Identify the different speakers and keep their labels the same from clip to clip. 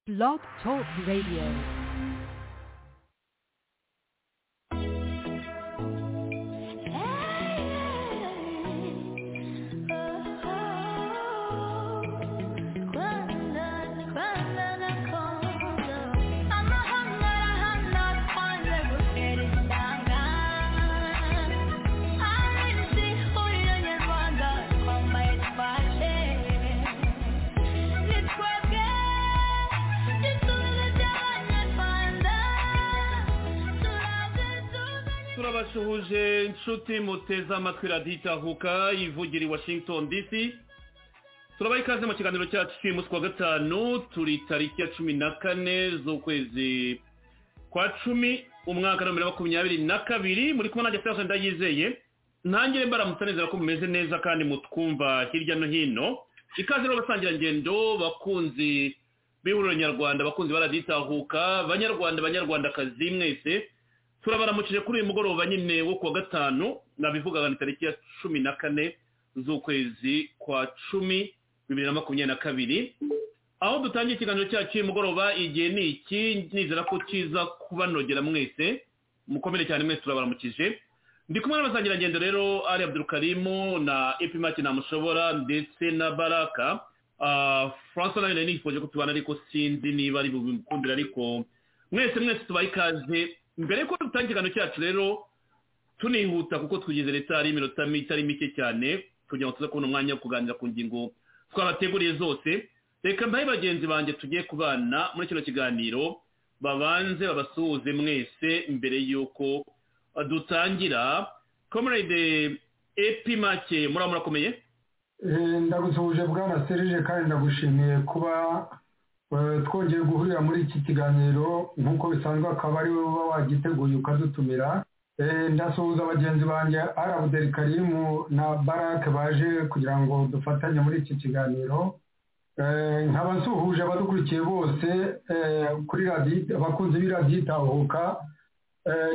Speaker 1: Blog Talk Radio.
Speaker 2: turabasuhuje inshuti muteze amatwi radiyo itahuka ivugira i washington dc turabaha ikaze mu kiganiro cyacu cy'uyu munsi wa gatanu turi tariki ya cumi na kane z'ukwezi kwa cumi umwaka wa bibiri na makumyabiri na kabiri muri kumwe nanjye furashe ndayizeye ntangire mbaramutsa neza ko mumeze neza kandi mutwumva hirya no hino ikaze n'abasangirangendo bakunzi b'ihuriro nyarwanda bakunzi ba radiyo itahuka banyarwanda banyarwandakazi mwese turabaramukije kuri uyu mugoroba nyine wo kuwa gatanu nabivugaga ni tariki ya cumi na kane z'ukwezi kwa cumi bibiri na makumyabiri na kabiri aho dutangiye ikiganiro cyacu uyu mugoroba igihe ni iki nizera ko kiza kubanogera mwese mukomere cyane mwese turabaramukije ndi kumwe n'abasangirangendo rero ari abdurukarimu na epimati namushobora ndetse na baraka francois nayo nari nifoje ko tubana ariko sinzi niba ari bubikundira ariko mwese mwese tubaye ikaze mbere yuko dutangira ikiganiro cyacu rero tunihuta kuko tugeze leta hari iminota itari mike cyane kugira ngo tuze kubona umwanya wo kuganira ku ngingo twabateguriye zose reka mbahe bagenzi banjye tugiye kubana muri kino kiganiro babanze babasuhuze mwese mbere yuko dutangira komerede epi make muraba murakomeye
Speaker 3: ndagusuhuje bwana serije kandi ndagushimiye kuba twongeye guhurira muri iki kiganiro nk'uko bisanzwe akaba ari wowe uba wagiteguye ukadutumira ndasuhuza bagenzi banjye arabuderi karimu na barake baje kugira ngo dufatanye muri iki kiganiro nk'abasuhuje abadukurikiye bose kuri radiyo abakunzi b'iradiyo itahuka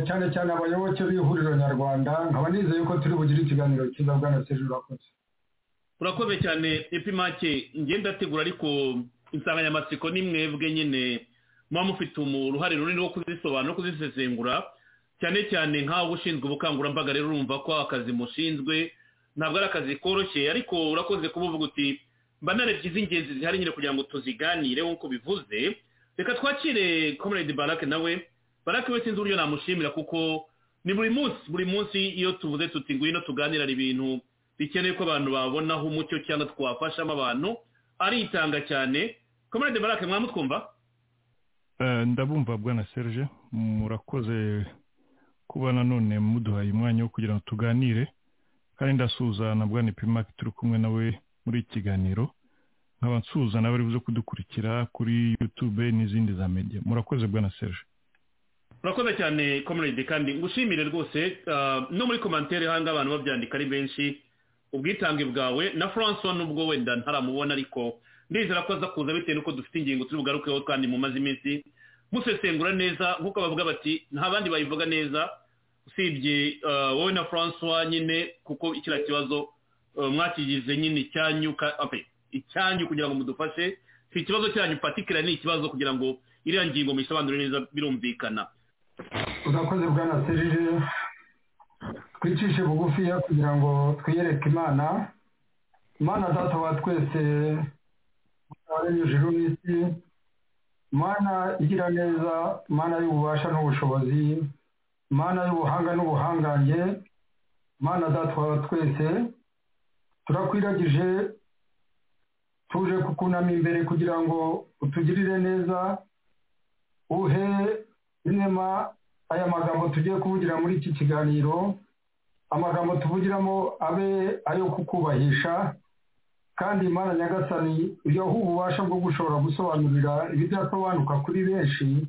Speaker 3: cyane cyane abayoboke b'ihuriro nyarwanda nkaba nizeye ko turi bugire ikiganiro cyiza bwana seje urakoze
Speaker 2: urakoze cyane epimake ngenda ategura ariko insanganyamatsiko ni mwebwe nyine muba mufite uruhare runini rwo kuzisobanura no kuzisesengura cyane cyane nk'aho ushinzwe ubukangurambaga rero urumva ko akazi mushinzwe ntabwo ari akazi koroshye ariko urakoze kuba uvuga uti mba narebye iz'ingenzi zihari nyine kugira ngo tuziganire nk'uko bivuze reka twakire komerede barake nawe barake we sinzi uburyo namushimira kuko ni buri munsi buri munsi iyo tuvuze tuti ngwino tuganira ibintu bikenewe ko abantu babonaho umucyo cyangwa twafashamo abantu aritanga cyane komerede barake mwamutwumva
Speaker 4: ndabumva bwana serge murakoze kuba nanone muduhaye umwanya wo kugira ngo tuganire kandi ndasuhuza na bwana epimake turi kumwe nawe muri iki kiganiro nkaba nsuhuza nawe buze kudukurikira kuri yutube n'izindi za mediya murakoze bwana serge
Speaker 2: murakoze cyane komerede kandi ngushimire rwose no muri komantere hanga abantu babyandika ari benshi ubwitange bwawe na francois nubwo wenda ntaramubona ariko ndizera ko aza kuza bitewe n'uko dufite ingingo turi bugarukeho kandi mumaze iminsi musesengura neza nk'uko bavuga bati nta bandi bayivuga neza usibye wowe na francois nyine kuko kiriya kibazo mwakigize nyine icyanyu icyanyu kugira ngo mudufashe si ikibazo cyanyu patikira ni ikibazo kugira ngo iriya ngingo muyisobanure neza birumvikana
Speaker 3: urakoze bwa na serije twicishe bugufiya kugira ngo twiyereke imana imana datawa twese waremye ijuru n'isi imana igira neza imana y'ububasha n'ubushobozi imana y'ubuhanga n'ubuhangange imana datawa twese turakwiragije tuje kukunama imbere kugira ngo utugirire neza uhe inema aya magambo tugiye kuvugira muri iki kiganiro amagambo tuvugiramo abe ayo kukubahisha kandi imana nyagasani uyahe ububasha bwo gushobora gusobanurira ibidasobanuka kuri benshi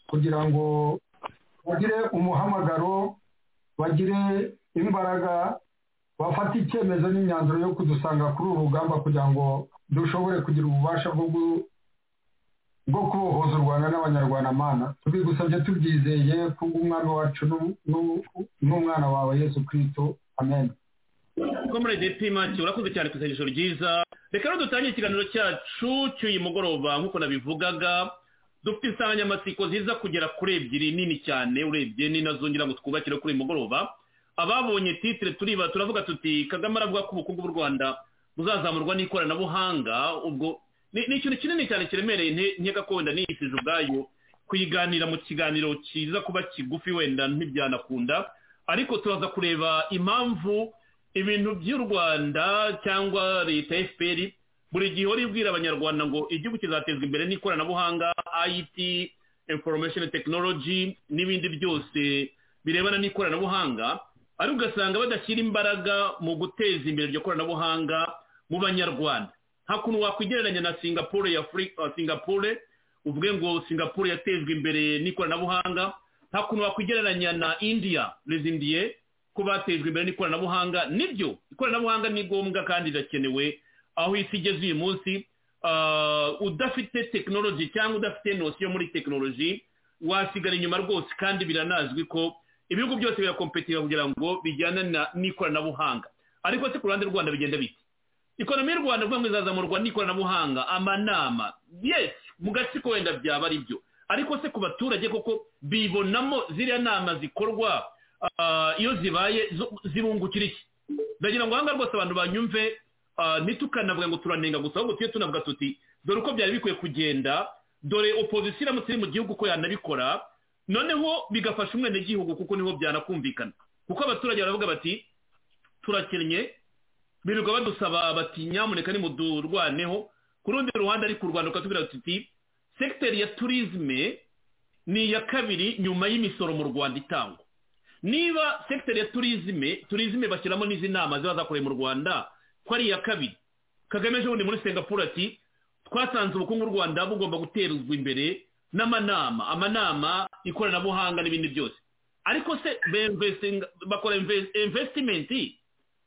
Speaker 3: kugira ngo bagire umuhamagaro bagire imbaraga bafate icyemezo n'imyanzuro yo kudusanga kuri uru rugamba kugira ngo dushobore kugira ububasha bwo bwo kubohoza u rwanda n'abanyarwandamana tubigusabye tubyizeye kubwo umwana wacu n'umwana wawe yesu kirisito amen
Speaker 2: komerede pimaki urakoze cyane ku isengesho ryiza reka rero dutangire ikiganiro cyacu cy'uyu mugoroba nk'uko nabivugaga dufite insanganyamatsiko ziza kugera kuri ebyiri nini cyane urebye ni nazongera ngo twubakire kuri uyu mugoroba ababonye titire turiba turavuga tuti kagame aravuga ko ubukungu bw'u rwanda buzazamurwa n'ikoranabuhanga ubwo ni ni ikintu kinini cyane kiremereye nte- nkeka ko wenda niyifije ubwayo kuyiganira mu kiganiro kiza kuba kigufi wenda ntibyanakunda ariko turaza kureba impamvu ibintu by'u rwanda cyangwa leta fpr buri gihe ihora ibwira abanyarwanda ngo igihugu kizatezwa imbere n'ikoranabuhanga it information technology n'ibindi byose birebana n'ikoranabuhanga ariko ugasanga badashyira imbaraga mu guteza imbere iryo koranabuhanga mu banyarwanda nta kuntu wakwigereranya na singapore ya Afri- uh, singapore uvuge ngo singapore yatejwe imbere n'ikoranabuhanga nta kuntu wakwigereranya na india les indiens ko batejwe imbere n'ikoranabuhanga nibyo ikoranabuhanga ni ngombwa kandi rirakenewe aho isi igeze uyu munsi uh, udafite tekinoloji cyangwa udafite nosiyo muri tekinoloji wasigara inyuma rwose kandi biranazwi ko ibihugu byose birakompetira kugira ngo bijyane na- n'ikoranabuhanga ariko se ku ruhande rwanda bigenda bite ikonomi y'u rwanda ivuga ngo izazamurwa n'ikoranabuhanga amanama yes mu gatsiko wenda byaba ari byo ariko se ku baturage koko bibonamo ziriya nama zikorwa ah, iyo zibaye zo- zibungukira iki ndagira ngo ahangaha rwose abantu banyumve ah, ntitukanavuga ngo turanenga gusa ahubwo tujye tunavuga tuti dore uko byari bikwiye kugenda dore opozisiyo iramutse iri mu gihugu ko yanabikora noneho bigafasha umwenegihugu kuko niho byanakumvikana kuko abaturage baravuga bati turakennye birirwa badusaba bati nyamuneka nimudurwaneho ku rundi ruhande ariko u rwanda rukatubwira tuti sekiteri ya turizme ni iya kabiri nyuma y'imisoro mu rwanda itangwa niba sekiteri ya turizme turizme bashyiramo n'izi nama ziba zakorewe mu rwanda ko ari iya kabiri kagame ejo bundi muri singapore ati twasanze ubukungu bw'u rwanda bugomba guterezwa imbere n'amanama amanama ikoranabuhanga n'ibindi byose ariko se bemvestinga- bakora invest- investimenti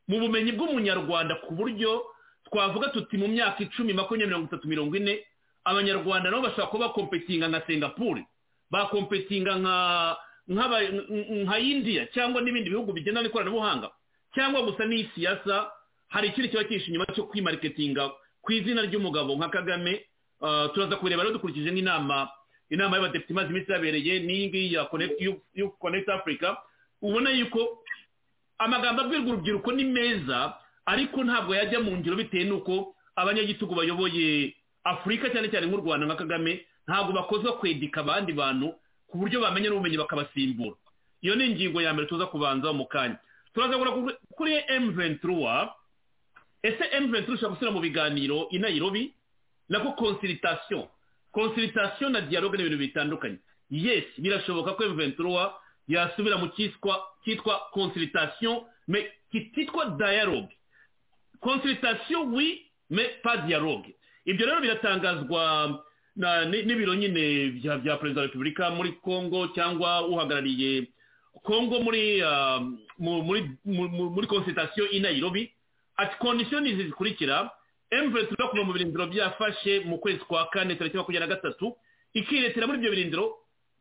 Speaker 2: mu bumenyi bw'umunyarwanda ku buryo twavuga tuti mu myaka icumi makumyabiri mirongo itatu mirongo ine abanyarwanda nabo bashobora kuba bakompetinga nka singapore bakompetinga nka nk'aba- nk- nka india cyangwa n'ibindi bihugu bigendana n'ikoranabuhanga cyangwa gusa n'iyi siyasa hari ikindi kiba kihishe inyuma cyo kwimariketinga ku izina ry'umugabo nka kagame Ah, turaza kubireba rero dukurikije n'inama inama y'abadepite imaze iminsi yabereye n'iyi ngiyi ya Connect- Youth- Youth connect africa ubona yuko amagambo abwirwa urubyiruko ni meza ariko ntabwo yajya mu ngiro bitewe n'uko abanyagitugu bayoboye afurika cyane cyane nk'u rwanda nka kagame ntabwo bakozwa kwedika abandi bantu ku buryo bamenya n'ubumenyi bakabasimbura iyo ni ingingo ya mbere tuza kubanza mu kanya turazagura kuri- kuri m23 ese m23 ushobora gushyira mu biganiro i nairobi nako consultation consultation na dialogue ni ibintu bitandukanye yes birashoboka ko M23 yasubira mu cyitwa cyitwa consultation mais kititwa dialogue consultation oui mais pas dialogue ibyo rero biratangazwa na- ni- n'ibiro nyine bya bya perezida wa repubulika muri congo cyangwa uhagarariye congo muri ah, mu- muri mu- mu- muri consultation i nairobi ati condition izi zikurikira emuvure tuza kuva mu birindiro byafashe mu kwezi kwa kane tariki makumyabiri na gatatu ikiretera muri ibyo birindiro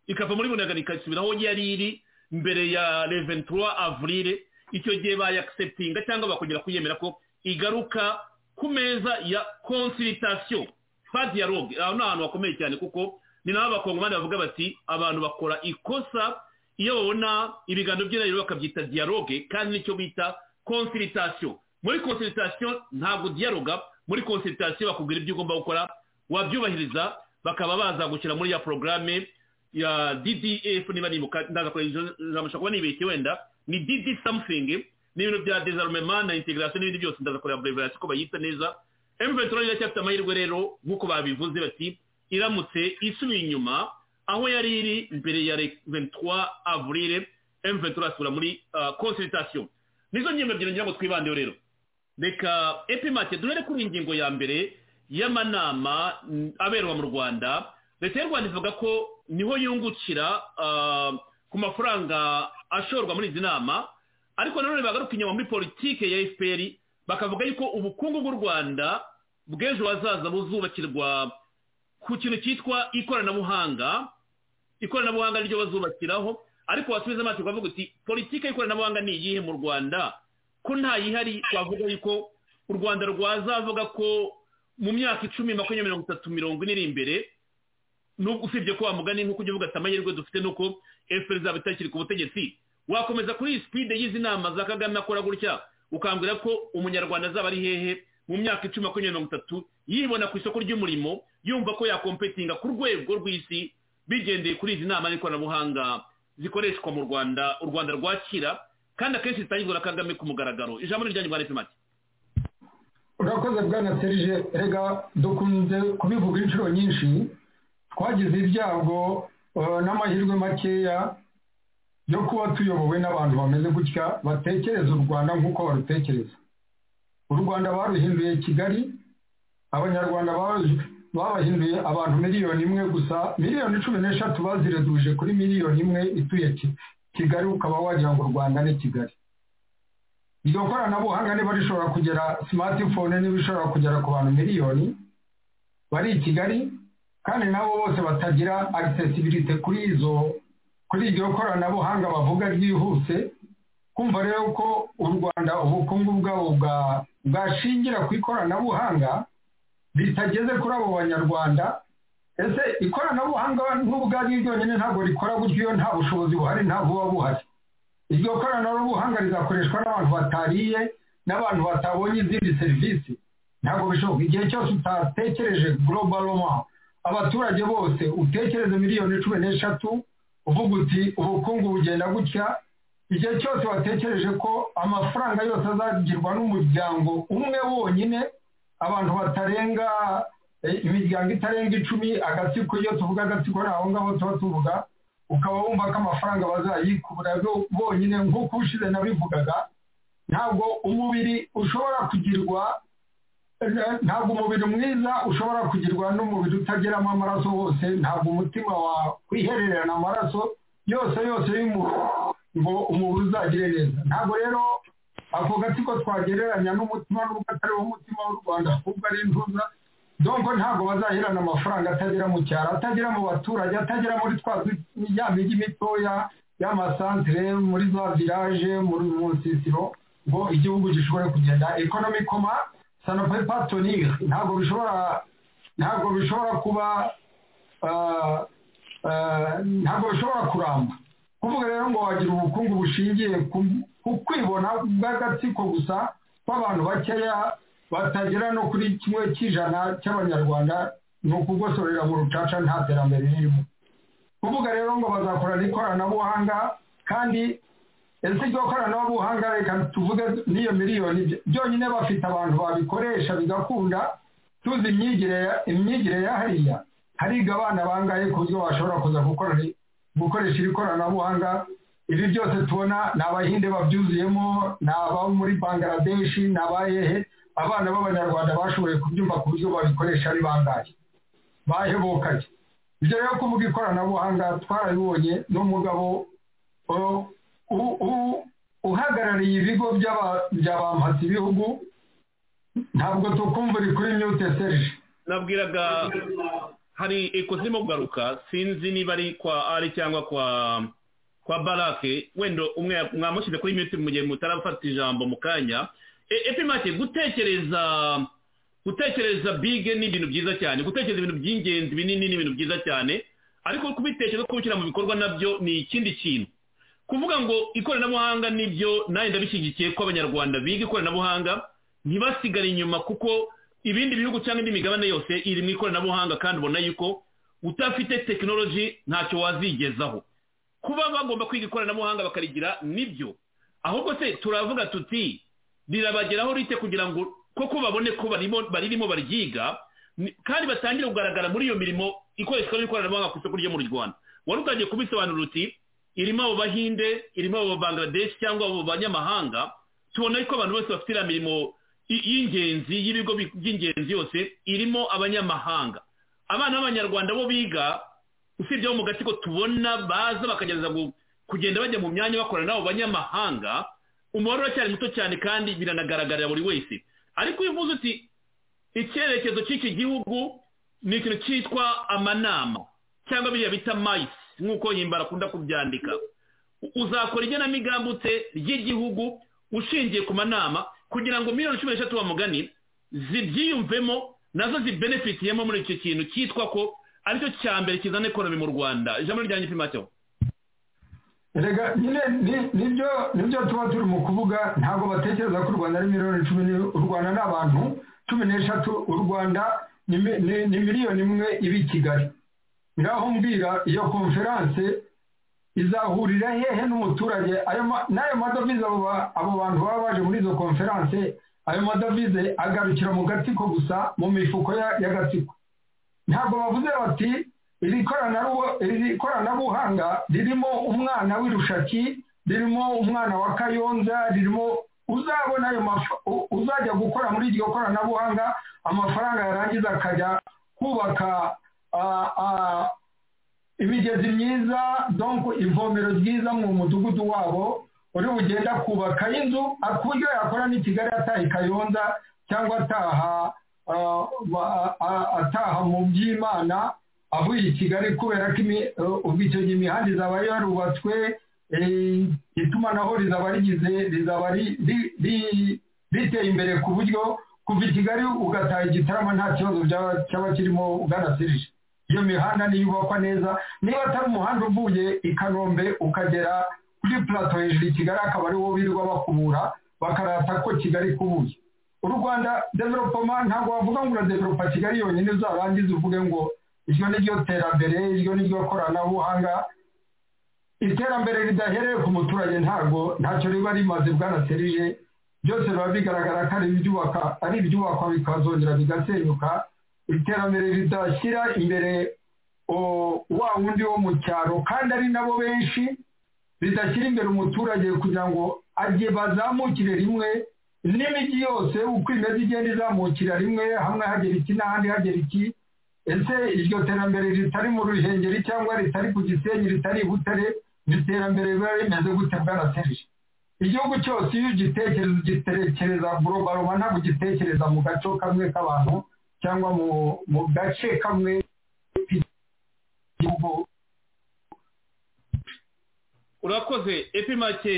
Speaker 2: ikava muri bunagana ikasubira aho yari iri mbere ya leventura avurile icyo gihe bayakisetinga cyangwa bakongera kuyemera ko igaruka ku meza ya konsiritasiyo pa dialogue aho ni ahantu hakomeye cyane kuko ni naho abakongomani bavuga bati abantu bakora ikosa iyo babona ibiganiro by'inariro bakabyita dialogue kandi nicyo bita consultation muri consultation ntabwo dialoga muri consultation bakubwira ibyo ugomba gukora wabyubahiriza bakaba baza gushyira muri ya porogaramu ya ddf niba nibuka ndaza kureba izo- nzabasha kuba nibeshye wenda ni dd something n'ibintu bya desarmement na integration n'ibindi byose ndaza kureba abrevation ko bayita neza m23 iracyafite amahirwe rero nk'uko babivuze bati iramutse isubiye inyuma aho yari iri mbere ya le- 23 avril m23 asubira muri ah, consultation nizo ngingo ebyiri ngira ngo twibandeho rero reka epimake duhere kuri ingingo ya mbere y'amanama mm, aberwa mu rwanda leta y'u rwanda ivuga ko niho yungukira ah, ku mafaranga ashorwa muri izi nama ariko nanone bagaruka inyuma muri politike ya fpr bakavuga yuko ubukungu bw'u rwanda bw'ejo hazaza buzubakirwa ku kintu cyitwa ikoranabuhanga ikoranabuhanga niryo bazubakiraho ariko wasubiza amaso ukavuga uti politike y'ikoranabuhanga ni iyihe mu rwanda ko nta yihari twavuga yuko u rwanda rwazavuga ko mu myaka icumi makumyabiri mirongo itatu mirongo ine iri imbere usibye ko wamugani nk'uko ujya uvuga ati amahirwe dufite ni uko efuperi izaba itakiri ku butegetsi wakomeza kuri sipide y'izi nama za kagame akora gutya ukambwira ko umunyarwanda azaba ari hehe mu myaka icumi makumyabiri mirongo itatu yibona ku isoko ry'umurimo yumva ko yakompetinga ku rwego rw'isi bigendeye kuri izi nama n'ikoranabuhanga zikoreshwa mu rwanda u rwanda rwakira kandi akenshi zitangirwa na kagame ku mugaragaro ijambo ni ryanyu rwa make
Speaker 3: urakoze bwana serije rega dukunze kubivuga inshuro nyinshi twagize ibyago n'amahirwe makeya yo kuba tuyobowe n'abantu bameze gutya batekereza u rwanda nk'uko barutekereza u rwanda baruhinduye kigali abanyarwanda babahinduye abantu miliyoni imwe gusa miliyoni cumi n'eshatu bazireduje kuri miliyoni imwe ituye kigali ukaba wagira ngo u rwanda ni kigali iryo koranabuhanga niba rishobora kugera simatifone niba ishobora kugera ku bantu miliyoni bari i kigali kandi nabo bose batagira agisesibirite kuri izo kuri iryo koranabuhanga bavuga ryihuse kumva rero ko u rwanda ubukungu bwabo bwashingira ku ikoranabuhanga bitageze kuri abo banyarwanda ese ikoranabuhanga n'ubwari ryonyine ntabwo rikora gutyo iyo nta bushobozi buhari nta buba buhari iryo koranabuhanga rizakoreshwa n'abantu batariye n'abantu batabonye izindi serivisi ntabwo bishoboka igihe cyose utatekereje global abaturage bose utekereze miliyoni cumi n'eshatu uvuga uti ubukungu bugenda gutya igihe cyose watekereje ko amafaranga yose azagirwa n'umuryango umwe wonyine abantu batarenga imiryango itarenga icumi agatsiko iyo tuvuga agatsiko ni aho ngaho tuba tuvuga ukaba wumva ko amafaranga bazayikura bonyine nk'uko ushize nabivugaga ntabwo umubiri ushobora kugirwa ntabwo umubiri mwiza ushobora kugirwa n'umubiri utageramo amaraso wose ntabwo umutima wakwihererana amaraso yose yose y'umuntu ngo umubiri uzagire neza ntabwo rero ako gatsiko twagereranya n'umutima n'ubwo atari wo mutima w'u rwanda ahubwo ari intuza donko ntabwo bazahirana amafaranga atagera mu cyaro atagera mu baturage atagera muri twa ya migi mitoya y'amasantere muri za viraje mu nsisiro ngo igihugu gishobore kugenda ekonomi koma sanope patonire ntabwo bishobora ntabwo bishobora kuba ntabwo bishobora kuramba kuvuga rero ngo wagira ubukungu bushingiye ku kwibona bw'agatsiko gusa kw'abantu bakeya batagera no kuri kimwe cy'ijana cy'abanyarwanda ni ukugosorera mu rucaca nta terambere ririmo kuvuga rero ngo bazakorana ikoranabuhanga kandi ese iryo koranabuhanga reka tuvuge n'iyo miliyoni byonyine bafite abantu babikoresha bigakunda tuzi imyigire ya hariya hariga abana bangahe ku buryo bashobora kuza gukoresha iri koranabuhanga ibi byose tubona ni abahinde babyuzuyemo ni abo muri bangaradeshi ni abahehe abana b'abanyarwanda bashoboye kubyumva ku buryo babikoresha ari bangahe bahebokanye ibyo rero kuvuga ikoranabuhanga twarabibonye n'umugabo uhagarariye ibigo bya bampatse ibihugu ntabwo tukumvira kuri myute serije
Speaker 2: nabwiraga hari zirimo kugaruka sinzi niba ari kwa ari cyangwa kwa kwa barake wenda umwe mwamushyize kuri myute mu gihe mutarafata ijambo mu kanya epimake gutekereza gutekereza bige ni ibintu byiza cyane gutekereza ibintu by'ingenzi binini ni ibintu byiza cyane ariko kubitekereza kubishyira mu bikorwa nabyo ni ikindi kintu kuvuga ngo ikoranabuhanga nibyo nanjye ndabishyigikiye ko abanyarwanda biga ikoranabuhanga ntibasigare inyuma kuko ibindi bihugu cyangwa indi migabane yose iri mu ikoranabuhanga kandi ubona yuko utafite tekinoloji ntacyo wazigezaho kuba bagomba kwiga ikoranabuhanga bakarigira nibyo ahubwo se turavuga tuti rirabageraho rite kugira ngo koko babone ko baririmo baryiga kandi batangire kugaragara muri iyo mirimo ikoreshwa n'ikoranabuhanga ku isoko ryo mu rwanda wari utangiye kubisobanura uti irimo abo bahinde irimo abo bangladesh cyangwa abo banyamahanga tubona ko abantu bose bafite iriya mirimo y'ingenzi y'ibigo by'ingenzi yose irimo abanyamahanga abana b'abanyarwanda bo biga usibye bo mu gatsiko tubona baza bakagerageza kugenda bajya mu myanya bakorana n'abo banyamahanga umubare uracyari muto cyane kandi biranagaragarira buri wese ariko iyo uvuze uti icyerekezo cy'iki gihugu ni ikintu cyitwa amanama cyangwa biriya bita mayisi nk'uko himbara akunda kubyandika uzakora igenamigambi ute ry'igihugu ushingiye ku manama kugira ngo miliyoni cumi n'eshatu bamugani zibyiyumvemo nazo zibenefitiyemo muri icyo kintu cyitwa ko aricyo cya mbere kizana ekonomi mu rwanda ijambo ryanjye pimateho
Speaker 3: rega nyine ni- nibyo nibyo tuba turi mu kuvuga ntabwo batekereza ko u rwanda ari miliyoni cumi ni- u rwanda ni abantu cumi n'eshatu u rwanda ni mi- ni ni miliyoni imwe iba i kigali ngaho mbwira iyo konferanse izahurira hehe n'umuturage ayo ma- n'ayo madovize abo ba- abo bantu baba baje muri izo konferanse ayo madovize agarukira mu gatsiko gusa mu mifuko ya- y'agatsiko ntabwo bavuze bati iri koranabu- iri koranabuhanga ririmo umwana w'irushaki ririmo umwana wa kayonza ririmo uzabona ayo maf- u- uzajya gukora muri iryo koranabuhanga amafaranga yarangiza akajya kubaka ah, ah, imigezi myiza donc ivomero ryiza mu mudugudu wabo uri bugenda kubaka inzu ku buryo yakora n'i kigali ataha i kayonza cyangwa ataha ah, ba- ah, ataha mu by'imana avuye i kigali kubera ko imi- eh, ubwo icyo gihe imihanda izaba yarubatswe eh, itumanaho rizaba rigize rizaba ri- ri- ri- riteye imbere ku buryo kuva i kigali ugataha igitarama nta kibazo byaba cyaba kirimo bwanasirije iyo mihanda niyubakwa neza niba atari umuhanda uvuye i kanombe ukagera kuri plato hejuru i kigali akaba ariwo wirirwa bakubura bakarata ko kigali ikubuye u rwanda developoma ntabwo wavuga ngo uradevelopa kigali yonyine uzarangize uvuge ngo iryo ni ryo terambere iryo ni ryo koranabuhanga iterambere ridahereye ku muturage ntabwo ntacyo riba rimaze bwanaserije byose biba bigaragara ko ari ibyubaka ari ibyubakwa bikazongera bigasenyuka iterambere ridashyira imbere o- wa wundi wo mu cyaro kandi ari nabo benshi ridashyira imbere umuturage kugira ngo ajye bazamukire rimwe n'imijyi yose uko imeze igenda izamukira rimwe hamwe hagera iki n'ahandi hagera iki ese iryo terambere ritari mu ruhengeri cyangwa ritari ku gisenyi ritari i butare iryo terambere riba rimeze gute bwanaterije igihugu cyose iyo ugitekereza ugitekereza gurobaroma ntabwo ugitekereza mu gace kamwe k'abantu cyangwa mu mu gace kamwe k'igihugu
Speaker 2: urakoze epimake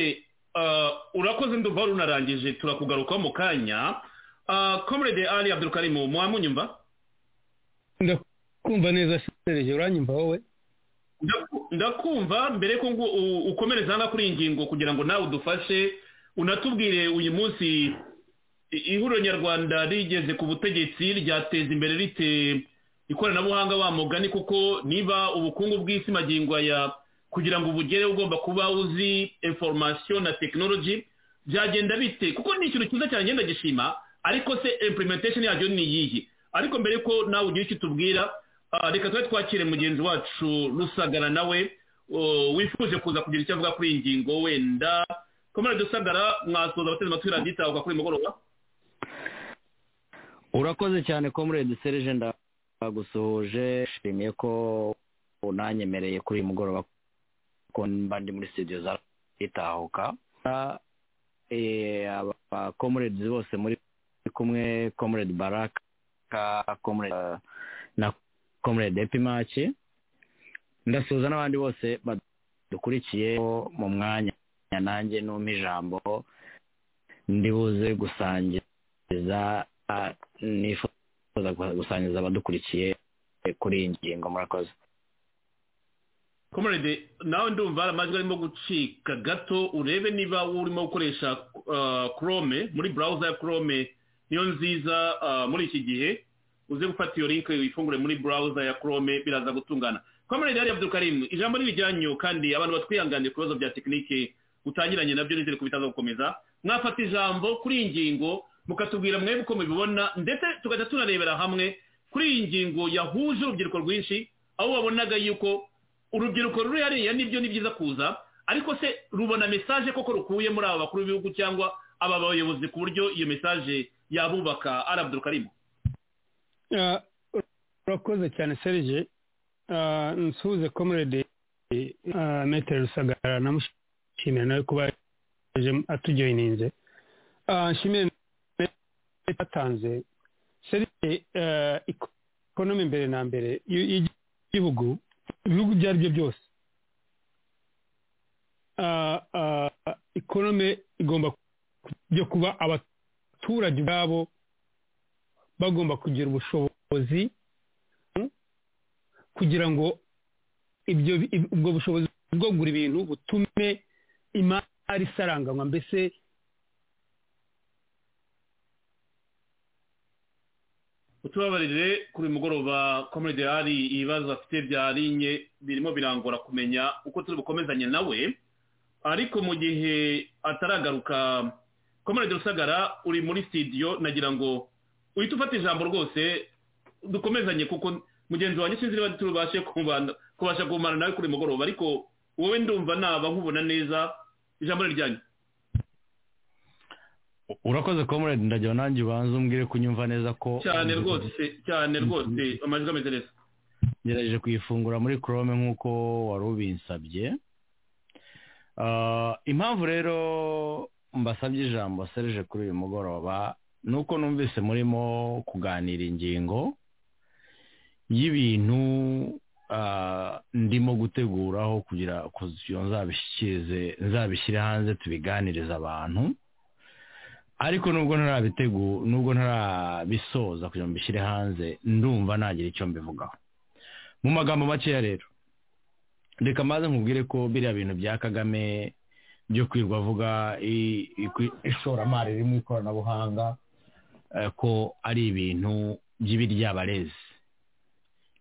Speaker 2: urakoze nduva runarangije turakugarukaho mu kanya komurede ari abdurukarimu mwamunyumva
Speaker 5: ndakumva neza serije uranyumva wowe
Speaker 2: Ndaku- ndakumva mbere ko ngo u- ukomereza hano kuri iyi ngingo kugira ngo nawe udufashe unatubwire uyu munsi i- ihuriro nyarwanda rigeze ku butegetsi ryateza imbere rite ikoranabuhanga wa mugani kuko niba ubukungu bw'isi magingwa ya kugira ngo ubugere ugomba kuba uzi information na technology byagenda bite kuko ni ikintu cyiza cyane ngenda gishima ariko se implementation yacyo ni iyihe ariko mbere ko nawe ugira icyo utubwira ah, reka tube twakire mugenzi wacu rusagara nawe oh, wifuje kuza kugira icyo avuga kuri iyi ngingo wenda komere dusagara mwasoza abateze amatwi radiyo itahuka kuri uyu mugoroba
Speaker 6: urakoze cyane komurede serije ndagusuhuje nshimiye ko unanyemereye kuri uyu mugoroba ko mba ndi muri studio za itahuka abakomuredi bose muri kumwe komuredi baraka comrade, eh, na komuredi epimaci ndasuhuza n'abandi bose badukurikiye mu mwanya nanjye n'umpa ijambo ndibuze gusangiza ah, nifuza gusangiza abadukurikiye kuri iyi ngingo murakoze
Speaker 2: komerede nawe ndumva amajwi arimo gucika gato urebe niba urimo gukoresha chrome muri burawuza ya chrome niyo nziza ah, muri iki gihe uze gufata iyo link wifungure muri burawuza ya chrome biraza gutungana komerede yari abdukarimu ijambo ni rijyanyu kandi abantu batwihanganiye ku bibazo bya tekinike utangiranye nabyo nizere ko bitaza gukomeza mwafata ijambo kuri iyi ngingo mukatubwira mwebwe uko mubibona ndetse tugahita tunarebera hamwe kuri iyi ngingo yahuje urubyiruko rwinshi aho wabonaga yuko urubyiruko ruri hariya nibyo ni byiza kuza ariko se rubona mesaje koko rukuye muri aba bakuru b'ibihugu cyangwa aba bayobozi ku buryo iyo mesaje yabubaka arabudukarimu
Speaker 5: Ah, urakoze cyane serije Ah, nsuhuze komurede ah, metere rusagara namushimira nawe kuba yaje atujoyininze Ah, nshimire atanze serije ah, ikonomi mbere na mbere y- y'igihugu ibihugu ibyo ari byo byose Ah, ah, ikonomi igomba byo kuba abaturage ubwabo
Speaker 7: bagomba kugira ubushobozi kugira ngo ibyo ubwo bushobozi bwo kugura ibintu butume imari isaranganywa mbese
Speaker 2: utubabarire kuri uyu mugoroba komedi hari ibibazo afite bya linye birimo birangora kumenya uko turi bukomezanye nawe ariko mu gihe ataragaruka komedi rusagara uri muri sitidiyo nagira ngo uhite ufata ijambo rwose dukomezanye kuko mugenzi wanjye sinzi niba tubashe kubasha kumara nawe kuri mugoroba ariko wowe ndumva naba nkubona neza ijambo riryanyu
Speaker 8: urakoze comrade ndagira nanjye ubanza umbwire kunyumva neza ko
Speaker 2: cyane rwose cyane rwose amajwi ameze neza
Speaker 8: ngerageje kuyifungura muri chrome nk'uko wari ubinsabye impamvu rero mbasabye ijambo serije kuri uyu mugoroba ni uko numvise murimo kuganira ingingo y'ibintu ndimo guteguraho kugira kuzisiyo nzabishyikirize nzabishyire hanze tubiganirize abantu ariko nubwo ntarabitegu nubwo ntarabisoza kugira ngo mbishyire hanze ndumva nagira icyo mbivugaho mu magambo makeya rero reka maze nkubwire ko biriya bintu bya kagame byo kwirwa avuga ishoramari riri mu ikoranabuhanga ko ari ibintu by'ibiryabarezi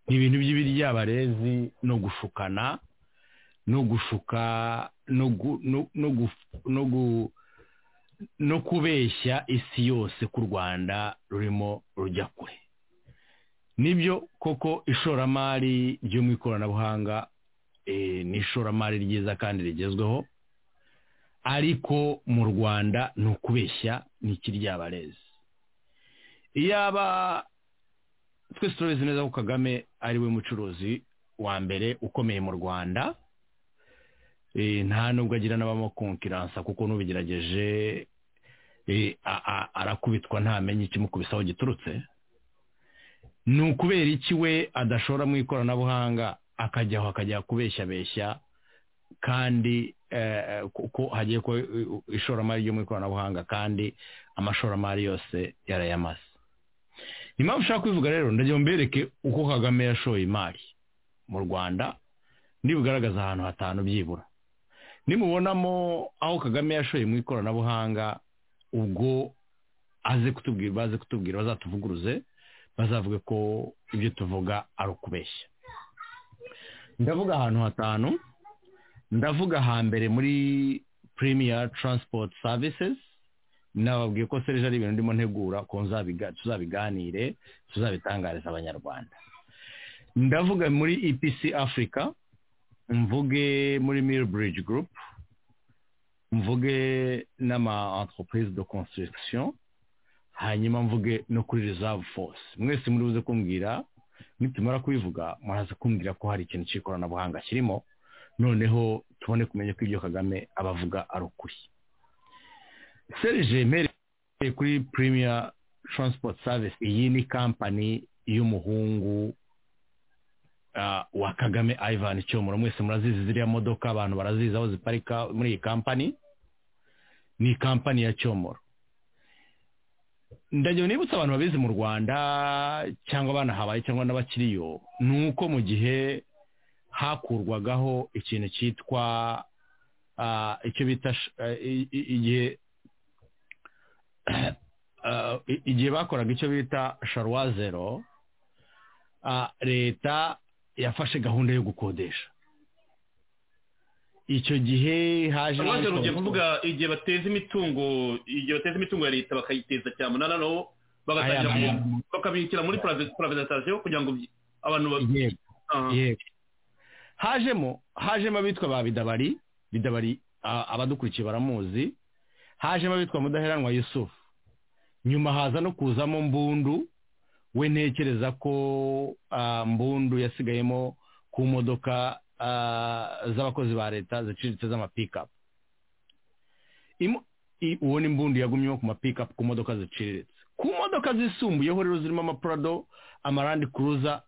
Speaker 8: ibintu by'ibiryabarezi no gushukana no gushuka no kubeshya isi yose ku rwanda rurimo rujya kure nibyo koko ishoramari ryo mu ikoranabuhanga ni ishoramari ryiza kandi rigezweho ariko mu rwanda ni ukubeshya ni ikiryabarezi iyaba twese turabizi neza ko kagame ari we mucuruzi wa mbere ukomeye mu rwanda nta nubwo agira n'abamukonkiransa kuko n'ubigerageje arakubitwa ntamenye ikimukubisaho giturutse ni ukubera iki we adashora mu ikoranabuhanga akajyaho akajya kubeshyabeshya kandi kuko hagiye ko ishoramari ryo mu ikoranabuhanga kandi amashoramari yose yarayamaze impamvu ushaka kubivuga rero ndagira mbereke uko kagame yashoye imari mu rwanda ntibugaragaza ahantu hatanu byibura nimubonamo aho kagame yashoye mu ikoranabuhanga ubwo aze kutubwira baze kutubwira bazatuvuguruze bazavuge ko ibyo tuvuga ari ukubeshya ndavuga ahantu hatanu ndavuga hambere muri premier transport services nababwiye ko serije ari ibintu ndimo ntegura ko tuzabiganire tuzabitangariza abanyarwanda ndavuga muri epc africa mvuge muri miribridge group mvuge n'ama entreprise de construction hanyuma mvuge no kuri reserve force mwese muri buze kumbwira nitumara kubivuga muraza kumbwira ko hari ikintu cy'ikoranabuhanga kirimo noneho tubone kumenya ko ibyo kagame abavuga ari ukuri serije mpereye kuri premier transport service iyi ni kampani y'umuhungu wa kagame ivan cyomoro mwese murazizi ziriya modoka abantu barazizi aho ziparika muri iyi kampani ni kampani ya cyomoro ndagira nibutsa abantu babizi mu rwanda cyangwa banahabaye cyangwa n'abakiriyo ni uko mu gihe hakurwagaho ikintu cyitwa icyo bita igihe igihe bakoraga icyo bita sharuwa zero leta yafashe gahunda yo gukodesha icyo gihe haje
Speaker 2: sharuwa zero ugiye kuvuga igihe bateza imitungo igihe bateza imitungo ya leta bakayiteza cyamunara naho bakabishyira muri puravetasiyo kugira ngo abantu
Speaker 8: yego hajemo hajemo abitwa ba bidabari bidabari abadukurikiye baramuzi hajemo abitwa mudaheranwa yusufu nyuma haza no kuzamo mbundu we ntekereza ko mbundu yasigayemo ku modoka z'abakozi ba leta ziciriritse z'amapikapu uwo ni mbundu yagumyemo ku mapikapu ku modoka ziciriritse ku modoka zisumbuyeho rero zirimo amapurado amarandi kuruza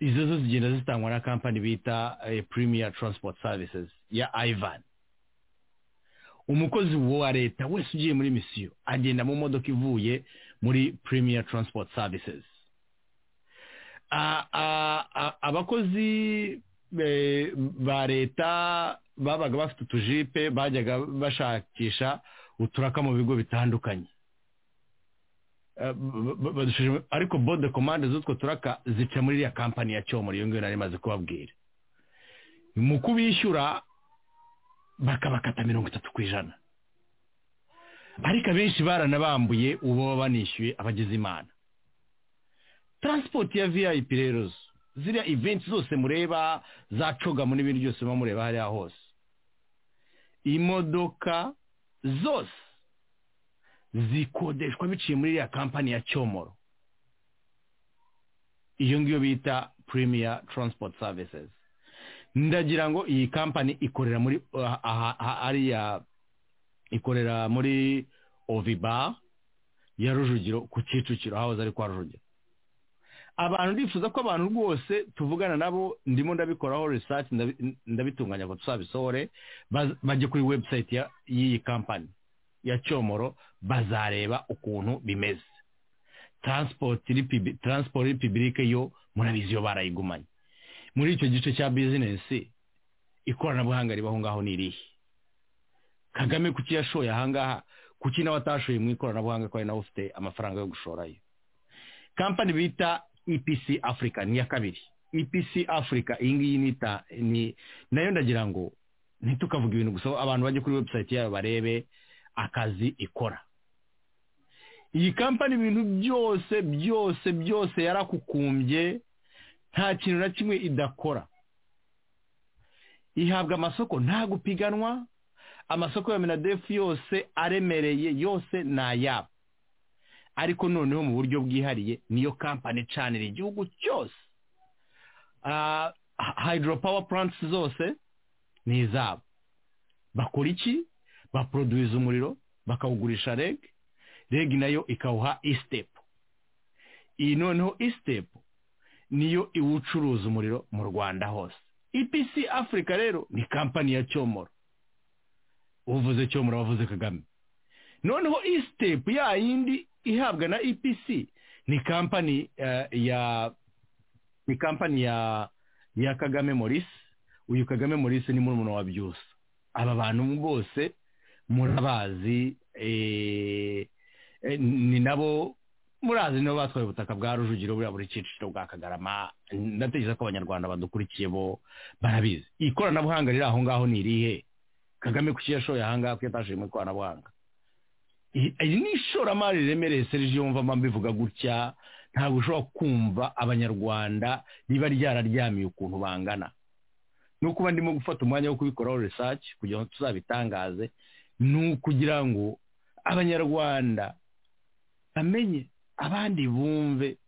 Speaker 8: izo zo zigenda zitangwa na kampani bita premier transport services ya ivan umukozi wa leta wese ugiye muri misiyo agenda mu modoka ivuye muri premier transport services A- a- a- abakozi eh, ba leta babaga bafite utujipe bajyaga bashakisha uturaka mu bigo bitandukanye Eh, b- b- badushije- ariko bode komande z'utwo turaka zica muri iriya kampani ya cyomoro iyo ngiyo nari maze kubabwira mu kubishyura bakabakata mirongo itatu ku ijana ariko abenshi baranabambuye ubu baba banishyuye abagize imana taransipoti ya vip rero ziriya eventi zose mureba za cogamo n'ibindi byose muba mureba hariya hose imodoka zose zikodeshwa biciye muri iriya kampani ya cyomoro iyo ngiyo bita premier transport services ndagira ngo iyi kampani ikorera muri aha- aha- aha- hariya ikorera muri oviba ya rujugiro ku kicukiro hahoze ari kwa rujugiro abantu ndifuza ko abantu rwose tuvugana nabo ndimo ndabikoraho research ndabi- ndabitunganya ngo tuzabisohore baz- bajye kuri website ya- y'iyi kampani ya cyomoro bazareba ukuntu bimeze transport ripibi- transport republic yo murabizi iyo barayigumanye muri icyo gice cya bizinesi ikoranabuhanga ribaho ngaho ni irihe kagame kuki yashoye ahangaha kuki nawe atashoye mu ikoranabuhanga ko ari nawe ufite amafaranga yo gushorayo kampani bita epc africa ni iya kabiri epc africa iyi ngiyi nita ni nayo ndagira ngo ntitukavuge ibintu gusa abantu bajye kuri website yayo barebe akazi ikora iyi kampani ibintu byose byose byose yarakukumbye nta kintu na kimwe idakora ihabwa amasoko nta gupiganwa amasoko ya menadefu yose aremereye yose ni ayabo ariko noneho mu buryo bwihariye niyo kampani icanira igihugu cyose Ah, hydro power plants zose ni izabo bakora iki baproduwiza umuriro bakawugurisha reg reg nayo ikawuha isitepu iyi noneho isitepu niyo iwucuruza umuriro mu rwanda hose epc africa rero ni kampani ya cyomoro uvuze cyomoro wavuze kagame noneho isitepu ya yindi ihabwa na epc ni kampani eh, ya ni kampani ya ya kagame morisi uyu kagame morisi ni murumuna wa byusa aba bantu bose murabazi eh, eh, ni nabo murazi nibo batwaye ubutaka bwa rujugiro buriya buri cyiciro bwa kagarama ndatekereza ko abanyarwanda badukurikiye bo barabizi ikoranabuhanga riri aho ngaho ni irihe kagame kuki yashoye aha ngaha kuko yatashoye mu ikoranabuhanga I- iri ni ishoramari riremereye serije yumva mbivuga gutya ntabwo ushobora kumva abanyarwanda riba ryararyamiye ukuntu bangana ni ukuba ndimo gufata umwanya wo kubikoraho research kugira ngo tuzabitangaze ni ukugira ngo abanyarwanda bamenye abandi bumve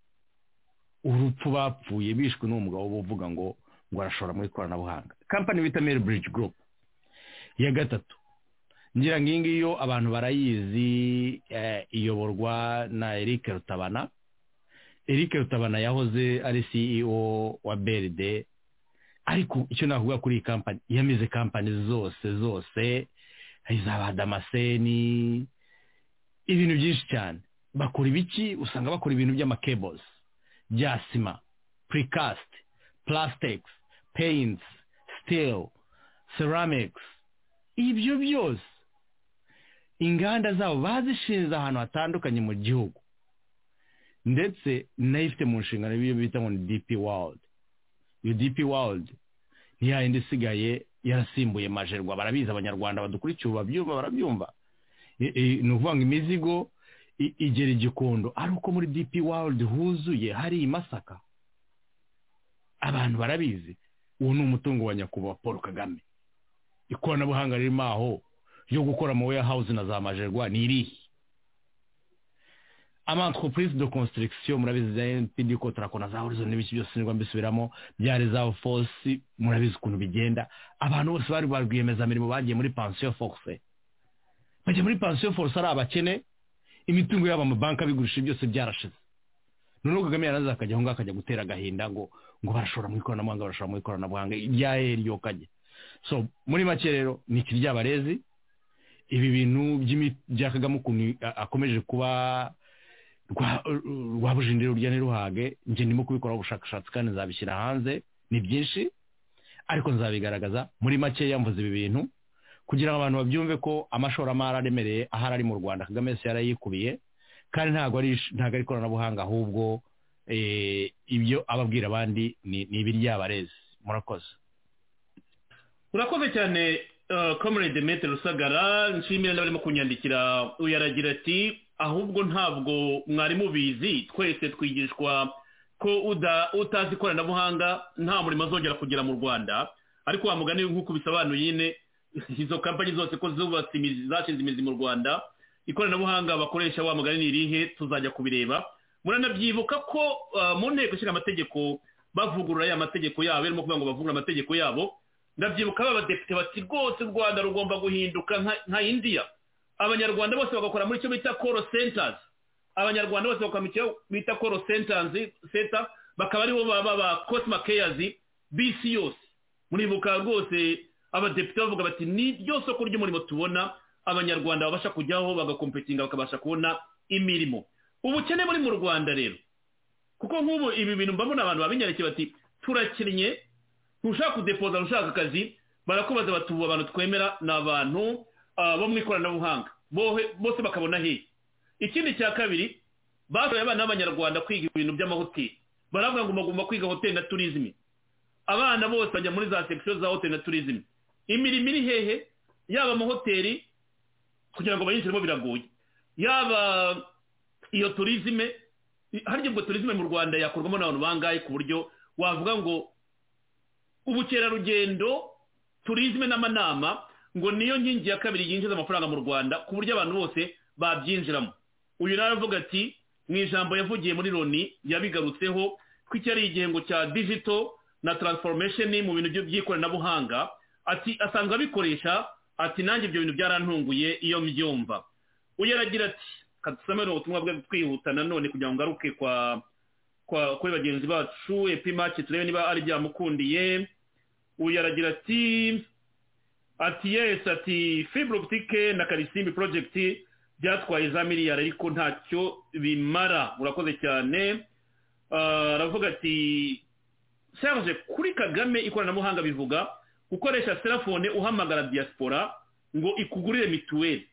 Speaker 8: urupfu bapfuye bishwe n'uwo mugabo uvuga ngo ngo arashora mu ikoranabuhanga kampani bita meri bridge group iya gatatu ngira ngo iyi ngiyi yo abantu barayizi eh, iyoborwa na eric rutabana eric rutabana yahoze ari ceo wa beride ariko icyo navuga kuri iyi kampani yamize kampani zose zose za ba damaseni ibintu byinshi cyane bakora ibiki usanga bakora ibintu by'amakebozi bya sima purikast purasiteki peyinti siteli seramikisi ibyo byose inganda zabo bazishinze ahantu hatandukanye mu gihugu ndetse nayo ifite mu nshingano ibyo bita ngo ni dipi wawudi UDP World ni yayindi isigaye yarasimbuye majerwa barabizi abanyarwanda badukurikiye ubu babyumva barabyumva I- i- ni ukuvuga ngo imizigo i- igera igikondo ari uko muri DP World huzuye hari i Masaka abantu barabizi uwo ni umutungo wa nyakubahwa Paul Kagame ikoranabuhanga ririmo aho ryo gukora ama warehouse na za majerwa ni irihe ama entreprise de construction murabizi za NPD contract na za horizon n'ibiki byose nirwa mbisubiramo byari za force murabizi ukuntu bigenda abantu bose bari ba rwiyemezamirimo bagiye muri pension force bajya muri pension force ari abakene imitungo yabo amabanki abigurisha byose byarashize noneho kagame yaraza akajya aho ngaho akajya gutera agahinda ngo ngo barashora mu ikoranabuhanga barashora mu ikoranabuhanga iryahe ryokajye so muri make rero ni kiryabarezi ibi bintu by'imi- bya kagame ukuntu a- akomeje kuba rwa rwa bujindiro rya ntiruhage njye ndimo kubikoraho ubushakashatsi kandi nzabishyira hanze ni byinshi ariko nzabigaragaza muri make yamvuze ibi bintu kugira ngo abantu babyumve ko amashoramari aremereye ahari ari mu rwanda kagame yose yarayikubiye kandi ntabwo ari ntabwo ari ikoranabuhanga ahubwo eh, ibyo ababwira abandi ni ni ibiryabarezi murakoze
Speaker 2: urakoze cyane komerede metero rusagara nshimira n'abarimo kunyandikira uyaragira ati ahubwo ntabwo mwari mubizi twese twigishwa ko uda- utazi ikoranabuhanga nta murimo azongera kugera mu rwanda ariko wa mugani nk'uko bisobanuye nyine izo kampanyi zose ko zubatse imizi zashinze imizi mu rwanda ikoranabuhanga bakoresha wa mugani ni irihe tuzajya kubireba muranabyibuka ko ah, mu nteko ishinga amategeko bavugurura ya mategeko yabo barimo kuvuga ngo bavugurure amategeko yabo ndabyibuka b'abadepite bati rwose u rwanda rugomba guhinduka nka- nka indiya abanyarwanda bose bagakora muri icyo bita koro sentazi abanyarwanda bose bakora mu cyo bita koro sentazi senta bakaba aribo baba ba kosima keyazi bisi yose muribuka rwose abadepite bavuga bati ni ryo soko ry'umurimo tubona abanyarwanda babasha kujyaho bagakompetinga bakabasha kubona imirimo ubukene buri mu rwanda rero kuko nk'ubu ibi bintu mbabona abantu babinyandikiye bati turakennye ntushaka kudepoza ntushaka akazi barakubaza bati ubu abantu twemera ni abantu ah, bo mu ikoranabuhanga bohe- bose bakabona hehe ikindi cya kabiri bashoboye abana b'abanyarwanda kwiga ibintu by'amahoteli baravuga ngo bagomba kwiga hoteli na turizimi abana bose bajya muri za sekisiyo za hoteli na turizimi imirimo iri hehe yaba amahoteli kugira ngo bayinjiremo biragoye yaba iyo turizime harya ubwo turizime mu rwanda yakorwamo n'abantu bangahe ku buryo wavuga ngo ubukerarugendo turizime n'amanama ngo niyo nkingi ya kabiri yinjiza amafaranga mu rwanda ku buryo abantu bose babyinjiramo uyu nawe avuga ati mu ijambo yavugiye muri loni yabigarutseho ko iki ari igihembo cya digital na transformation mu bintu byo- by'ikoranabuhanga ati asanzwe abikoresha ati nanjye ibyo bintu byarantunguye iyo mbyumva uyu aragira ati kadusomere ubutumwa bwe twihuta nanone kugira ngo ngaruke kwa kwa kuri bagenzi bacu epimaki turebe niba ari byamukundiye uyu aragira ati ati yesi ati fibre optique na karisimbi project byatwaye za miliyari ariko ntacyo bimara urakoze cyane Ah, aravuga ati serge kuri kagame ikoranabuhanga bivuga gukoresha telefone uhamagara diaspora ngo ikugurire mituweli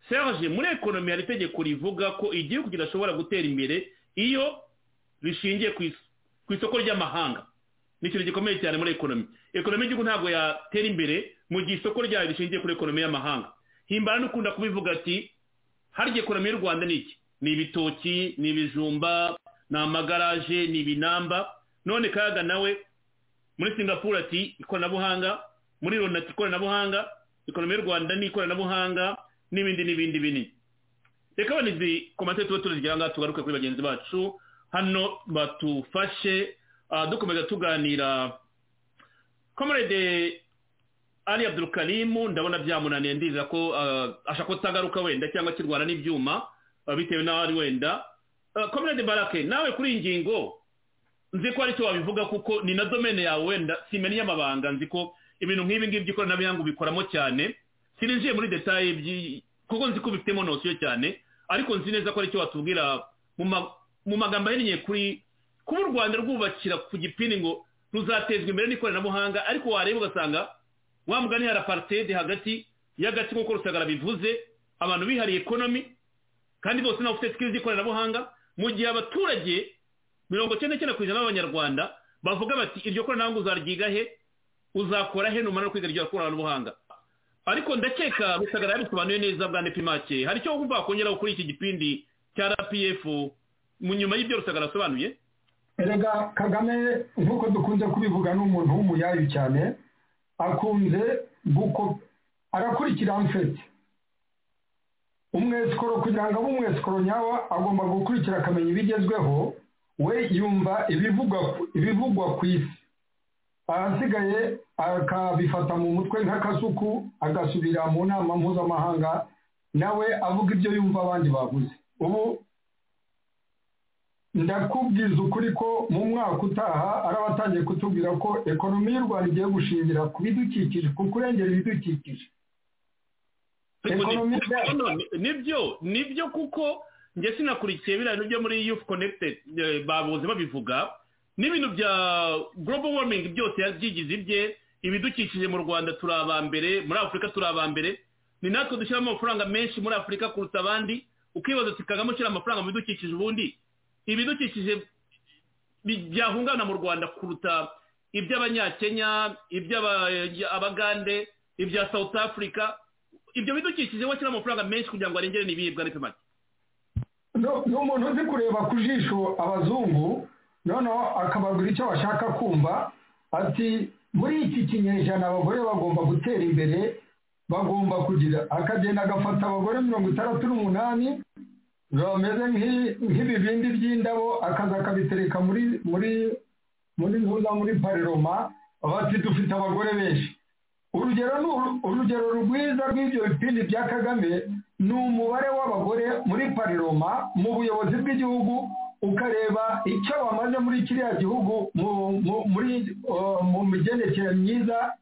Speaker 2: serge muri ekonomi hari itegeko rivuga ko igihugu kidashobora gutera imbere iyo rishingiye ku is- ku isoko ry'amahanga ni ikintu gikomeye cyane muri ekonomi ekonomi y'igihugu ntabwo yatera imbere mu gihe isoko ryayo rishingiye kuri ekonomi y'amahanga himbara n'ukunda kubivuga ati harya ekonomi y'u rwanda ni iki ni ibitoki ni ibijumba ni amagaraje ni ibinamba none kaga nawe muri singapore ati ikoranabuhanga muri loni ati ikoranabuhanga ekonomi y'u rwanda ni ikoranabuhanga n'ibindi n'ibindi binini reka bane izi komantere tuba tuzigira ngaha tugaruke kuri bagenzi bacu hano batufashe ah, dukomeza tuganira komerede ari abdurukarimu ndabona byamunaniye ndizera ko ah, ashaka ko utagaruka wenda cyangwa kirwana n'ibyuma ah, bitewe n'aho ari wenda komerede barake nawe kuri iyi ngingo nzi ko aricyo wabivuga kuko ni na domene yawe wenda simenya amabanga nzi ko ibintu nk'ibi ngibi by'ikoranabuhanga ubikoramo cyane sirinjiye muri detaye by'i- kuko nzi ko ubifitemo nosiyo cyane ariko nzi neza ko aricyo watubwira mu ma- mu magambo ahinnye kuri kuba u rwanda rwubakira ku gipini ngo ruzatezwa imbere n'ikoranabuhanga ariko wareba ugasanga wa mugani hari aparitede hagati y'agatsiko kuko rusagara bivuze abantu bihariye ekonomi kandi bose nabo ufite sikiri z'ikoranabuhanga mu gihe abaturage mirongo cyenda cyenda ku ijana b'abanyarwanda bavuga bati iryo koranabuhanga uzaryiga he uzakora he numara no kwiga iryo koranabuhanga ariko ndakeka rusagara yabisobanuye neza bwa nepimake hari icyo wumva wakongeraho kuri iki gipindi cya rpf mu nyuma y'ibyo rusagara asobanuye
Speaker 3: erega kagame nk'uko dukunze kubivuga ni umuntu w'umuyayu cyane akunze guko arakurikira mfete umwesikoro kugira ngo abe umwesikoro nyawo agomba gukurikira akamenya ibigezweho we yumva ibivugwa ibivugwa ku isi ahasigaye akabifata mu mutwe nk'akasuku agasubira mu nama mpuzamahanga nawe avuga ibyo yumva abandi bavuze ubu ndakubwiza ukuri ko mu mwaka utaha ari abatangiye kutubwira ko ekonomi y'u rwanda igiye gushingira ku bidukikije ku kurengera ibidukikije
Speaker 2: Ariko ni-
Speaker 3: Ekonomi-
Speaker 2: none, nibyo nibyo kuko njye sinakurikiye biriya bintu byo muri yufu konekitedi babuze babivuga n'ibintu bya global warming byose yabyigize ibye ibidukikije mu rwanda turi aba mbere muri afurika turi aba mbere ni natwe dushyiramo amafaranga menshi muri afurika kuruta abandi ukibaza ati kagame ushyira amafaranga mu bidukikije ubundi ibidukikije byahungana mu rwanda kuruta iby'abanyakenya iby'abagande ibya south africa ibyo bidukikije washyira amafaranga menshi kugira ngo arengere n'ibiribwa ariko make
Speaker 3: ni umuntu uzi kureba ku jisho abazungu noneho akababwira icyo bashaka kumva ati muri iki kinyejana abagore bagomba gutera imbere bagomba kugira akagenda agafata abagore mirongo itandatu n'umunani bameze nk'ibibindi by'indabo akaza akabitereka muri muri muri ntuza muri pareroma bati dufite abagore benshi urugero ni urugero rwiza rw'ibyo bipindi bya kagame ni umubare w'abagore muri pariroma mu buyobozi bw'igihugu ukareba icyo bamaze muri kiriya gihugu mu migendekere myiza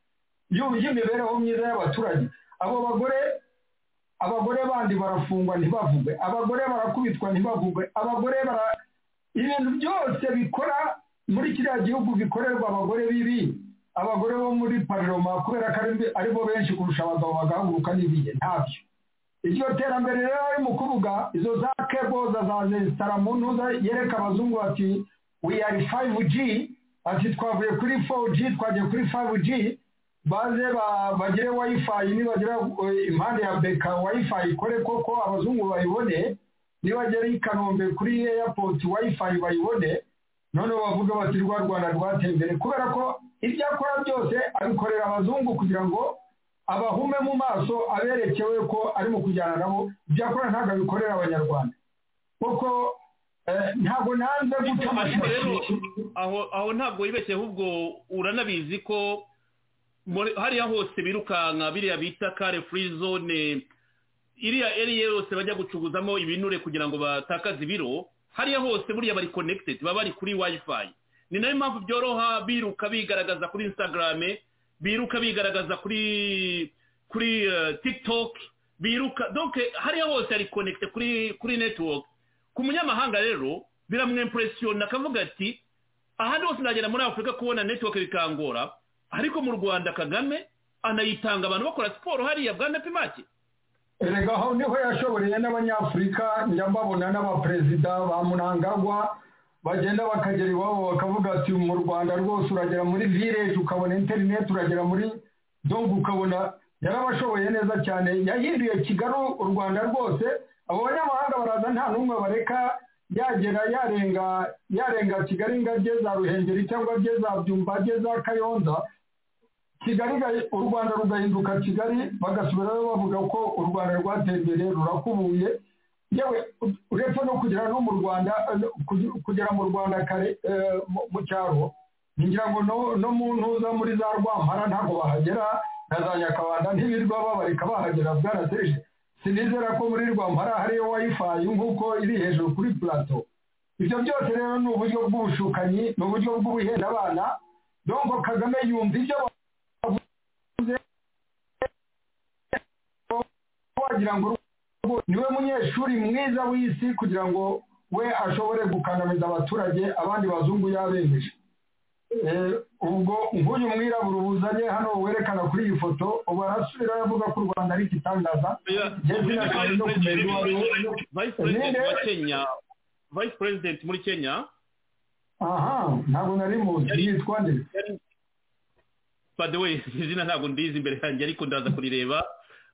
Speaker 3: y'imibereho myiza y'abaturage abo bagore abagore bandi barafungwa ntibavugwe abagore barakubitwa ntibavugwe abagore bara ibintu byose bikora muri kiriya gihugu bikorerwa abagore bibi abagore bo muri pariroma kubera ko ari bo benshi kurusha abagabo bagahaguruka n'ibihe ntabyo iryo terambere rero ari mu kuvuga izo za keboza za zesitara mu ntuza yereka abazungu bati we are 5G ati twavuye kuri 4G twagiye kuri 5G baze bagire wifi nibagira impande ya beka wifi ikore koko abazungu bayibone nibagera i kanombe kuri airport wifi bayibone noneho bavuga bati rwa rwanda rwateye imbere kubera ko ibyo akora byose abikorera abazungu kugira ngo abahume mu maso aberekewe ko ari mu kujyana nabo ibyo akora ntabwo abikorera abanyarwanda kuko ntabwo nanze guca amashuri
Speaker 2: aho aho ntabwo wibeshye ahubwo uranabizi ko hariya hose birukanka biriya bita kare furi zone iriya eriye yose bajya gucuruzamo ibinure kugira ngo batakaze ibiro hariya hose buriya bari konekitedi baba bari kuri wayifayi ni nayo mpamvu byoroha biruka bigaragaza kuri instagram biruka bigaragaza kuri kuri tiktok biruka doke hariya hose ari konekite kuri kuri netiwoke ku munyamahanga rero biramwempuresiyona akavuga ati ahandi hose nagenda muri afurika kubona netiwoke bikangora ariko mu rwanda kagame anayitanga abantu bakora siporo hariya bwana pimake
Speaker 3: erega aho niho yashoboreye n'abanyafurika njya mbabona n'abaperezida ba munangagwa bagenda bakagera iwabo bakavuga ati mu rwanda rwose uragera muri vireji ukabona interineti uragera muri dongo ukabona yarabashoboye neza cyane yahinduye kigali u rwanda rwose abo banyamahanga baraza nta n'umwe bareka yagera yarenga yarenga kigali ngo ajye za ruhengeri cyangwa ajye za byumba ajye za kayonza kigali u rwanda rugahinduka kigali bagasubirayo bavuga ko u rwanda rwateye imbere rurakubuye yewe uretse no kugera no mu rwanda kugera mu rwanda kare mu cyaro ngira ngo no mu ntuza muri za rwampara ntabwo bahagera na za nyakabanda ntibirirwa babareka bahagera bwarateje sinizera ko muri rwampara hariyo wayifayi nk'uko iri hejuru kuri plato ibyo byose rero ni uburyo bw'ubushukanyi ni uburyo bw'ubuhendabana donko kagame yumva ibyo bavuze wagira ngo niwe munyeshuri mwiza w'isi kugira ngo we ashobore gukandamiza abaturage abandi bazungu yabemeje ubwo nk'uyu mwirabura ubuzanye hano werekana kuri iyi foto ubu arasubira avuga ko u rwanda ari igitangaza
Speaker 2: vice president muri kenya
Speaker 3: aha ntabwo nari muzi yitwa nde
Speaker 2: badewe izina ntabwo ndizi imbere yanjye ariko ndaza kurireba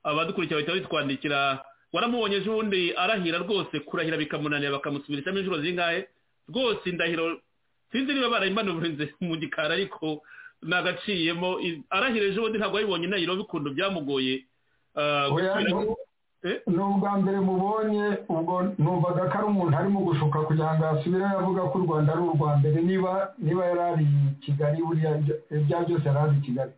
Speaker 2: abadukurikira bahita bitwandikira waramubonye ejo bundi arahira rwose kurahira bikamunanira bakamusubirishamo inshuro zingahe rwose indahiro sinzi niba barayimanurinze mu gikari ariko nagaciyemo arahira ejo bundi ntabwo yabibonye indahiro bikundu byamugoye
Speaker 3: ni ubwa mbere mubonye ubwo numvaga ko ari umuntu arimo gushuka kugira ngo asubire avuga ko u rwanda ari urwa mbere niba niba yari ari kigali buriya ibya byose yari ari kigali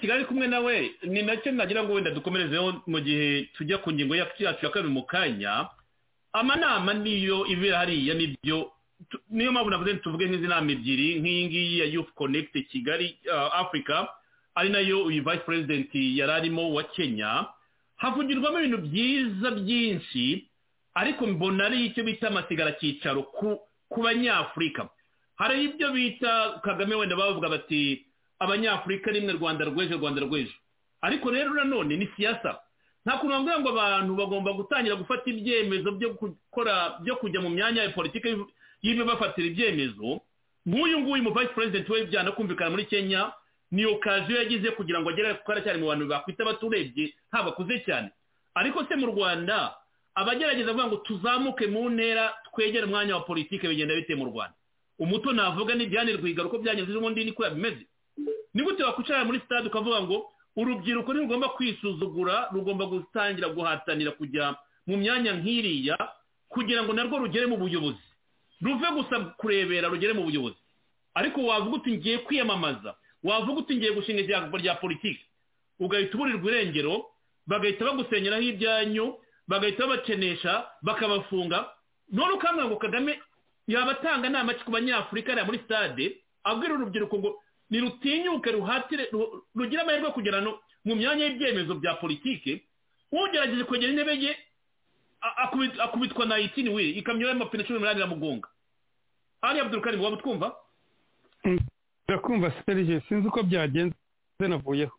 Speaker 2: kigali kumwe nawe ni nacyo nagira ngo wenda dukomerezeho mu gihe tujya ku ngingo yacu ya kabiri mu kanya amanama niyo ibera hariya nibyo niyo mpamvu navuze tuvuge nk'izi nama ebyiri nk'iyi ngiyi ya yufu konekite kigali afurika ari nayo uyu vice president yari arimo wa kenya havugirwamo ibintu byiza byinshi ariko mbona ari icyo bita amasigara cyicaro ku ku banyafurika hari ibyo bita kagame wenda bavuga bati abanyafurika rimwe rwanda rw'ejo rwanda rw'ejo ariko rero nanone ni siyasa nta kuntu bambwira ngo abantu bagomba gutangira gufata ibyemezo byo gukora byo kujya mu myanya ya politiki y'ibyo bafatira ibyemezo nk'uyu nguyu mu vice president we byana kumvikana muri kenya niyo kaje yagize kugira ngo agere kuko aracyari mu bantu bakwita abaturebye nta bakuze cyane ariko se mu rwanda abagerageza kuvuga ngo tuzamuke mu ntera twegere umwanya wa politiki bigenda bite mu rwanda umuto navuga ni byane rwiga uko byagenze ubundi niko yabimeze ni gute wakwicara muri sitade ukavuga ngo urubyiruko ntirugomba kwisuzugura rugomba gutangira guhatanira kujya mu myanya nk'iriya kugira ngo narwo rugere mu buyobozi ruve gusa kurebera rugere mu buyobozi ariko wavuga uti ngiye kwiyamamaza wavuga uti ngiye gushinga ijambo rya politiki ugahita uburirwa irengero bagahita bagusenyeraho ibyanyu bagahita babakenesha bakabafunga none ukambwira ngo kagame yaba atanga inama ku banyafurika hariya muri sitade abwira urubyiruko ngo nirutinyuke ruhatire rugire amahirwe kugera mu myanya y'ibyemezo bya politiki ugerageje kwegera intebe ye akubitwa na itini wiri ikamyo y'amapine cumi n'umunani iramugonga hariya abdurukari waba utwumva
Speaker 7: urakumva serije sinzi uko byagenze navuyeho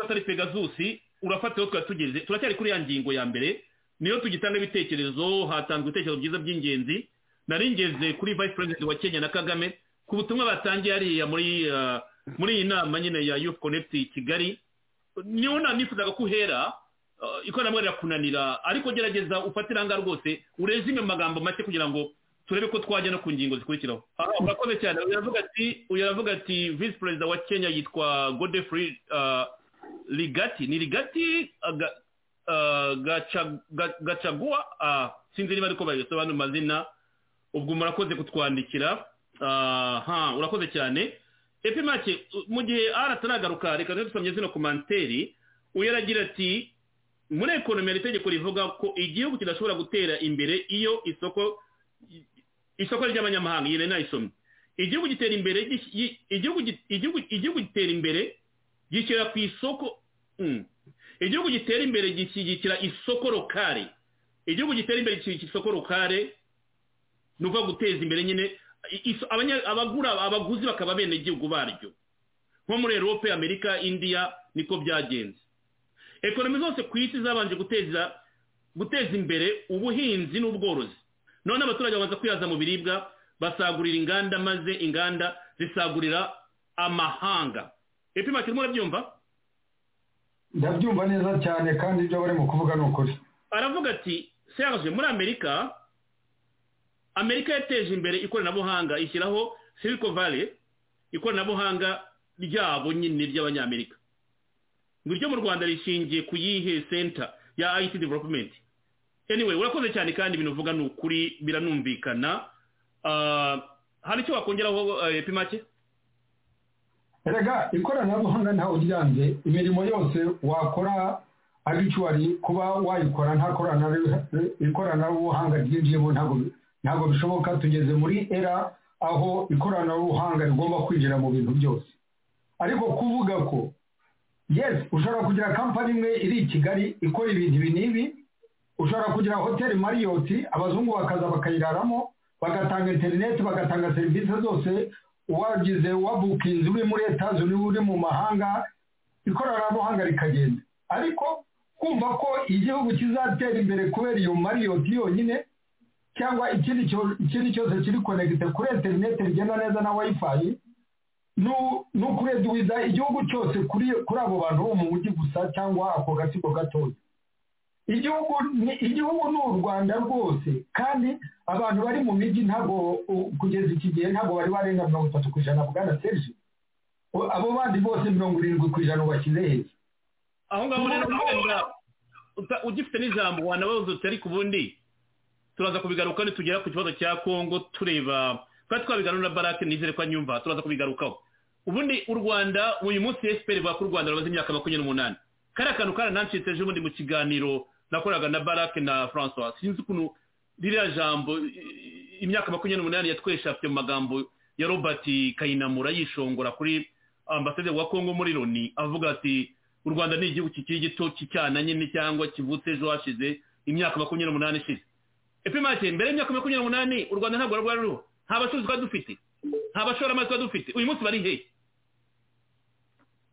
Speaker 2: atari pegazusi urafata iyo twari tugeze turacyari kuri ya ngingo ya mbere niyo tugitanga ibitekerezo hatanzwe ibitekerezo byiza by'ingenzi nari ngeze kuri vice president wa kenya na kagame ku butumwa batangiye hariya muri muri iyi nama nyine ya youth connect kigali niho nta nifuzaga ko uhera ikoranabuhanga rirakunanira ariko gerageza ufate iranga rwose urezime mu magambo make kugira ngo turebe ko twajya no ku ngingo zikurikiraho urakoze cyane uravuga ati uravuga ati vice perezida wa kenya yitwa godefrey rigati ni rigati gacaguwa sinzi niba ariko babisobanura amazina ubwo murakoze kutwandikira urakoze cyane epi make mu gihe arataragaruka reka dusomye zino komanteri uyu aragira ati muri ekonomi hari itegeko rivuga ko igihugu kidashobora gutera imbere iyo isoko isoko ry'abanyamahanga iyi nayisomye igihugu gitera imbere igihugu gitera imbere gishyira ku isoko igihugu gitera imbere gishyigikira isoko lokale igihugu gitera imbere gishyigikira isoko lokale ni ukuvuga guteza imbere nyine abagura abaguzi bakaba abenegihugu baryo nko muri erope amerika indiya niko byagenze ekonomi zose ku isi zabanje guteza guteza imbere ubuhinzi n'ubworozi none abaturage babanza kwihaza mu biribwa basagurira inganda maze inganda zisagurira amahanga epima kirimo urabyumva
Speaker 3: ndabyumva neza cyane kandi ibyo barimo kuvuga ni ukuri
Speaker 2: aravuga ati serge muri amerika amerika yateje imbere ikoranabuhanga ishyiraho silico valley ikoranabuhanga ryabo nyine ry'abanyamerika ngo iryo mu rwanda rishingiye ku yihe center ya it development anyway urakoze cyane kandi ibintu uvuga ni ukuri biranumvikana hari icyo wakongeraho epimake
Speaker 3: erega ikoranabuhanga ntawe uryambye imirimo yose wakora abicuwari kuba wayikora nta ikoranabuhanga ryinjiyemo ntabwo bishoboka tugeze muri era aho ikoranabuhanga rigomba kwinjira mu bintu byose ariko kuvuga ko yes ushobora kugira kampani imwe iri i kigali ikora ibintu ibi n'ibi ushobora kugira hoteli mariyoti abazungu bakaza bakayiraramo bagatanga interineti bagatanga serivisi zose wagize wabukinzi uri muri etaje uri mu mahanga ikoranabuhanga rikagenda ariko kumva ko igihugu kizatera imbere kubera iyo mariyoti yonyine cyangwa ikindi cyose kiri konegite kuri interineti rigenda neza na wayifayi ni ukureduwiza igihugu cyose kuri abo bantu bo mu mujyi gusa cyangwa ako gatsiko gatoya igihugu ni u rwanda rwose kandi abantu bari mu mijyi ntabwo kugeza iki gihe ntabwo bari barenga mirongo itatu ku ijana bwa na serije abo bandi bose mirongo irindwi ku ijana bashyize heza
Speaker 2: aho ngaho rero ugifite n'ijambo wanabaza uti ariko ubundi turaza kubigaruka nitugera ku kibazo cya kongo tureba twari twabiganura na barake nizere ko anyumva turaza kubigarukaho ubundi u rwanda uyu munsi esiperi bavuga ko u rwanda rumaze imyaka makumyabiri n'umunani kariya kantu karanancitse ejo bundi mu kiganiro nakoraga na barake na francois sinzi ukuntu ririya jambo imyaka makumyabiri n'umunani yatweshafite mu magambo ya robert kayinamura yishongora kuri ambasade wa kongo muri loni avuga ati u rwanda ni igihugu kikiri gito kicyana nyine cyangwa kivutse ejo hashize imyaka makumyabiri n'umunani ishize epimake mbere y'imyaka makumyabiri n'umunani u rwanda ntabwo rwari ruriho nta bacuruzi twari dufite nta bashoramari twari dufite uyu munsi bari hehe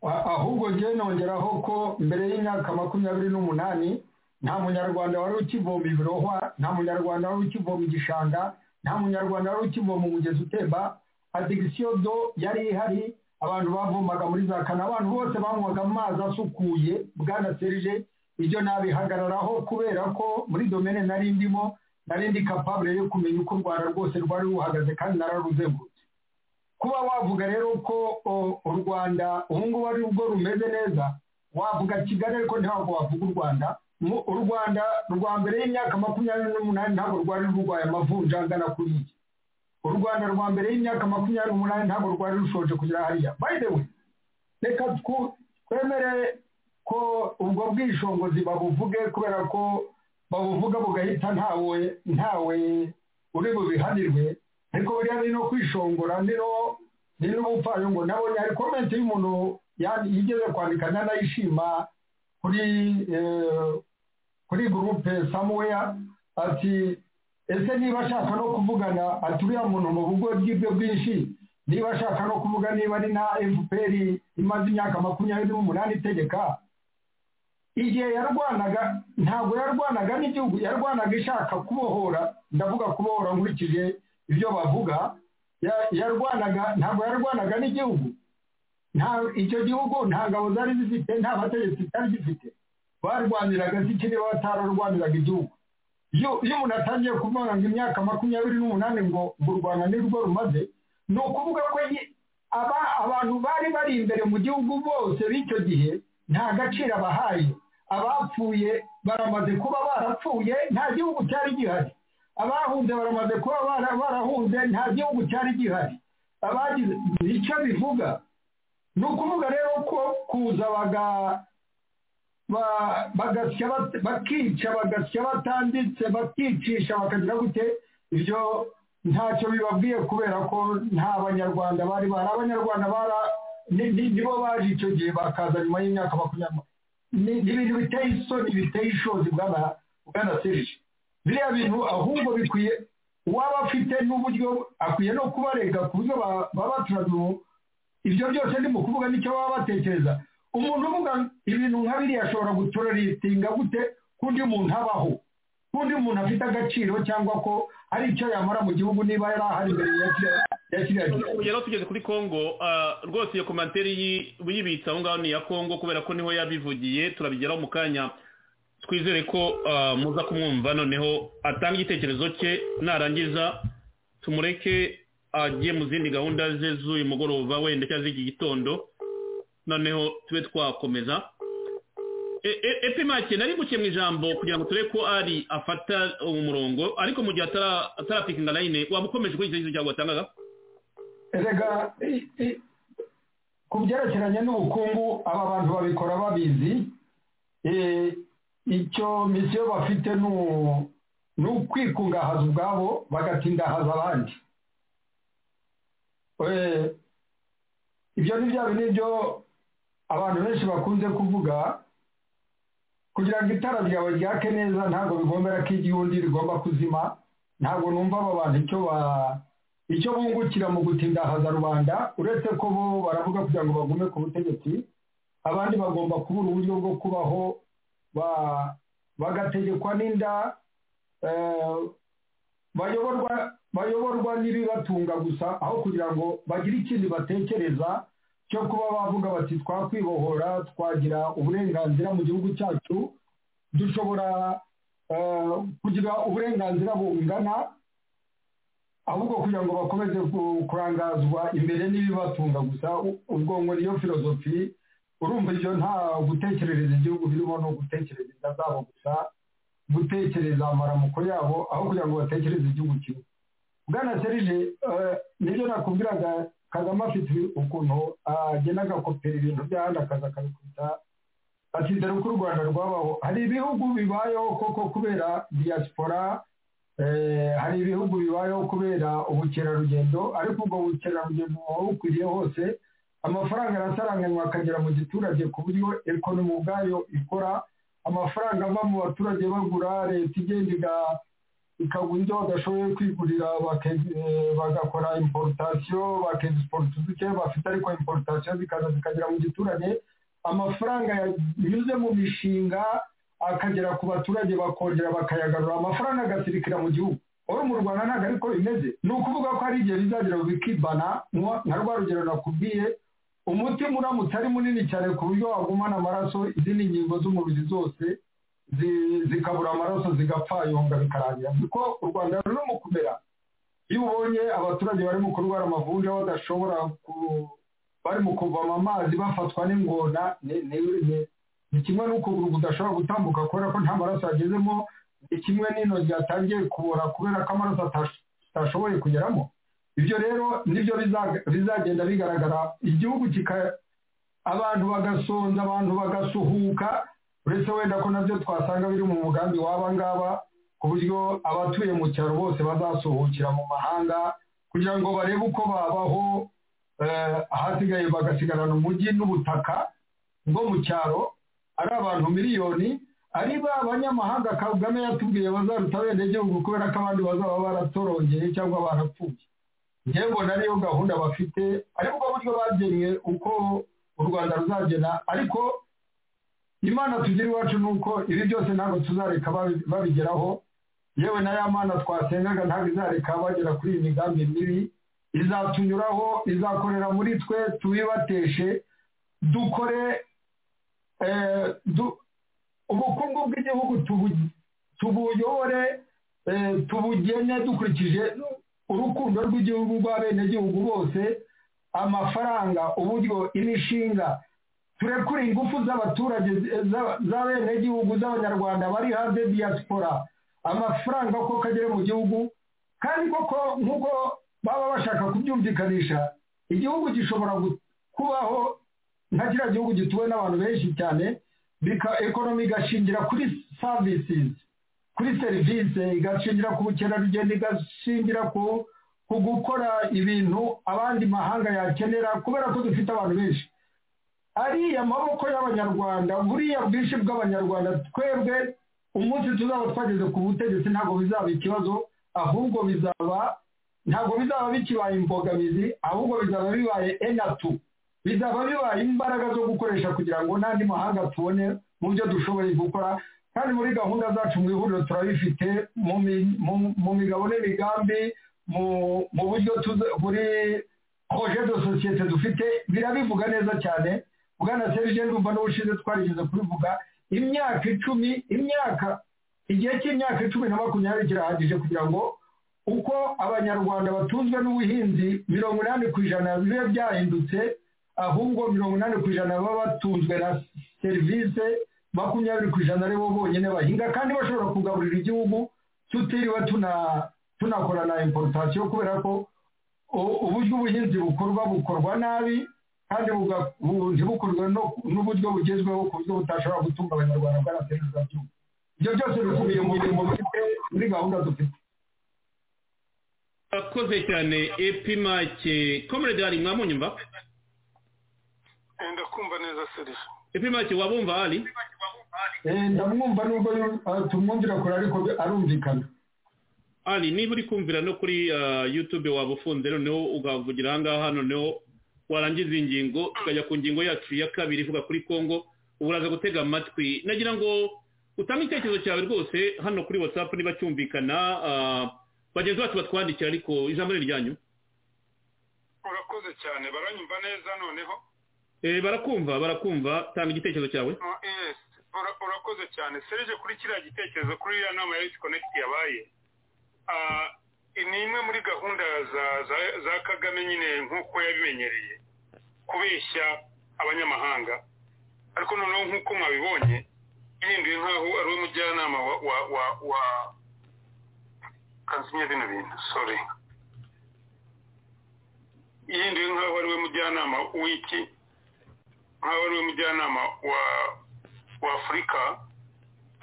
Speaker 3: ahubwo njyewe nongeraho ko mbere y'imyaka makumyabiri n'umunani nta munyarwanda wari ukivoma ibirohwa nta munyarwanda wari ukivoma igishanga nta munyarwanda wari ukivoma umugezi utemba adigisiyo do yari ihari abantu bavomaga muri za kana abantu bose banywaga amazi asukuye bwana serije ibyo nabihagararaho kubera ko muri domene nari ndimo nari ndi kapabure yo kumenya uko u rwanda rwose rwari ruhagaze kandi nararuzengurutse kuba wavuga rero ko u rwanda ubu ngubu ari rwo rumeze neza wavuga kigali ariko ntabwo wavuga u rwanda u rwanda rwa mbere y'imyaka makumyabiri n'umunani ntabwo rwari rurwaye amavunja angana kuri iki u rwanda rwa mbere y'imyaka makumyabiri n'umunani ntabwo rwari rushoje kugera hariya by the way reka twemere ko ubwo bwishongozi babuvuge kubera ko babuvuga bugahita ntawe ntawe uri bubihanirwe ariko buriya ni no kwishongora ni n'ubupfayongo nabonye hari komenti y'umuntu yigeze kwandika ntanayishima kuri kuri gurupe samuweya ati ese niba ashaka no kuvugana ati uriya muntu mu bugo bw'ibyo bwinshi niba ashaka no kuvuga niba ari na fpr imaze imyaka makumyabiri n'umunani itegeka igihe yarwanaga ntabwo yarwanaga n'igihugu yarwanaga ishaka kubohora ndavuga kubohora nkurikije ibyo bavuga yarwanaga ntabwo yarwanaga n'igihugu icyo gihugu nta ngabo zari zifite nta bategetsi cyari gifite barwaniraga ziki niba batararwaniraga igihugu iyo umuntu atangiye kuvuga ngo imyaka makumyabiri n'umunani ngo u rwanda nirwo rumaze ni ukuvuga ko abantu bari bari imbere mu gihugu bose b'icyo gihe nta gaciro abahaye abapfuye baramaze kuba barapfuye nta gihugu cyari gihari abahunze baramaze kuba barahunze nta gihugu cyari gihari abagize icyo bivuga ni ukuvuga rero ko kuza bagasya bakica bagasya batanditse bakicisha bakagira gute ibyo ntacyo bibabwiye kubera ko nta banyarwanda bari bari abanyarwanda bara nibo baje icyo gihe bakaza nyuma y'imyaka makumyabiri ni ibintu biteye isoni biteye ishozi bwana serije biriya bintu ahubwo bikwiye uwaba afite n'uburyo akwiye no kubarega ku buryo baba baturaniye ibyo byose ni mu kuvuga nicyo baba batekereza umuntu uvuga ibintu nka biriya ashobora gutororitinga gute kundi muntu abaho kundi muntu afite agaciro cyangwa ko hari icyo yamara mu gihugu niba yari ahari imbere ya kiriya gihe
Speaker 2: rero tugeze kuri kongo rwose iyo komantere y'ibitsa aho ngaho ni iya kongo kubera ko niho yabivugiye turabigeraho mu kanya twizere ko muza kumwumva noneho atanga igitekerezo cye narangiza tumureke agiye mu zindi gahunda ze z'uyu mugoroba wenda cyangwa z'iki gitondo noneho tube twakomeza epimake nari guke mu ijambo kugira ngo turebe ko ari afata umurongo ariko mu gihe atarapikinga layine waba ukomeje kuri icyo gihe cyangwa watangaga
Speaker 3: rega ku byerekeranye n'ubukungu aba bantu babikora babizi icyo misiyo bafite ni ukwikungahaza ubwabo bagatindahaza abandi ibyo ni bya bintu byo abantu benshi bakunze kuvuga kugira ngo itara ryawe ryake neza ntabwo bigombera ko igihe undi rigomba kuzima ntabwo numva aba bantu icyo icyo bungukira mu gutindahaza rubanda uretse ko bo baravuga kugira ngo bagume ku butegetsi abandi bagomba kubura uburyo bwo kubaho bagategekwa n'inda bayoborwa bayoborwa n'ibibatunga gusa aho kugira ngo bagire ikindi batekereza cyo kuba bavuga bati twakwibohora twagira uburenganzira mu gihugu cyacu dushobora kugira uburenganzira bungana ahubwo kugira ngo bakomeze kurangazwa imbere n'ibibatunga gusa ubwonko niyo filozofi urumva ibyo nta gutekerereza igihugu birimo no gutekereza inda zabo gusa gutekereza amaramuko yabo aho kugira ngo batekereze igihugu kimwe bwana serije nibyo nakubwiraga kagame afite ukuntu agenda agakopera ibintu by'ahandi akaza akabikubita atizera uko u rwanda rwabaho hari ibihugu bibayeho koko kubera diaspora hari ibihugu bibayeho kubera ubukerarugendo ariko ubwo bukerarugendo buba bukwiriye hose amafaranga arasaranganywa akagera mu giturage ku buryo ekonomi ubwayo ikora amafaranga ava mu baturage bagura leta igenda iga- ikagura ibyo badashoboye kwigurira bake- eh, bagakora importation bakexporta duke bafite ariko importation zikaza zikagera mu giturage amafaranga yanyuze mu mishinga akagera ku baturage bakongera bakayagarura amafaranga agasirikira mu gihugu uri mu rwanda ntabwo ariko bimeze ni ukuvuga ko hari igihe bizagera bikibana nka nka rwa rugero nakubwiye umutima uramutse ari munini cyane ku buryo wagumana amaraso izindi ngingo z'umubiri zose zi- zikabura amaraso zigapfayonga bikarangira kuko u rwanda ruri mu kumera iyo ubonye abaturage bari mu kurwara amavunja badashobora ku bari mu kuvoma amazi bafatwa n'ingona ni- ni- ni- ni kimwe n'ukuguru kudashobora gutambuka kubera ko nta maraso yagezemo ni kimwe n'intoki yatangiye kubora kubera ko amaraso atash- atashoboye kugeramo ibyo rero nibyo bizaga- bizagenda bigaragara igihugu kika abantu bagasonza abantu bagasuhuka uretse wenda ko nabyo twasanga biri mu mugambi w'aba ngaba ku buryo abatuye mu cyaro bose bazasuhukira mu mahanga kugira ngo barebe uko babaho eh, ahasigaye bagasigarana umujyi n'ubutaka bwo mu cyaro ari abantu miliyoni ari ba banyamahanga kagame yatubwiye bazaruta abenegihugu kubera ko abandi bazaba baratorongeye cyangwa barapfuye njyewe mbona ariyo gahunda bafite ariko ubwo buryo bagennye uko u rwanda ruzagena ariko imana tugira iwacu ni uko ibi byose ntabwo tuzareka babi- babigeraho yewe na ya mana twasengaga ntabwo izareka bagera kuri iyi migambi mibi izatunyuraho izakorera muri twe tubibateshe dukore eh, du- ubukungu bw'igihugu tubu- tubuyobore eh, tubugene dukurikije urukundo rw'igihugu rw'abenegihugu bose amafaranga uburyo imishinga turekure ingufu z'abaturage z- za- z'abenegihugu z'abanyarwanda bari hanze diaspora amafaranga ko kagere mu gihugu kandi koko nk'uko baba bashaka kubyumvikanisha igihugu gishobora gu- kubaho nka kiriya gihugu gituwe n'abantu benshi cyane bika ekonomi igashingira kuri savisizi kuri serivisi igashingira ku bukerarugendo igashingira ku ku gukora ibintu abandi mahanga yakenera kubera ko dufite abantu benshi ariya maboko y'abanyarwanda buriya bwinshi bw'abanyarwanda twebwe umunsi tuzaba twageze ku butegetsi ntabwo bizaba ikibazo ahubwo bizaba ntabwo bizaba bikibaye imbogamizi ahubwo bizaba bibaye enatu bizaba bibaye imbaraga zo gukoresha kugira ngo n'andi mahanga tubone mu byo dushoboye gukora kandi muri gahunda zacu mu ihuriro turabifite mu mi- mu- mu migabo n'imigambi mu mu buryo tuza- buri proje de sosiyete dufite birabivuga neza cyane bwana serge ndumva n'ubushize twarigeze kubivuga imyaka icumi imyaka igihe cy'imyaka icumi na makumyabiri kirahagije kugira ngo uko abanyarwanda batunzwe n'ubuhinzi mirongo inani ku ijana bibe byahindutse ahubwo mirongo inani ku ijana baba batunzwe na serivisi makumyabiri ku ijana aribo bonyine bahinga kandi bashobora kugaburira igihugu tutiriwe tuna- tunakora na importation kubera ko u- uburyo ubuhinzi bukorwa bukorwa nabi kandi buga- bu- ntibukorwe no- n'uburyo bugezweho ku buryo butashobora gutunga abanyarwanda bwanatereza byumva ibyo byose bikubiye mu bintu bifite muri gahunda dufite
Speaker 2: akoze cyane epimake komerede hari mwamunyumva
Speaker 5: ndakumva neza serivisi
Speaker 2: epimake wabumva hari
Speaker 3: Eh, ndamwumva nubwo yu- ah, tumwumvira kure ariko bi- arumvikana
Speaker 2: ari niba uri kumvira no kuri ah, youtube waba ufunze noneho ugavugira ahangaha noneho warangiza iyi ngingo tukajya ku ngingo yacu ya kabiri ivuga kuri congo ubu uraza gutega amatwi nagira ngo utange icyerekezo cyawe rwose hano kuri whatsapp niba cyumvikana ah, bagenzi bacu batwandikira ariko ijambo ni iryanyu
Speaker 5: urakoze cyane baranyumva neza noneho
Speaker 2: Eh, barakumva barakumva tanga igitekerezo cyawe
Speaker 5: Ah, yes. Ura- urakoze cyane serije kuri kiriya gitekerezo kuri iriya nama ya konegiti yabaye Ah, ni imwe muri gahunda za- za- za kagame nyine nk'uko yabimenyereye kubeshya abanyamahanga ariko noneho nk'uko mwabibonye yihinduye nk'aho ari we mujyanama wa wa wa wa kansinye bino bintu sorry yihinduye nk'aho ari we mujyanama w'iki nk'aho ari we mujyanama wa wa afurika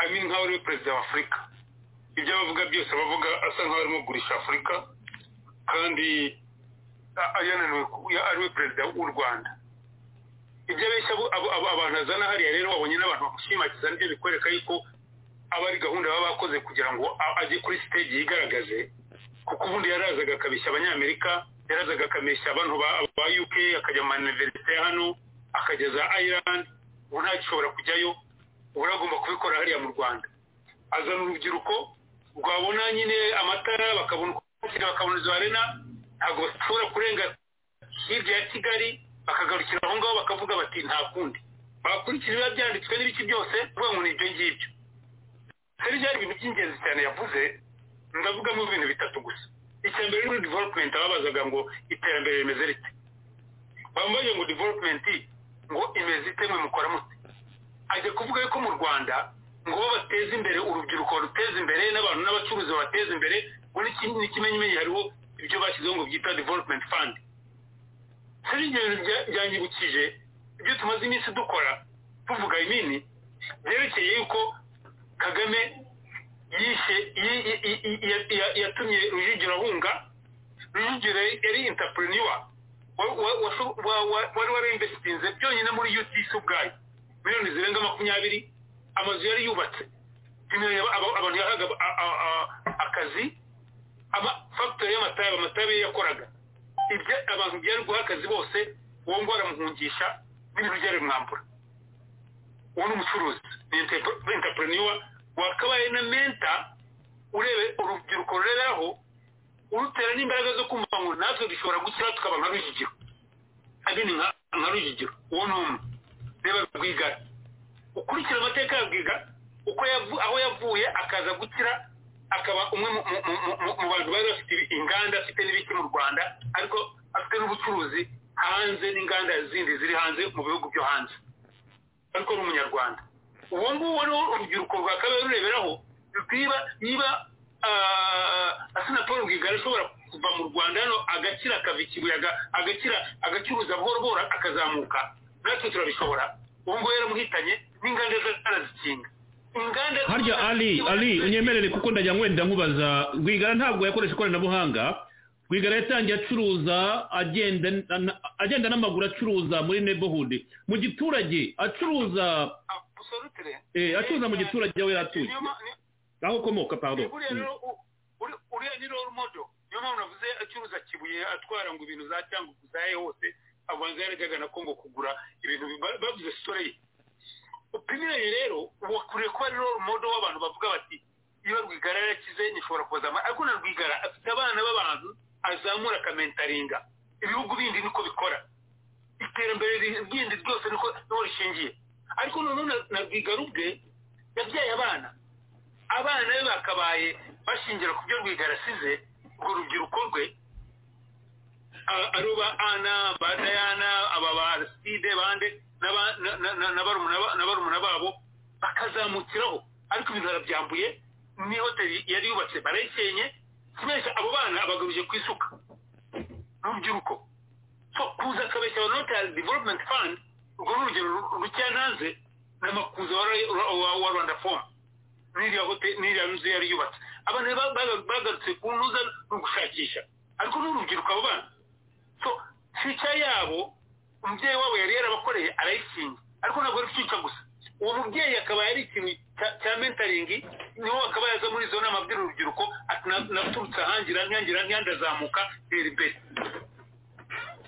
Speaker 5: I mean nk'aho ari we perezida wa afurika ibyo bavuga byose bavuga asa nk'aho arimo kugurisha afurika kandi a- yananiwe ku- ya- ari we perezida w'u rwanda ibyo abe abeshya abo- abo- abo abantu azana hariya rero wabonye n'abantu bamushimagiza nibyo bikwereka yuko aba ari gahunda baba bakoze kugira ngo a- ajye kuri stage yigaragaze kuko ubundi yarazaga akabeshya abanyamerika yarazaga akabeshya abantu ba ba uk akajya mu maniverisite ya hano akageza ireland ubu ntagishobora kujyayo ubu agomba kubikora hariya mu rwanda azana urubyiruko rwabona nyine amatara bakabona uko bakina bakabona izo arena ntabwo bashobora kurenga hirya ya kigali bakagarukira aho ngaho bakavuga bati nta kundi bakurikira ibiba byanditswe n'ibiki byose kuvuga ngo ni ibyo ngibyo hari byari ibintu by'ingenzi cyane yavuze ndavugamo ibintu bitatu gusa icya mbere ni development ababazaga ngo iterambere rimeze rite bambaye ngo development ngo imeze ite mwe mukora mute ajya kuvuga yuko mu rwanda ngo bateze imbere urubyiruko ruteze imbere n'abantu n'abacuruzi bateze imbere ngo n'iki- n'ikimenyimenyi hariho ibyo bashyizeho ngo byitwa development fund hari ibyo bintu bya- byanyibukije ibyo tumaze iminsi dukora tuvuga imini byerekeye yuko kagame yishe yi- yi- yi- yi- ya- ya- yatumye rujugiro ahunga rujugiro yari intapureniwa wari warinvesitinze byonyine muri utc ubwayo miliyoni zirenga makumyabiri amazu yari yubatse Imirimo yaba- aba- abantu yahaga a- a- a- akazi amafagitore y'amatabi amatabi yakoraga ibyo abantu byari guha akazi bose uwo ngo aramuhungisha n'ibintu byari mwambura uwo ni umucuruzi ni intapureniwa wakabaye na menta urebe urubyiruko rureraho urutera n'imbaraga zo kumva ngo natwe dushobora gukira tukaba nka rujigiro abini nka nka rujigiro uwo ni umwe reba rwigara ukurikira amateka ya rwigara uko yavu- aho yavuye akaza gukira akaba umwe mu- mu- mu- mu- mu bantu bari bafite ibi- inganda afite n'ibiki mu rwanda ariko afite n'ubucuruzi hanze n'inganda zindi ziri hanze mu bihugu byo hanze ariko ni umunyarwanda ubu ngubu wariho urubyiruko rwa kabiri rureberaho rwiba niba asinapolo rwigara ashobora kuva mu rwanda hano agakira akava i kibuye aga- agakira agacuruza buhoro buhoro akazamuka natwe turabishobora ubu ngubu yaramuhitanye n'inganda zarazikinga inganda
Speaker 2: harya ali ali unyemerere kuko ndajya nkwenda nkubaza rwigara ntabwo yakoresha ikoranabuhanga rwigara yatangiye acuruza agenda na- agenda n'amaguru acuruza muri neighborhood mu giturage acuruza
Speaker 5: Absolutely.
Speaker 2: eh, acuruza mu giturage aho yari atuye
Speaker 5: Niyo ma- ni-
Speaker 2: aho ukomoka pardon
Speaker 5: buriya
Speaker 2: Mm.
Speaker 5: rero u- uri- uriya ni role model niyo mpamvu navuze acuruza kibuye atwara ngo ibintu za cyangugu za he hose abanza yarajyaga na kongo kugura ibintu bi- bavuze sitore ye upimiranye rero wakuriye kuba ari role model w'abantu bavuga bati niba rwigara yarakize nishobora kubazamara ariko na rwigara afite abana b'abantu azamura akamentaringa ibihugu bindi niko bikora iterambere ryindi ryose niko niho rishingiye ariko noneho na- na rwigara ubwe yabyaye abana abana be bakabaye bashingira ku byo rwigara asize urwo rubyiruko rwe a- ari ba ana ba dayana aba ba ariside bande n'aba- na- na- na- na barumuna ba- na barumuna babo bakazamukiraho ariko ibintu barabyambuye ni hoteli yari yubatse barayikenye kubeshya abo bana abagamije ku isuka n'urubyiruko so kuza akabeshya abantu hoteli development fund urwo ni urugero rukeya ntanze n'amakuza wa rwanda fomu n'iriya hoteli n'iriya nzu yari yubatse abantu ba- ba- bagarutse ku ntuza no gushakisha ariko n'urubyiruko abo bana so fica yabo umubyeyi wabo yari yarabakoreye arayikinga ariko ntabwo ari fica gusa uwo mubyeyi akaba yari ikintu cya- cya mentaringi niho akaba yaza muri izo nama abwira urubyiruko ati "Na- naturutse ahangira ntiyangira ntiyandazamuka rero imbere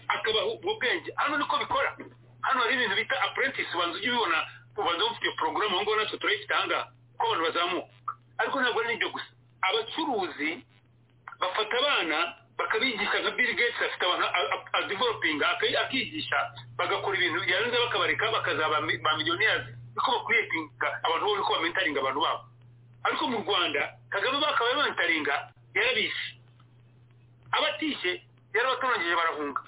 Speaker 5: akabaha ubwenge hano niko bikora hano hari ibintu bita apprentice ubanza ujya ubibona ubanza ufite porogaramu aho ngaho natwe turayifite aha ngaha uko abantu bazamuka ariko ntabwo ari n'ibyo gusa abacuruzi bafata abana bakabigisha nka bill gates afite abantu adevelopinga akigisha bagakora ibintu yarangiza bakabareka bakazaba mi- ba miliyoniyazi niko bakuriyetinga abantu bo niko bamentaringa abantu babo ariko mu rwanda kagame bakabaye bamentaringa yarabishe abatishe yarabatoranyije barahunga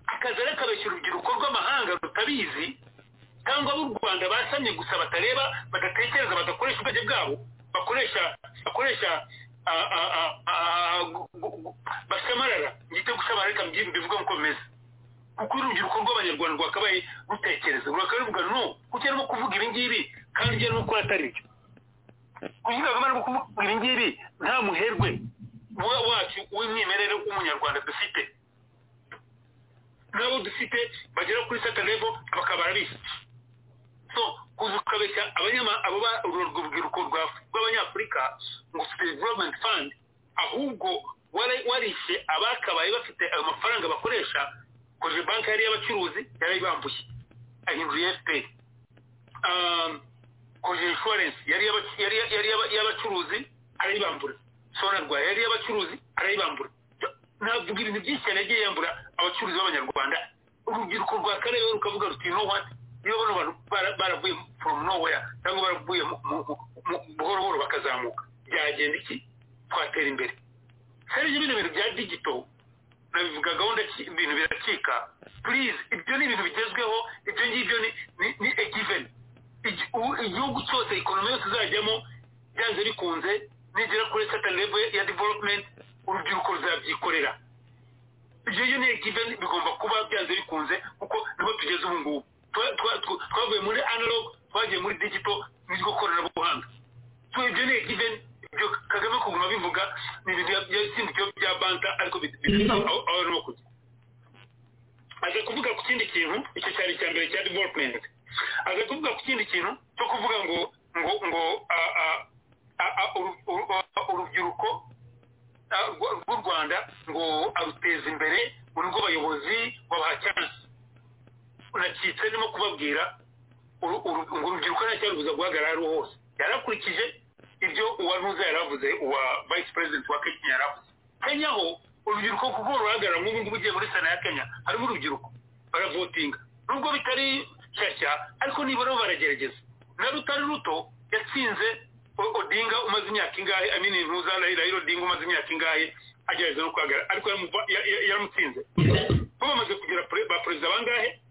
Speaker 5: akazi ariko urubyiruko rw'amahanga rutabizi cyangwa b'u rwanda basamye gusa batareba badatekereza badakoresha ubwenge bwabo bakoresha bakoresha ah, ah, ah, ah, gu- gu- gu- bashamarara ngite gushamarara reka mbyimbe bivuga nk'uko bimeze kuko urubyiruko rw'abanyarwanda rwakabaye rutekereza rwakabaye ruvuga no kuko arimo kuvuga ibi ngibi kandi ibyo arimo gukora atari byo kuvuga ngo arimo kuvuga ibi ngibi nta muherwe wa- wacu w'umwimerere w'umunyarwanda dufite n'abo dufite bagera kuri sata levo bakaba arabisi so kuza ukabeshya abanyama- abo ba- uru- urwo rubyiruko rwa- rw'abanyafurika ngo ufite development fund ahubwo wari- warishe abakabaye bafite ayo mafaranga bakoresha koje banki yari y'abacuruzi yarayibambuye ahindura efuperi koje inshuwarensi yari y'aba- yari- yari y'aba- y'abacuruzi arayibambura sonarwa yari y'abacuruzi arayibambura ntabwo ibintu byinshi cyane yagiye yambura abacuruzi b'abanyarwanda urubyiruko rwa karere rukavuga ruti no what niba bano bantu bara- baravuye from nowhere cyangwa baravuye mu- mu- mu- buhoro buhoro bakazamuka byagenda iki twatera imbere serije bino bintu bya digito nabivuga gahunda ki- ibintu biracika please ibyo ni ibintu bigezweho ibyo ngibyo ni ni- ni a given Igi- ubu igihugu cyose ikonomi yose izajyamo byanze bikunze nigera kuri certain level ya development urubyiruko ruzabyikorera ibyo rero ni given bigomba kuba byanze bikunze kuko niho tugeze ubu ngubu Twa- twa- twa- twavuye muri analog twagiye muri digital n'iryo koranabuhanga so ibyo ni given ibyo kagame kuguma bivuga ni ibintu byasindikiyo bya banta ariko bifite aho aho arimo kujya aza kuvuga ku kindi kintu icyo cyari icya mbere cya development aza kuvuga ku kindi kintu cyo kuvuga ngo ngo ngo ah, ah, ah, ah, uru- uru- ah, urubyiruko ah, rwa- rw'u rwanda ngo aruteza imbere ngo nibwo bayobozi babaha cyansi unacitse ndimo kubabwira uru- uru- ngo urubyiruko ntacyarubuza guhagarara ariho hose yarakurikije ibyo uwa ntuza yaravuze uwa vice president wa kenya yaravuze kenya ho urubyiruko kuko ruhagarara nk'ubu ngubu ugiye muri sena ya kenya harimo urubyiruko baravotinga nubwo bitari shyashya ariko nibura bo baragerageza na rutari ruto yatsinze O- odinga umaze imyaka ingahe amini ntuza rahira odinga umaze imyaka ingahe agerageza no guhagarara ariko yaramuva- ya- ya- yaramutsinze bo bamaze kugira pre- ba perezida bangahe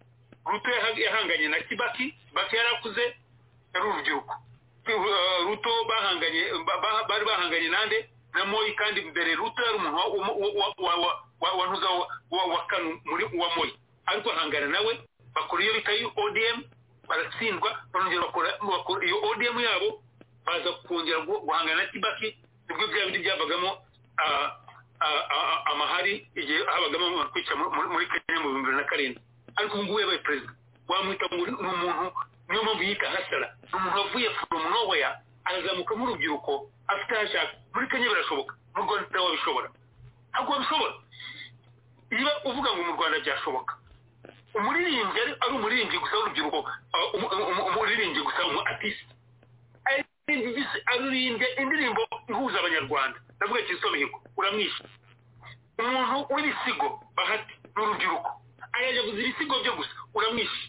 Speaker 5: ruto yaha- yahanganye na kibaki kibaki yarakuze yari urubyiruko Eh, ruto bahanganye ba- ba- bari bahanganye nande na moyi kandi mbere ruto yari umuntu wa- wa- wa- wa- wa- wa- wa ntuza wa- wa- wa kanu muri wa moyi ariko ahangana nawe bakora iyo bita iyo odm baratsindwa barongera bakora bakora iyo odm yabo baza kongera gu- guhangana na kibaki nibwo bya bindi byavagamo ah, ah, ah, amahari igihe habagamo abantu kwica muri- muri- muri kenya mu bihumbi bibiri na karindwi ariko ubu ngubu yabaye perezida wamwita ngo ni umuntu niyo mpamvu yita hasara ni umuntu wavuye from nowhere arazamuka nk'urubyiruko afite aho ashaka muri kenya birashoboka mu rwanda wabishobora ntabwo wabishobora niba uvuga ngo mu rwanda byashoboka umuririmbyi ari ari umuririmbyi gusa w'urubyiruko ah, umu- umu- umuririmbyi gusa umu artiste aririmbye indirimbo ihuza abanyarwanda ndavuga kizito mihigo uramwishe umuntu w'ibisigo bahati n'urubyiruko arajya guza ibisigo byo gusa uramwishe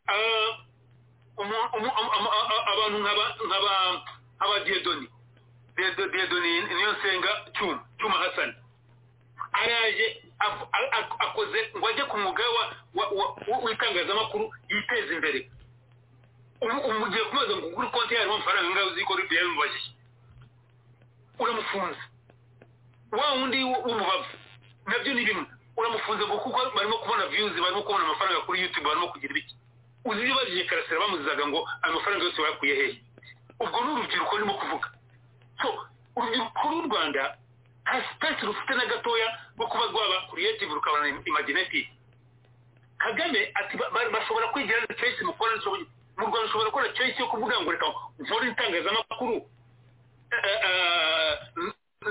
Speaker 5: Ah, umu- umu- am- am- a- a- abantu nkaba nkaba abadiyedoni diyedoni niyo nsenga cyuma cyuma hasani araje af- a- a- akoze ngo ajye ku mwuga we wa- wa- wa- w'itangazamakuru yiteze imbere umu- umu- ugiye kubaza ngo ugure konti yarimo amafaranga angahe uzi ko ribi yabimubajije uramufunze wa wundi w'umubavu nabyo ni bimwe uramufunze ngo kuko barimo kubona views barimo kubona amafaranga kuri youtube barimo kugira ibiki uzi ibyo bagiye karasira bamuzizaga ngo ayo mafaranga yose bayakuye hehe ubwo ni urubyiruko ndimo kuvuga so urubyiruko rw'u rwanda nta sipesi rufite na gatoya rwo kuba rwaba creative rukabana imaginative kagame ati ba- ba- bashobora kwigira choice mukora nshoboye- mu rwanda ushobora gukora choice yo kuvuga ngo reka nkore itangazamakuru eh, eh,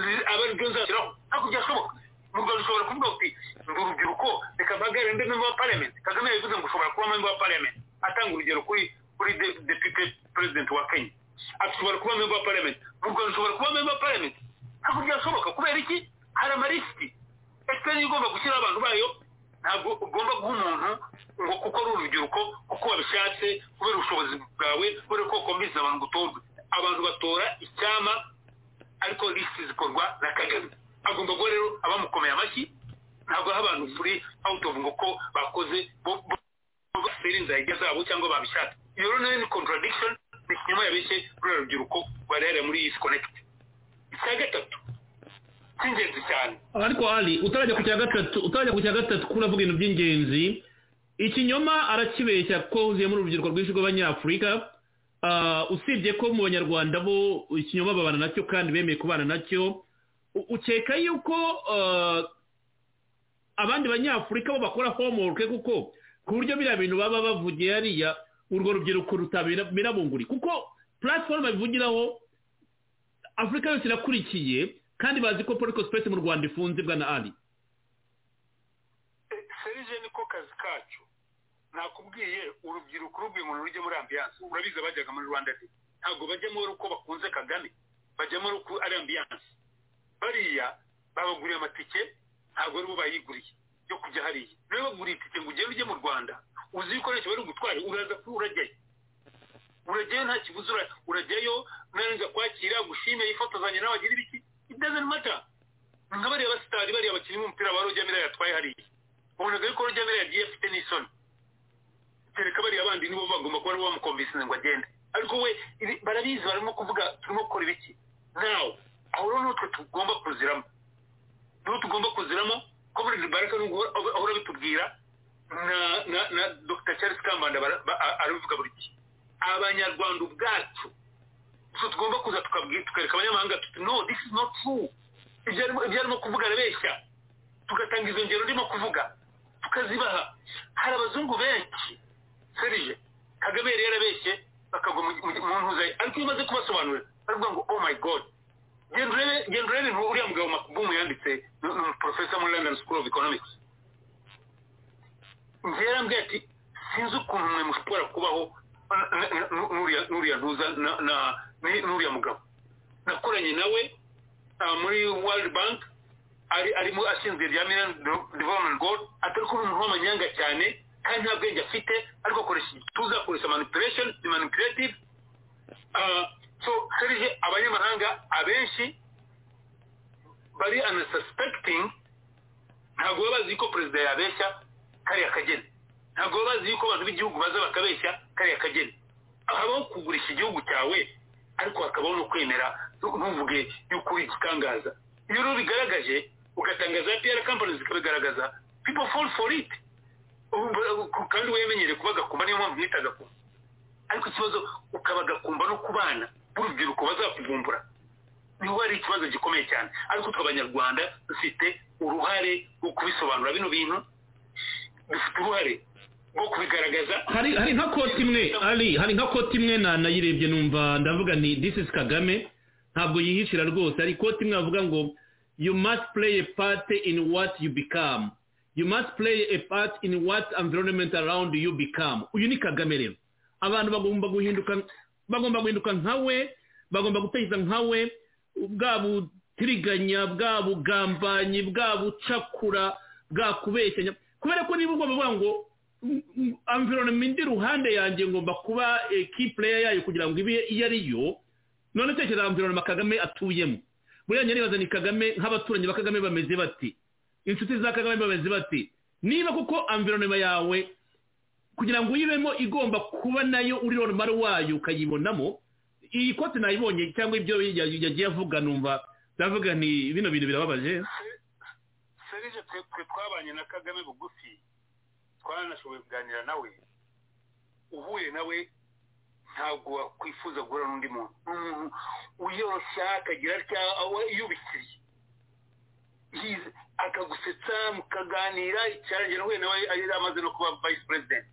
Speaker 5: zi- aba aribyo nzashyiraho ntabwo byashoboka mu rwanda ushobora kuvuga uti ndi urubyiruko reka mpagarare ndi member wa parliament kagame yabivuze ngo ushobora kuba member wa parliament atanga urugero kuri kuri de- deputy president wa kenya ati ushobora kuba member wa parliament mu rwanda ushobora kuba member wa parliament ntabwo byashoboka kubera iki hari amalisiti esipeni igomba gushyiraho abantu bayo ntabwo ugomba guha umuntu ngo kuko ari urubyiruko kuko wabishatse kubera ubushobozi bwawe kubera ko wakumviriza abantu gutorwa abantu batora icyama ariko lisiti zikorwa na kagame agomba guha rero abamukomeye amashyi ntabwo aha abantu turi awutovu ngo ko bakoze bo- bo- bo basera inzage zabo cyangwa babishatse iyo rero nayo ni contradiction ni ikinyoma yabeshye ruriya rubyiruko barera muri iyi sikonekiti icya gatatu cy'ingenzi cyane
Speaker 2: ariko ari utarajya ku cya gatatu utarajya ku cya gatatu kuko uravuga ibintu by'ingenzi ikinyoma arakibeshya kuko huzuyemo urubyiruko rwinshi rw'abanyafurika Ah, usibye ko mu banyarwanda bo ikinyoma babana nacyo kandi bemeye kubana nacyo u- ukeka yuko ah, abandi banyafurika bo bakora homework kuko ku buryo biriya bintu baba bavugiye hariya urwo rubyiruko rutabera bunguri kuko puratifomu bivugiraho afurika yose irakurikiye kandi bazi ko politiko sipesi mu rwanda ifunze bwa na ari
Speaker 5: serije niko kazi kacu nakubwiye urubyiruko urubwiye umuntu rujya muri ambiyanse urabizi abajyaga muri rwanda de ntabwo bajyamo rero uko bakunze kagame bajyamo rero uko ari ambiyanse bariya babaguriye amatike ntabwo aribo bayiguriye yo kujya hariya niba baguriye itike ngo ugende ujye mu rwanda uzi ibikoresho bari bugutware uraza kuri urajyayo urajyayo nta kibuze urajyayo narangiza kwakira gushime yifotozanya n'abagira ibiki it doesn't matter nka bariya basitari bariya bakinnyi b'umupira ba rojya mira yatwaye hariya ubonaga yuko rojya mira yagiye afite n'isoni kereka bariya bandi nibo bagomba kuba aribo bamukomvisinze ngo agende ariko we barabizi barimo kuvuga turimo gukora ibiki nawe aho rero nutwe tugomba kuziramo niho tugomba kuziramo ko buri baraka nubwo ahora bitubwira na na dr charles kambanda arabivuga buri gihe abanyarwanda ubwacu tugomba kuza tukereka abanyamahanga tuti no this is not true ibyo arimo kuvuga arabeshya tugatanga izo ngero ndimo kuvuga tukazibaha hari abazungu benshi serije kagame yari yarabeshye bakagwa mu ntuza ye ariko iyo umaze kubasobanurira baravuga ngo oh my god genda urebe uriya mugabo makubumu yanditse ni umuporofesa muri london school of economics njyewe yarambwiye ati sinzi ukuntu mwe mushobora kubaho n'uriya ntuza n'uriya mugabo nakoranye nawe muri world bank arimo ashinzwe rya million development goal atari kuba umuntu w'amanyanga cyane kandi nta bwenge afite ariko akoresha igituza akoresha manipulation ni manipulative so serije abanyamahanga abenshi bari anasuspecting ntabwo baba bazi ko perezida yabeshya kariya kageni ntabwo baba bazi yuko abantu b'igihugu baza bakabeshya kariya kageni habaho kugurisha igihugu cyawe ariko hakabaho no kwemera ntuvuge yuko uri igitangaza iyo rero bigaragaje ugatangaza piyara kampani zikabigaragaza pipo fori fori iti kandi wemenyere kuba gakumba niyo mpamvu mwita gakumba ariko ikibazo ukaba gakumba no ku bana b'urubyiruko bazakuvumbura niho hari ikibazo gikomeye cyane ariko twe abanyarwanda dufite uruhare rwo kubisobanura bino bintu dufite uruhare rwo kubigaragaza
Speaker 2: hari hari nka koti imwe ari hari nka koti imwe nayirebye numva ndavuga ni this is kagame ntabwo yihishira rwose hari koti imwe bavuga ngo you must play a part in what you become you must play a part in what environment around you become uyu ni kagame rero abantu bagomba guhinduka bagomba guhinduka nkawe bagomba gutekereza nkawe bwa butiriganya bwa bugambanyi bwa bucakura bwa kubeshyanya kubera ko niba ugomba kuvuga ngo environment ruhande yanjye ngomba kuba key player yayo kugira ngo ibe iyo ari yo none tekereza environment kagame atuyemo buriya nyaribaza ni kagame nk'abaturanyi ba kagame bameze bati inshuti za kagame bameze bati niba kuko environment yawe kugira ngo uyibemo igomba kuba nayo uri normal wayo ukayibonamo iyi kote nayibonye cyangwa ibyo yagiye avuga numva ndavuga ni bino bintu birababaje
Speaker 5: serije twe twabanye na kagame bugufi twanashoboye kuganira nawe uhuye nawe ntabwo wakwifuza guhura n'undi muntu ni umuntu wiyoroshya akagira atya yubikiriye akagusetsa mukaganira icyarangira nawe nawe yari amaze no kuba vice president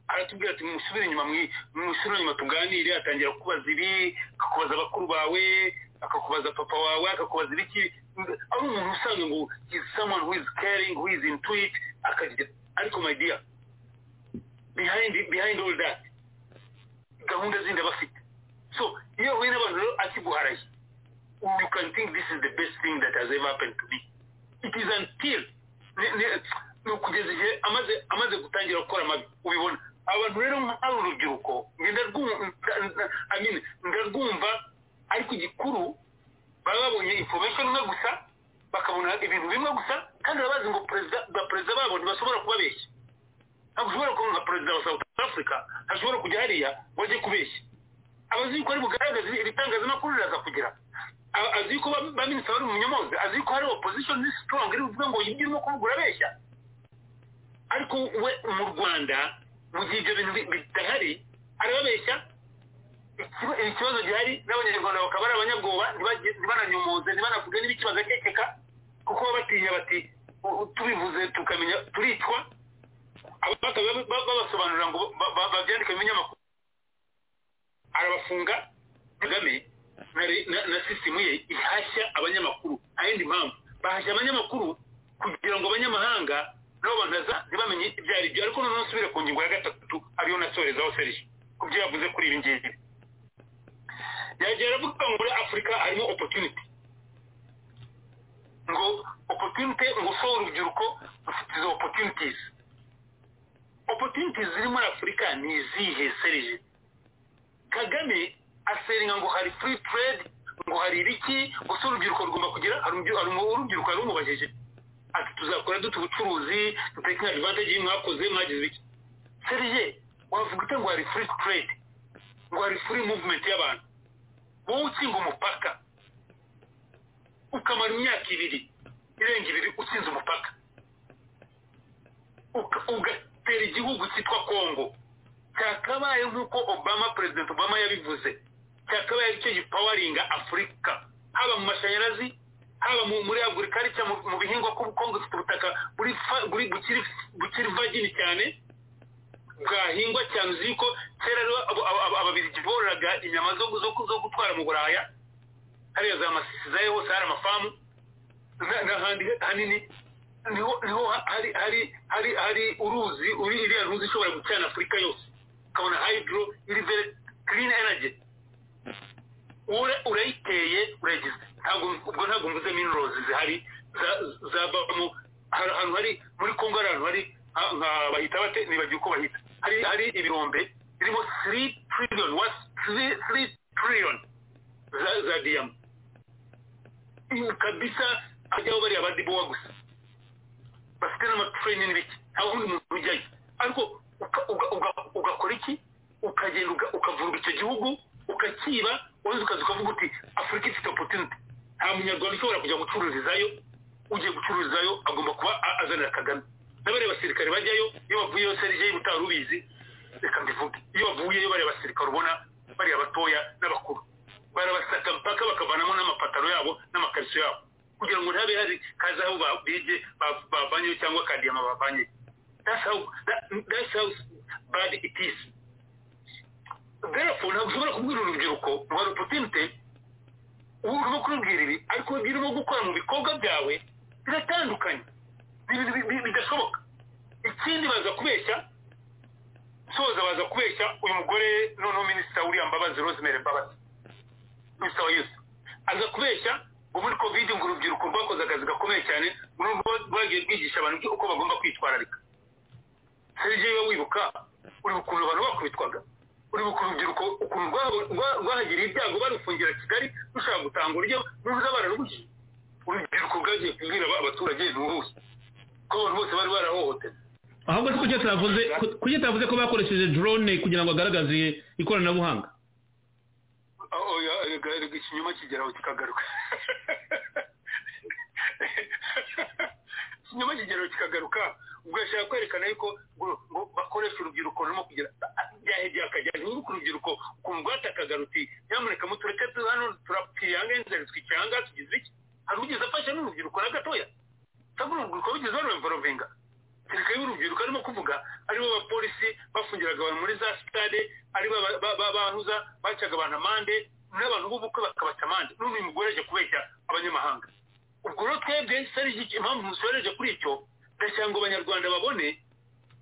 Speaker 5: aratubwira ati musubire inyuma musubire inyuma tuganire atangira kukubaza ibi akakubaza bakuru bawe akakubaza papa wawe akakubaza ibiki ari umuntu usanga ngo is someone who is caring who is into it akagira ariko my dear behind behind all that gahunda zindi abafite so iyo ahuye n'abantu rero akiguharaye you can think this is the best thing that has ever happened to me it is until ni ukugeza igihe amaze amaze gutangira gukora amabi ubibona abantu rero nk'ari urubyiruko ndarwumva ariko igikuru baba babonye information imwe gusa bakabona ibintu bimwe gusa kandi barabazi ngo perezida babo ntibashobora kubabeshya ntabwo ushobora kubona nka perezida wa south africa ashobora kujya hariya ngo ajye kubeshya abazi yuko ari bugaragaze ibitangazamakuru riraza kugira azi yuko ba minisita bari mu nyamoze azi yuko hari opposition ni strong iri buvuga ngo yibye urimo kuvuga urabeshya ariko we mu rwanda mu gihe ibyo bintu bidahari arababeshya ikibazo gihari n'abanyarwanda bakaba ari abanyabwoba ntibananyomoze ntibanavuge n'ibiki bagakekeka kuko baba batinya bati tubivuze tukamenya turitwa babasobanurira ngo babyandike mu binyamakuru arabafunga kagame na sisitemu ye ihashya abanyamakuru nta yindi mpamvu bahashya abanyamakuru kugira ngo abanyamahanga nabo banaza ntibamenye ibyo ari byo ariko noneho nsubire ku ngingo ya gatatu ariyo nasorezaho serije ku byo yavuze kuri ibi ngibi yagiye aravuga ngo muri afurika harimo opotuniti ngo opotunite ngo sowe urubyiruko rufite izo opotunitizi opotunitizi ziri muri afurika ni izihe serije kagame aseringa ngo hari free trade ngo hari ibiki gusa urubyiruko rugomba kugira hari urubyiruko yarumubajije ati tuzakora dute ubucuruzi duteka advantage mwakoze mwagize ibiki serije wavuga ute ngo hari free trade ngo hari free movement y'abantu wowe ukinga umupaka ukamara imyaka ibiri irenga ibiri ukinze umupaka ugatera igihugu cyitwa kongo cyakabaye nk'uko obama perezida obama yabivuze cyakabaye aricyo gipawaringa afurika haba mu mashanyarazi haba muri agurikarita mu bihingwa kongo ifite ubutaka bukiri vagini cyane bwahingwa cyane uzi yuko kera ababirigi bororaga inyama zo gutwara mu buraya hariya za masisi zayo hose hari amafamu n'ahandi hanini niho hari hari hari hari uruzi uri iriya ruzi ishobora gucana afurika yose ukabona hydro iri very clean energy urayiteye urayigize ntabwo ubwo ntabwo mvuze minerals zihari zavamo ahantu hari muri kongo hari ahantu hari bahita bate nibagiwe uko bahita hari hari ibirombe birimo 3 trillion what 3 trillion za za diyama kabisa hajyaho bariya badibowa gusa bafite n'amatreni n'ibiki nta wundi muntu ujyayo ariko ugakora iki ukagenda ukavuruga icyo gihugu ukakiba wenda ukaza ukavuga uti afurika ifite opotunite nta munyarwanda ushobora kujya gucururizayo ugiye gucururizayo agomba kuba azanira kagame n'abariya basirikare bajyayo iyo bavuyeyo serije y'ubutari ubizi reka mbivuge iyo bavuyeyo bariya basirikare ubona bariya batoya n'abakuru barabasaka mpaka bakavanamo n'amapataro yabo n'amakariso yabo kugira ngo ntabe hari kaza aho bige bavanyeyo cyangwa kadiyama bavanyeyo that's how bad it is therefore ntabwo ushobora kubwira urubyiruko ngo hari opportunity urimo kurubwira ibi ariko ibyo urimo gukora mu bikorwa byawe biratandukanye ni ibintu bidashoboka ikindi baza kubeshya soza baza kubeshya uyu mugore noneho minisita william mbabazi rosemary mbabazi minisita wa yusi aza kubeshya ngo muri kovide ngo urubyiruko rwakoze akazi gakomeye cyane rwagiye rwigisha abantu uko bagomba kwitwararika serije we wibuka uri ukuntu abantu bakubitwaga uri ukuntu urubyiruko ukuntu rwahagiriye ibyago barufungira kigali rushaka gutanga uburyo n'uruza bararubujije urubyiruko rwagiye kubwira abaturage ni uruzi ko abantu bose bari barahohotewe
Speaker 2: ahubwo se kuki atavuze ko bakoresheje drone kugira ngo agaragaze ikoranabuhanga
Speaker 5: ikinyoma kigeraho kikagaruka ikinyoma kigeraho kikagaruka ubwo yashaka kwerekana yuko ngo bakoresha urubyiruko rurimo kugira byahegeye akajya ku rubyiruko ukuntu rwatakaga ruti nyamuneka mutureke hano turapiyangenzereswa icyanga tugize iki hari ugeze afashe n'urubyiruko na gatoya cyangwa urubyiruko rugeze barumvorovinga kereka y'urubyiruko arimo kuvuga aribo bapolisi bafungiraga abantu muri za sitade aribo bahuza bacaga abantu amande n'abantu b'ubukwe bakabaca amande n'ubu uyu mugore aje kubeshya abanyamahanga ubwo rero twebwe serije impamvu musoreje kuri icyo ndashaka ngo abanyarwanda babone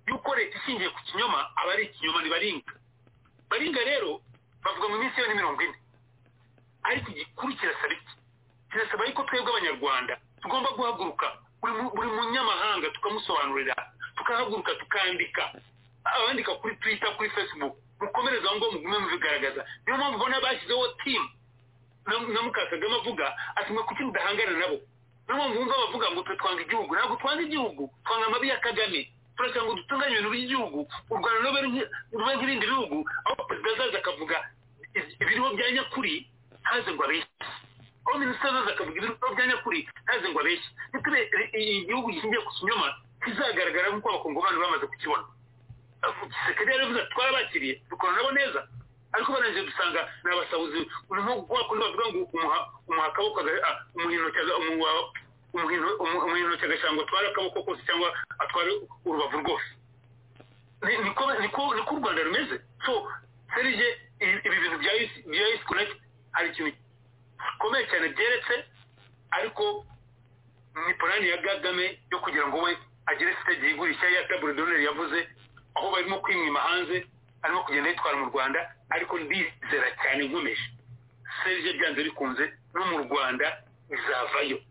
Speaker 5: yuko leta ishingiye ku kinyoma aba ari ikinyoma ni baringa baringa rero bavuga mu minsi yose mirongo ine ariko igikuru kirasaba iki kirasaba yuko twebwe abanyarwanda tugomba guhaguruka buri munyamahanga tukamusobanurira tukahaguruka tukandika abandika kuri twitter kuri facebook mukomereza aho ngaho mugume mubigaragaza niyo mpamvu ubona bashyizeho timu na mukakagame avuga ati mwe kuki mudahangana nabo niyo mpamvu wumva bavuga ngo twe twanga igihugu ntabwo twanga igihugu twanga amabi ya kagame turashaka ngo dutunganye ibintu by'igihugu u rwanda rube nk'ibindi bihugu aho perezida azaza akavuga ibiriho bya nyakuri haze ngo abeshye aho minisitiri azaza akavuga ibiriho bya nyakuri haze ngo abeshye ntitube igihugu gishingiye ku kinyoma kizagaragara nk'uko abakongomani bamaze kukibona sekere yavuze ati twarabakiriye dukora nabo neza ariko barangije dusanga ni abasahuzi nko kuba kundi bavuga ngo umuha akaboko umuha intoki umuhintoki agashyira ngo atware akaboko kose cyangwa atware urubavu rwose niko u rwanda rumeze so serije ibi bintu bya isi konegiti hari ikintu gikomeye cyane byeretse ariko ni porani ya gagame yo kugira ngo we agere sitege yigurisha ya tabure doneri yavuze aho barimo kwimwima hanze arimo kugenda yitwara mu rwanda ariko ndizera cyane nkomeje serije byanze bikunze no mu rwanda bizavayo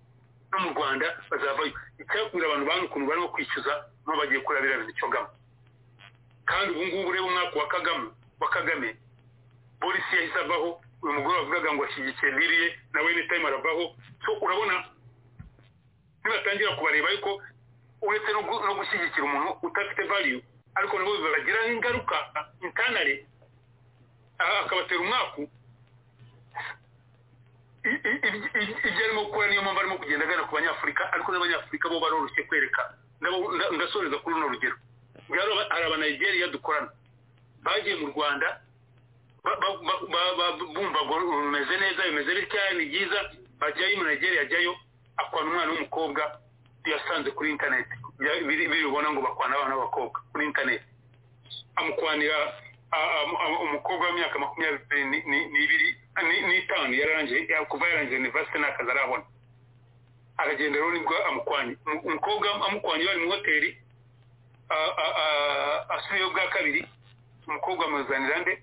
Speaker 5: no mu rwanda bazavayo icyakubwira abantu bantu ukuntu barimo kwishyuza n'uwo bagiye kureba biriya bintu cyogamo kandi ubu ngubu ureba umwaka wa kagame wa kagame polisi yahise avaho uyu mugore wavugaga ngo ashyigikiye biriye nawe ni tayimu aravaho so urabona nibatangira kubareba ariko uretse no gushyigikira umuntu udafite valiyu ariko nabo bibagiraho ingaruka intanare akabatera umwaku ibyo arimo gukora niyo mpamvu arimo kugenda agana ku banyafurika ariko n'abanyafurika bo baroroshye kwereka ndasoreza kuri runo rugero hari abanayigeriya dukorana bagiye mu rwanda bumva rumeze neza bimeze bitya ni byiza bajyayo mu nigeria ajyayo akwana umwana w'umukobwa yasanze kuri interineti biribona ngo bakwana abana b'abakobwa kuri interineti amukwanira umukobwa w'imyaka makumyabiri n'ibiri n'itanu yararangije kuva yarangije universite ntakazi arabona aragenda rero nibwo amukwanye umukobwa amukwanye bari mu hoteli asubiyeyo bwa kabiri umukobwa amuzanira nde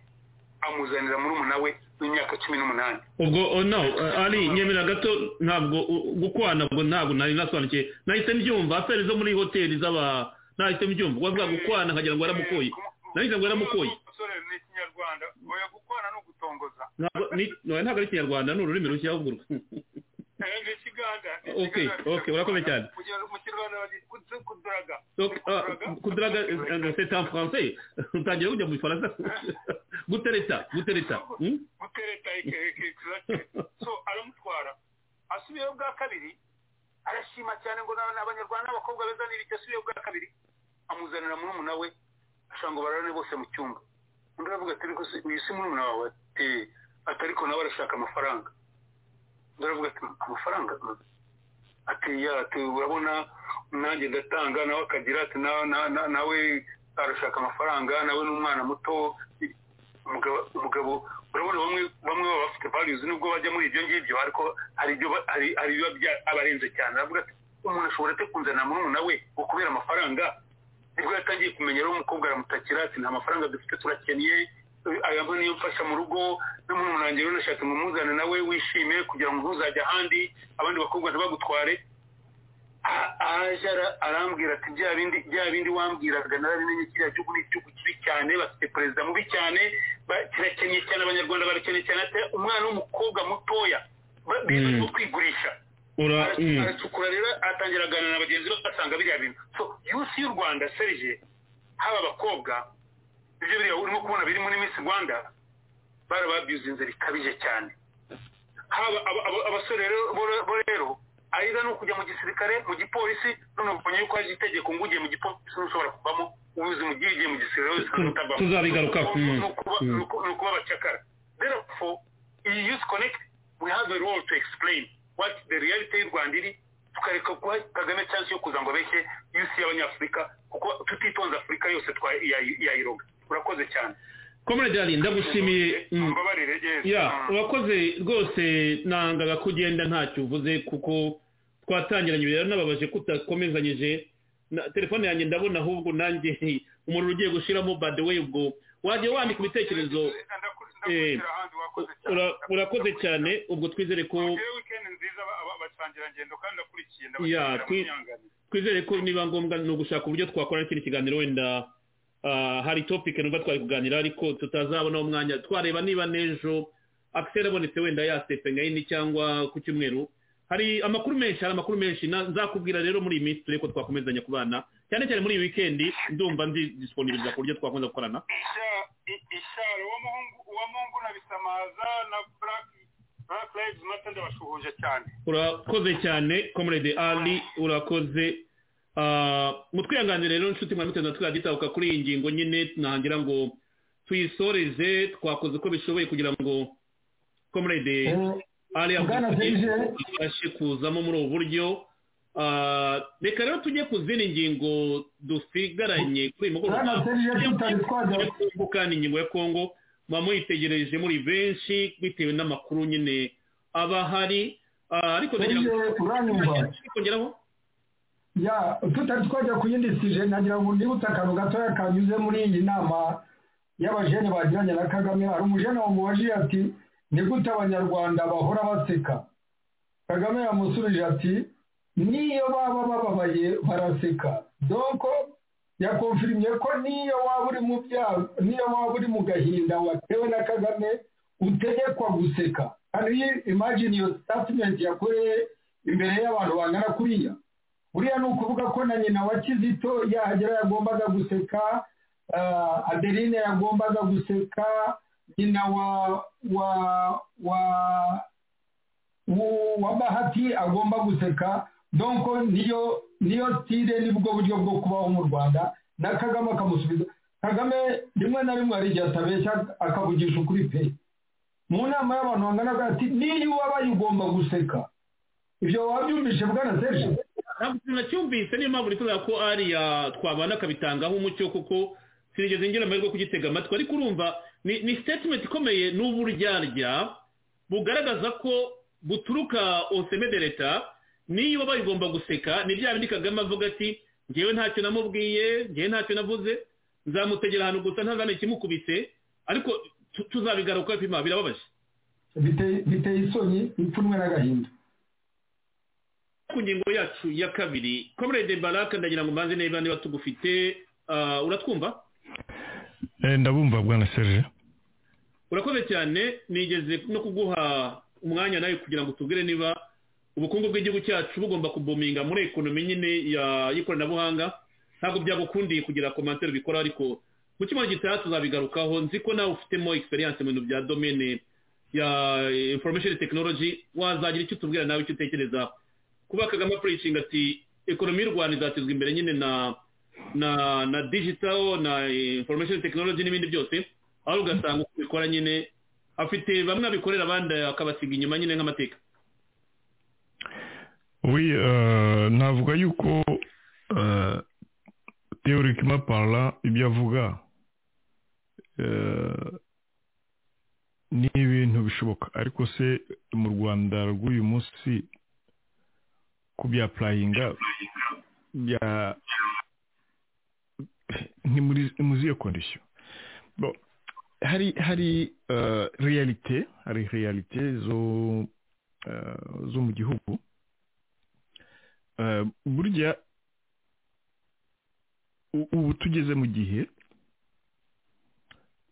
Speaker 5: amuzanira muri we w'imyaka cumi n'umunani
Speaker 2: ubwo no ari nyemera gato ntabwo gukwana ubwo ntabwo nari nasobanukiye nahise mbyumva aferi zo muri hoteli z'aba nahise mbyumva bavuga gukwana nkagira ngo yaramukuye nahise ngo yaramukuye
Speaker 5: ni ikinyarwanda oya gukwana ni ugutongoza
Speaker 2: ntabwo ari ikinyarwanda ni ururimi rushya ahubwo
Speaker 5: ni ikiganda
Speaker 2: ok ok urakomeye cyane
Speaker 5: mu kinyarwanda bagitse kuduraga
Speaker 2: kuduraga c'est en français utangira kujya mu bifaransa gutereta gutereta
Speaker 5: gutereta so aramutwara asubiyeyo bwa kabiri arashima cyane ngo abanyarwanda n'abakobwa beza n'ibiki asubiyeyo bwa kabiri amuzanira muri umuna we ashobora ngo bararane bose mu cyumba undi aravuga ati ariko uyu si murumuna wawe ati atariko nawe arashaka amafaranga undi aravuga ati amafaranga ati ati urabona nanjye ndatanga nawe akagira ati nawe arashaka amafaranga nawe ni umwana muto umugabo urabona bamwe bamwe baba bafite values nubwo bajya muri ibyo ngibyo ariko hari ibyo hari ibiba abarenze cyane aravuga ati umuntu ashobora ate kunzanira murumuna we ngo kubera amafaranga nibwo yatangiye kumenya rero umukobwa aramutakira ati nta mafaranga dufite turakennye aya niyo mfasha mu rugo n'umuntu wanjye rero nashatse ngo umuzane nawe wishime kugira ngo ntuzajye ahandi abandi bakobwa ntibagutware aje arambwira ati bya bindi bya bindi wambwiraga narabimenye kiriya gihugu ni igihugu kibi cyane bafite perezida mubi cyane kirakennye cyane abanyarwanda barakennye cyane ati umwana w'umukobwa mutoya bibaje kwigurisha aracukura rero atangira aganira na bagenzi be basanga biriya bintu so yusi y'u rwanda serije haba abakobwa ibyo biriya urimo kubona biri muri minsi rwanda barababyuzinze bikabije cyane haba abasore bo rero ariga ni ukujya mu gisirikare mu gipolisi none ubonye yuko haje itegeko ngo ugiye mu gipolisi ntushobora kuvamo ubuze mu gihe ugiye mu gisirikare wese utavamo
Speaker 2: tuzabigarukaho
Speaker 5: ni ukuba abacakara therefore iyi yusi konekiti we have a role to explain what the reality y'u rwanda iri tukareka guha kagame cyangwa yo kuza ngo abeshye yusi y'abanyafurika kuko tutitonze afurika yose yayiroga urakoze cyane
Speaker 2: komedi ari ndagushimiye urakoze rwose nangaga kugenda ntacyo uvuze kuko twatangiranye rero nababaje kutakomezanyije telefone yanjye ndabona ahubwo nanjye umuriro ugiye gushyiramo bade we ubwo wajya wandika ibitekerezo urakoze cyane ubwo twizere ko twizere ko niba ngombwa ni ugushaka uburyo twakora n'ikindi kiganiro wenda hari topike numva twari kuganira ariko tutazabona umwanya twareba niba n'ejo akiseri abonetse wenda yasepengayini cyangwa ku cyumweru hari amakuru menshi hari amakuru menshi nzakubwira rero muri iyi minsi turebe ko twakomezanya kubana cyane cyane muri iyi wikendi ndumva nzi disponibiliza ku buryo twakomeza gukorana
Speaker 5: ishari uwo mungu na bisamaza na buraki buraki mata ndabashuhuje cyane
Speaker 2: urakoze cyane komurede ali urakoze mutwihanganire rero inshuti mwari muteze twagitabuka kuri iyi ngingo nyine nagira ngo tuyisoreze twakoze uko bishoboye kugira ngo komurede ariya abashe kuzamo muri ubu buryo reka rero tujye ku zindi ngingo dusigaranye kuri uyu
Speaker 3: Bwana Serge, tutari twajya-
Speaker 2: kandi ingingo ya kongo muba muyitegereje muri benshi bitewe n'amakuru nyine aba ahari Ah, ariko ndagira ngo
Speaker 3: Serge, uranyumva
Speaker 2: kongeraho
Speaker 3: ya tutari twajya ku yindi sije nagira ngo ndibutse akantu gatoya kanyuze muri iyi nama y'abajene bagiranye na kagame hari umujene wamubajije ati ni gute abanyarwanda bahora baseka kagame yamusubije ati niyo baba bababaye baraseka donko yakonfirimye ko niyo waba uri mu byago niyo waba uri mu gahinda watewe na kagame utegekwa guseka hari imagine iyo statement yakoreye imbere y'abantu bangana kuriya buriya ni ukuvuga ko na nyina wa kizito yahagera yagombaga guseka ah, adeline yagombaga guseka nyina wa wa wa wa- wa bahati agomba guseka donko niyo niyo stile nibwo buryo bwo kubaho mu rwanda na kagame akamusubiza kagame rimwe na rimwe hari igihe atabeshya akavugisha ukuri pe mu nama y'abantu bangana gutya ati niyo ubabaye ugomba guseka ibyo wabyumvishe bwana serge
Speaker 2: ntabwo nacyumvise niyo mpamvu nifuza ko ariya twabana akabitangaho umucyo kuko sinigeze ngira amahirwe yo kugitega amatwi ariko urumva ni ni statement ikomeye n'uburyarya bugaragaza ko buturuka oseme de leta niyo baba igomba guseka ni bya bindi kagame avuga ati ngewe ntacyo namubwiye ngewe ntacyo navuze nzamutegera ahantu gusa ntazane ikimukubise ariko tu- tuzabigaruka pima birababaje
Speaker 3: biteye biteye isoni ipfunwe n'agahinda
Speaker 2: ku ngingo yacu ya kabiri comrade baraka ndagira ngo mbanze niba niba tugufite ah, uratwumva
Speaker 9: Eh, ndabumva bwana serge
Speaker 2: urakoze cyane nigeze no kuguha umwanya nawe kugira ngo tubwire niba ubukungu bw'igihugu cyacu bugomba kubominga muri ekonomi nyine ya- y'ikoranabuhanga ntabwo byagukundiye kugira komantere ubikora ariko mu cyumweru gitaha tuzabigarukaho nzi ko nawe ufitemo experience mu bintu bya domene ya information technology wazagira icyo utubwira nawe icyo utekereza kuba kagame apureyishinga ati ekonomi y'u rwanda izatezwa imbere nyine na na na digital na information technology n'ibindi byose aho ugasanga uko bikora nyine afite bamwe abikorera abandi akabasiga inyuma nyine nk'amateka
Speaker 9: Oui, euh, navuga yuko euh, théoriquement parlant ibyo avuga euh, ni ibintu bishoboka ariko se mu rwanda rw'uyu munsi kubyapurayinga bya ni muri ni muri iyo kondisiyo bon hari hari euh, realite hari realite zo euh, zo mu gihugu Eh, burya u- ubu tugeze mu gihe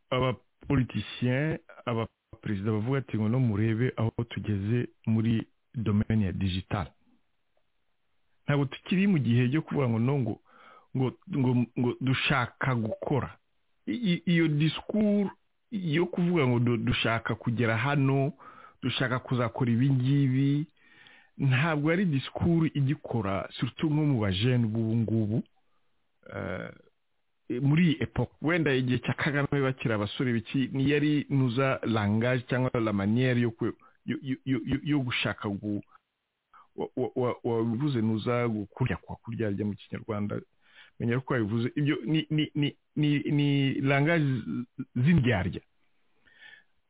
Speaker 9: abapolitisiyen abaperezida bavuga ati ngo no murebe aho tugeze muri domaine ya digital ntabwo tukiri mu gihe cyo kuvuga ngo no ngo ngo ngo ngo dushaka gukora I- i- iyo disikuru yo kuvuga ngo du- dushaka kugera hano dushaka kuzakora ibi ngibi ntabwo ari disikuru igikora surutu nko mu bajene b'ubu ngubu eh, muri iyi epoque wenda igihe cya kagame bakiri abasore biki yari nuza langaje cyangwa la manière yo kwe- yo- yo- yo- yo- yo gushaka gu- wa- wa- wa- wabivuze nuza kurya kwa kuryarya mu kinyarwanda menya ko wabivuze ibyo ni ni ni ni, ni langaje z'indyarya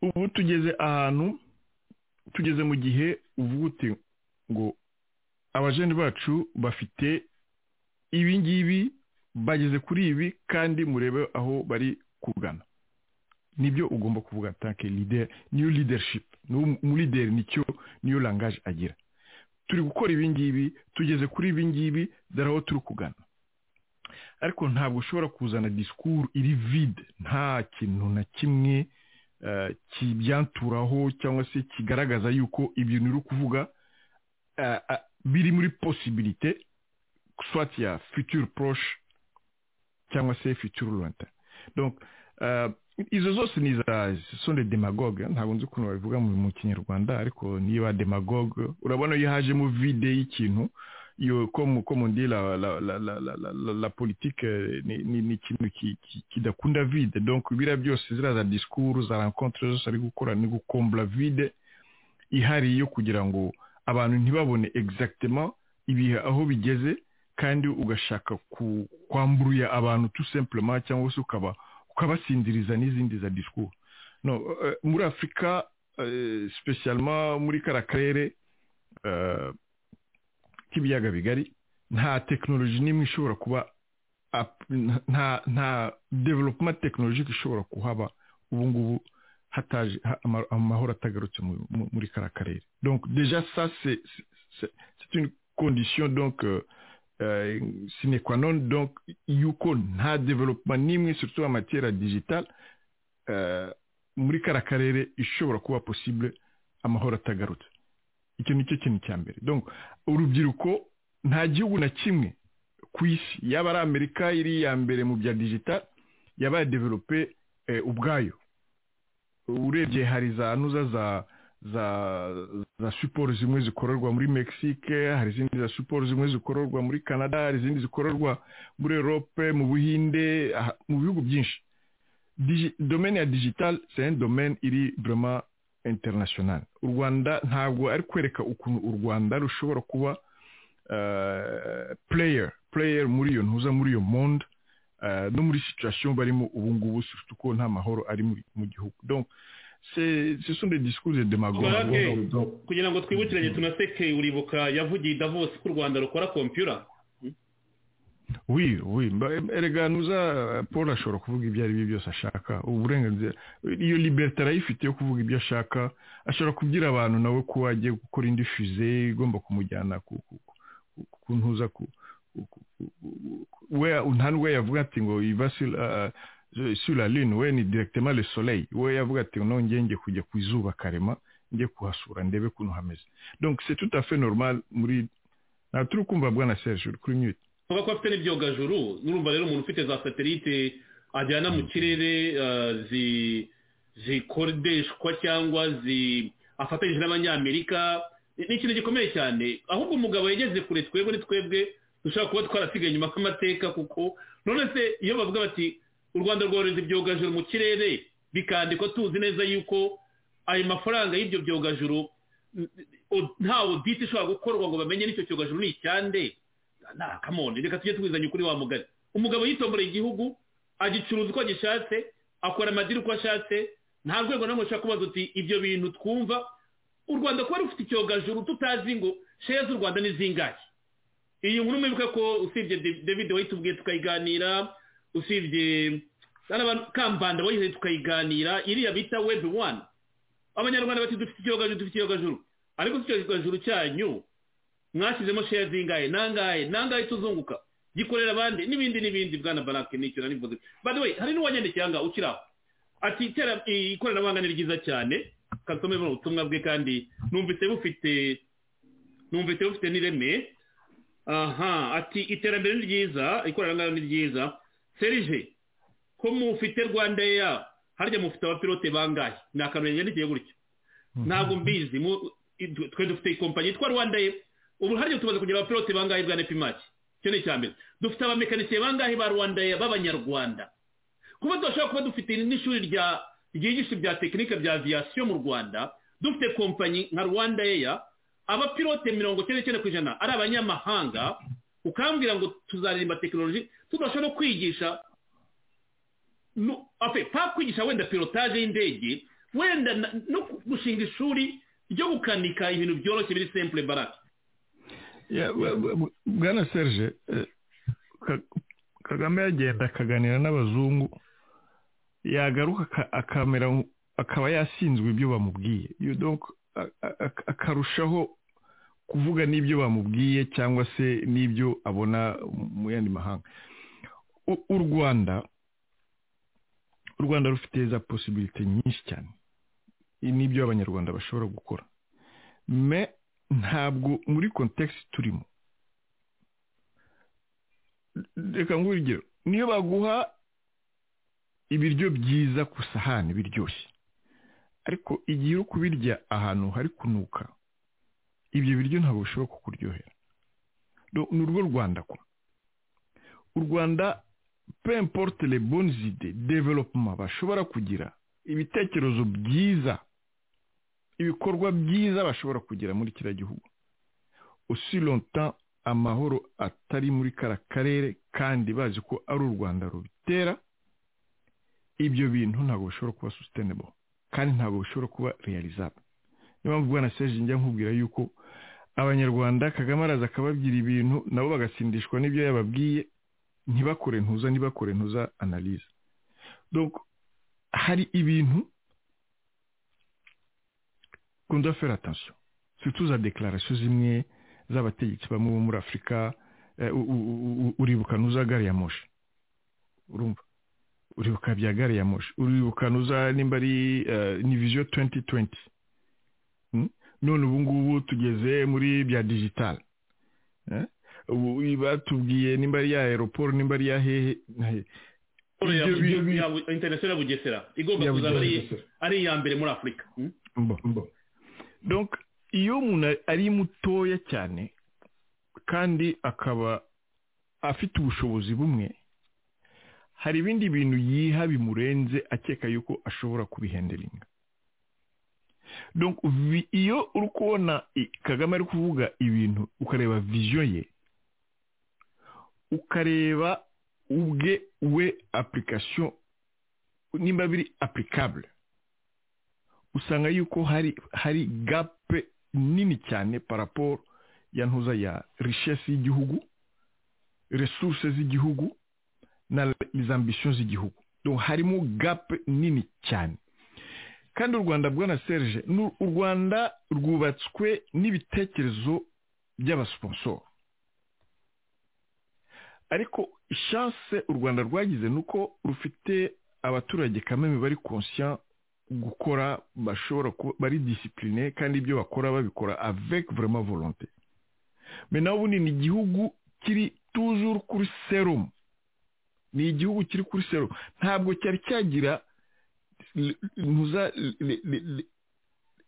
Speaker 9: ubu tugeze ahantu tugeze mu gihe uvuga uti ngo abajene bacu bafite ibi ngibi bageze kuri ibi kandi murebe aho bari kugana nibyo ugomba kuvuga tanke leader niyo leadership Niwo mu leader nicyo niyo langaje agira turi gukora ibi ngibi tugeze kuri ibi ngibi dore aho turi kugana ariko ntabwo ushobora kuzana disikuru iri vide nta kintu na kimwe eh, kibyanturaho cyangwa se kigaragaza yuko ibintu uri kuvuga euh, euh, biri muri possibilité soit il y a futur proche cyangwa se futur lointain donc euh, izo zose ni za ce sont des démagogues hein, ntabwo nzi ukuntu babivuga mu mu kinyarwanda ariko niba demagogue urabona iyo hajemo vide y'ikintu iyo comme comme on dit la la la la la, la, la, la politique euh, ni ni ni ikintu ki- ki- kidakunda vide donc biriya byose ziriya za discours za rencontre zose ari gukora ni gukombla vide ihari yo kugira ngo abantu ntibabone exactement ibihe aho bigeze kandi ugashaka kwamburuya abantu tu sempurema cyangwa se ukaba ukabasindiriza n'izindi za disikuru no muri afurika sipesiyalima muri kariya karere k'ibiyaga bigari nta tekinoloji n'imwe ishobora kuba nta developuma tekinolojike ishobora kuhaba ubu ngubu hataje amahoro atagarutse muri kariya karere donc deja sa c'est une condition donc sine qua non donc yuko nta developuma n'imwe surtout en matière digitale muri kariya karere ishobora kuba possible amahoro atagarutse icyo ni cyo kintu cya mbere donc urubyiruko nta gihugu na kimwe ku isi yaba ari amerika iri iya mbere mu bya digitale yaba yadevelope ubwayo urebye hari za nuza za za za siporo zimwe zikorerwa muri mexique hari izindi za siporo zimwe zikorerwa muri canada hari izindi zikorerwa muri europe mu buhinde mu bihugu byinshi domene ya digitale c'est un domaine iri vraiment international u rwanda ntabwo ari kwereka ukuntu u rwanda rushobora kuba player player muri iyo ntuza muri iyo monde no muri situation barimo ubu ngubu surtout ko nta mahoro ari mu gihugu donc ce sont des discours de demagogie
Speaker 2: kugira ngo twibukiranye tunaseke uribuka yavugiye davos ko u rwanda rukora computer
Speaker 9: oui oui erega nuza paul ashobora kuvuga ibyo ari byo byose ashaka uburenganzira iyo liberté arayifite yo kuvuga ibyo ashaka ashobora kubwira abantu nawe ko agiye gukora indi fuze igomba kumujyana ku ntuza ku nta n'ubwo yavuga ati ngo la lune we ni directement le soleil we yavuga ati ngo nongeye njye kujya ku izuba karema njye kuhasura ndebe ukuntu hameze donc c'est tout à fait normal muri ntabwo turi kumva bwana serge uri kuri myute
Speaker 2: uvuga ko afite n'ibyogajuru n'urumva rero umuntu ufite za satelite ajyana mu kirere zikodeshwa cyangwa afatanyije n'abanyamerika ni ikintu gikomeye cyane ahubwo umugabo yageze kure twebwe ni twebwe dushobora kuba twarasigaye inyuma kw'amateka kuko none se iyo bavuga bati u rwanda rwohereza ibyogajuru mu kirere bikandikwa tuzi neza yuko ayo mafaranga y'ibyo byogajuru nta odite ishobora gukorwa ngo bamenye n'icyo cyogajuru ni icyande ntakamone reka tujye twizanye ukuri wa mugari umugabo yitomboreye igihugu agicuruza uko agishatse akora amadiri uko ashatse nta rwego n'umwe ushobora kubaza uti ibyo bintu twumva u rwanda kuba rufite icyogajuru tutazi ngo sheya z'u rwanda ni zingahe iyi nkuru mwibuka ko usibye david wayitubwiye tukayiganira usibye kambanda wayihaye tukayiganira iriya bita webu wani abanyarwanda bati dufite icyogajuru dufite icyogajuru ariko icyogajuru cyanyu mwashyizemo sheya zingahe nangahe nangahe tuzunguka gikorera abandi n'ibindi n'ibindi bwana barake n'icyo na n'ivuze by the way hari n'uwanyandikiye aha ngaha ukiri aho ati ikoranabuhanga ni ryiza cyane kasome ubutumwa bwe kandi numvise bufite numvise bufite n'ireme aha ati iterambere ni ryiza ikoranabuhanga ni ryiza serije ko mufite rwanda ya harya mufite abapilote bangahe ni akantu yandikiye gutyo ntabwo mbizi twe dufite ikompanyi yitwa rwanda ye ubu harya tubaza kugira abapilote bangahe bwa nepimaki icyo ni icya mbere dufite abamekanikiye bangahe ba rwanda ya b'abanyarwanda kuba tudashobora kuba dufite n'ishuri ryigisha ibya tekinike bya aviyasiyo mu rwanda dufite kompanyi nka rwanda eya abapilote mirongo icyenda n'icyenda ku ijana ari abanyamahanga ukambwira ngo tuzaririmba tekinoloji tudashobora no kwigisha pa kwigisha wenda pilotaje y'indege wenda no gushinga ishuri ryo gukanika ibintu byoroshye biri sempure barake
Speaker 9: bwana serge kagame yagenda akaganira n'abazungu yagaruka akamera akaba yasinzwe ibyo bamubwiye akarushaho kuvuga n'ibyo bamubwiye cyangwa se n'ibyo abona mu yandi mahanga u rwanda u rwanda rufite za posibilite nyinshi cyane n'ibyo abanyarwanda bashobora gukora me ntabwo muri kontekisi turimo reka ngwirugero niyo baguha ibiryo byiza ku isahani biryoshye ariko igihe uri kubirya ahantu hari kunuka ibyo biryo ntabwo bishobora kukuryohera ni urwo rwanda ko u rwanda pemporte le bonzide developuma bashobora kugira ibitekerezo byiza ibikorwa byiza bashobora kugira muri kiriya gihugu usi lontan amahoro atari muri kara karere kandi bazi ko ari u rwanda rubitera ibyo bintu ntabwo bishobora kuba sustainable kandi ntabwo bishobora kuba realizable niyo mpamvu bwana seje njya nkubwira yuko abanyarwanda kagame araza akababwira ibintu nabo bagasindishwa n'ibyo yababwiye ntibakore ntuza ntibakore ntuza analize hari ibintu kunda fera atansiyo tuza dekararasiyo zimwe z'abategetsi bamwe bo muri afurika uribuka ntuza gari ya moshi urumva uribuka bya gari ya moshi uribuka ntuza nimba ari ni viziyo tuwenti tuwenti none ubu ngubu tugeze muri bya digitale batubwiye nimba ari ya aeroport nimba ari ya hehe
Speaker 2: interinasiyo ya bugesera igomba kuzaba ari iya mbere muri afurika
Speaker 9: iyo umuntu ari mutoya cyane kandi akaba afite ubushobozi bumwe hari ibindi bintu yiha bimurenze akeka yuko ashobora kubihenderinga iyo uri kubona kagame ari kuvuga ibintu ukareba viziyo ye ukareba ubwe we apurikasiyo nimba biri apurikabure usanga yuko hari hari gape nini cyane paraporo ya ntuza ya rishesi y'igihugu resuruse z'igihugu na izambisiyo z'igihugu harimo gape nini cyane kandi u rwanda bwana serge u rwanda rwubatswe n'ibitekerezo by'abasiponsoro ariko ishanse u rwanda rwagize ni uko rufite abaturage kameme bari konsiya gukora bashobora kuba bari disipurine kandi ibyo bakora babikora avec vraiment volonté me naho ubundi ni igihugu kiri tujuru kuri serumu ni igihugu kiri kuri serumu ntabwo cyari cyagira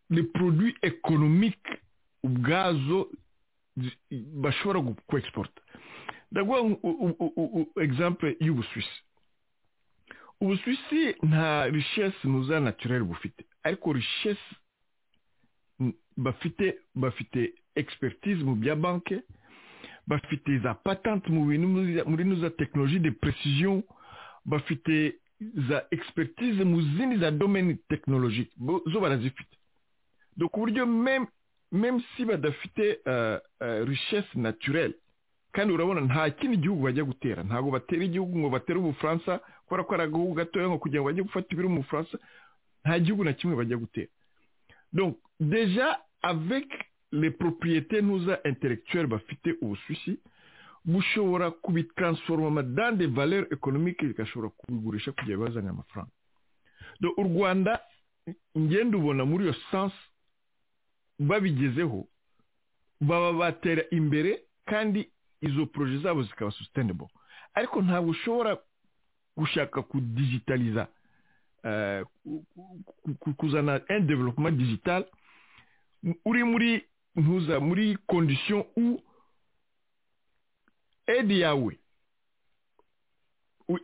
Speaker 9: le produit economique ubwazo bashobora kwexporta ndaguha exemple y'ubusuwisi ubusuwisi nta rishesi ntuza naturere bufite ariko rishesi bafite bafite expertise mu bya banki bafite za patente mu bintu muri za tekinoloji de precision bafite za expertise mu zindi za domaine tekinolojike zo barazifite dore ku buryo meme si badafite rishesi naturere kandi urabona nta kindi gihugu bajya gutera ntabwo batera igihugu ngo batere ubufaransa kubera ko ari agahugu gatoya ngo kugira ngo bajye gufata ibiri mu bufaransa nta gihugu na kimwe bajya gutera deja avec les propriété ntuza intellectuelle bafite ubusushi bushobora kubitransforma dans des valeurs économiques bigashobora kubigurisha kugira bazanye amafaranga u rwanda ngenda ubona muri iyo sansi babigezeho baba batera imbere kandi izo poroje zabo zikaba sustainable ariko ntabwo ushobora gushaka kudigitaliza kuzana un development digital uri muri ntuza muri condition u aide yawe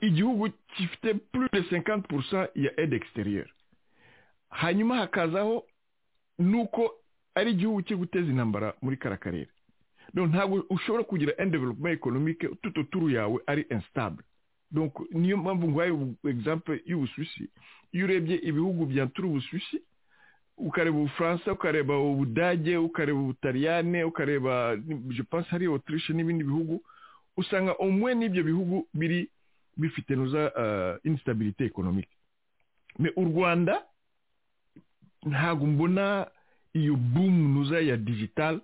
Speaker 9: igihugu gifite plus de 50% ya aide extérieure hanyuma hakazaho nuko ari igihugu cyo guteza intambara muri kara karere ntabwo ushobora kugira un development economique tuto turu yawe ari instable donc niyo mpamvu nguhaye exemple y'ubusuwisi iyo urebye ibihugu bya turu ubusuwisi ukareba ubufaransa ukareba ubudage ukareba ubutaliyane ukareba je pense hari autriche n'ibindi bihugu usanga umwe n'ibyo bihugu biri bifite nuza uh, instabilité économique mais u rwanda ntabwo mbona iyo boom nuza ya digital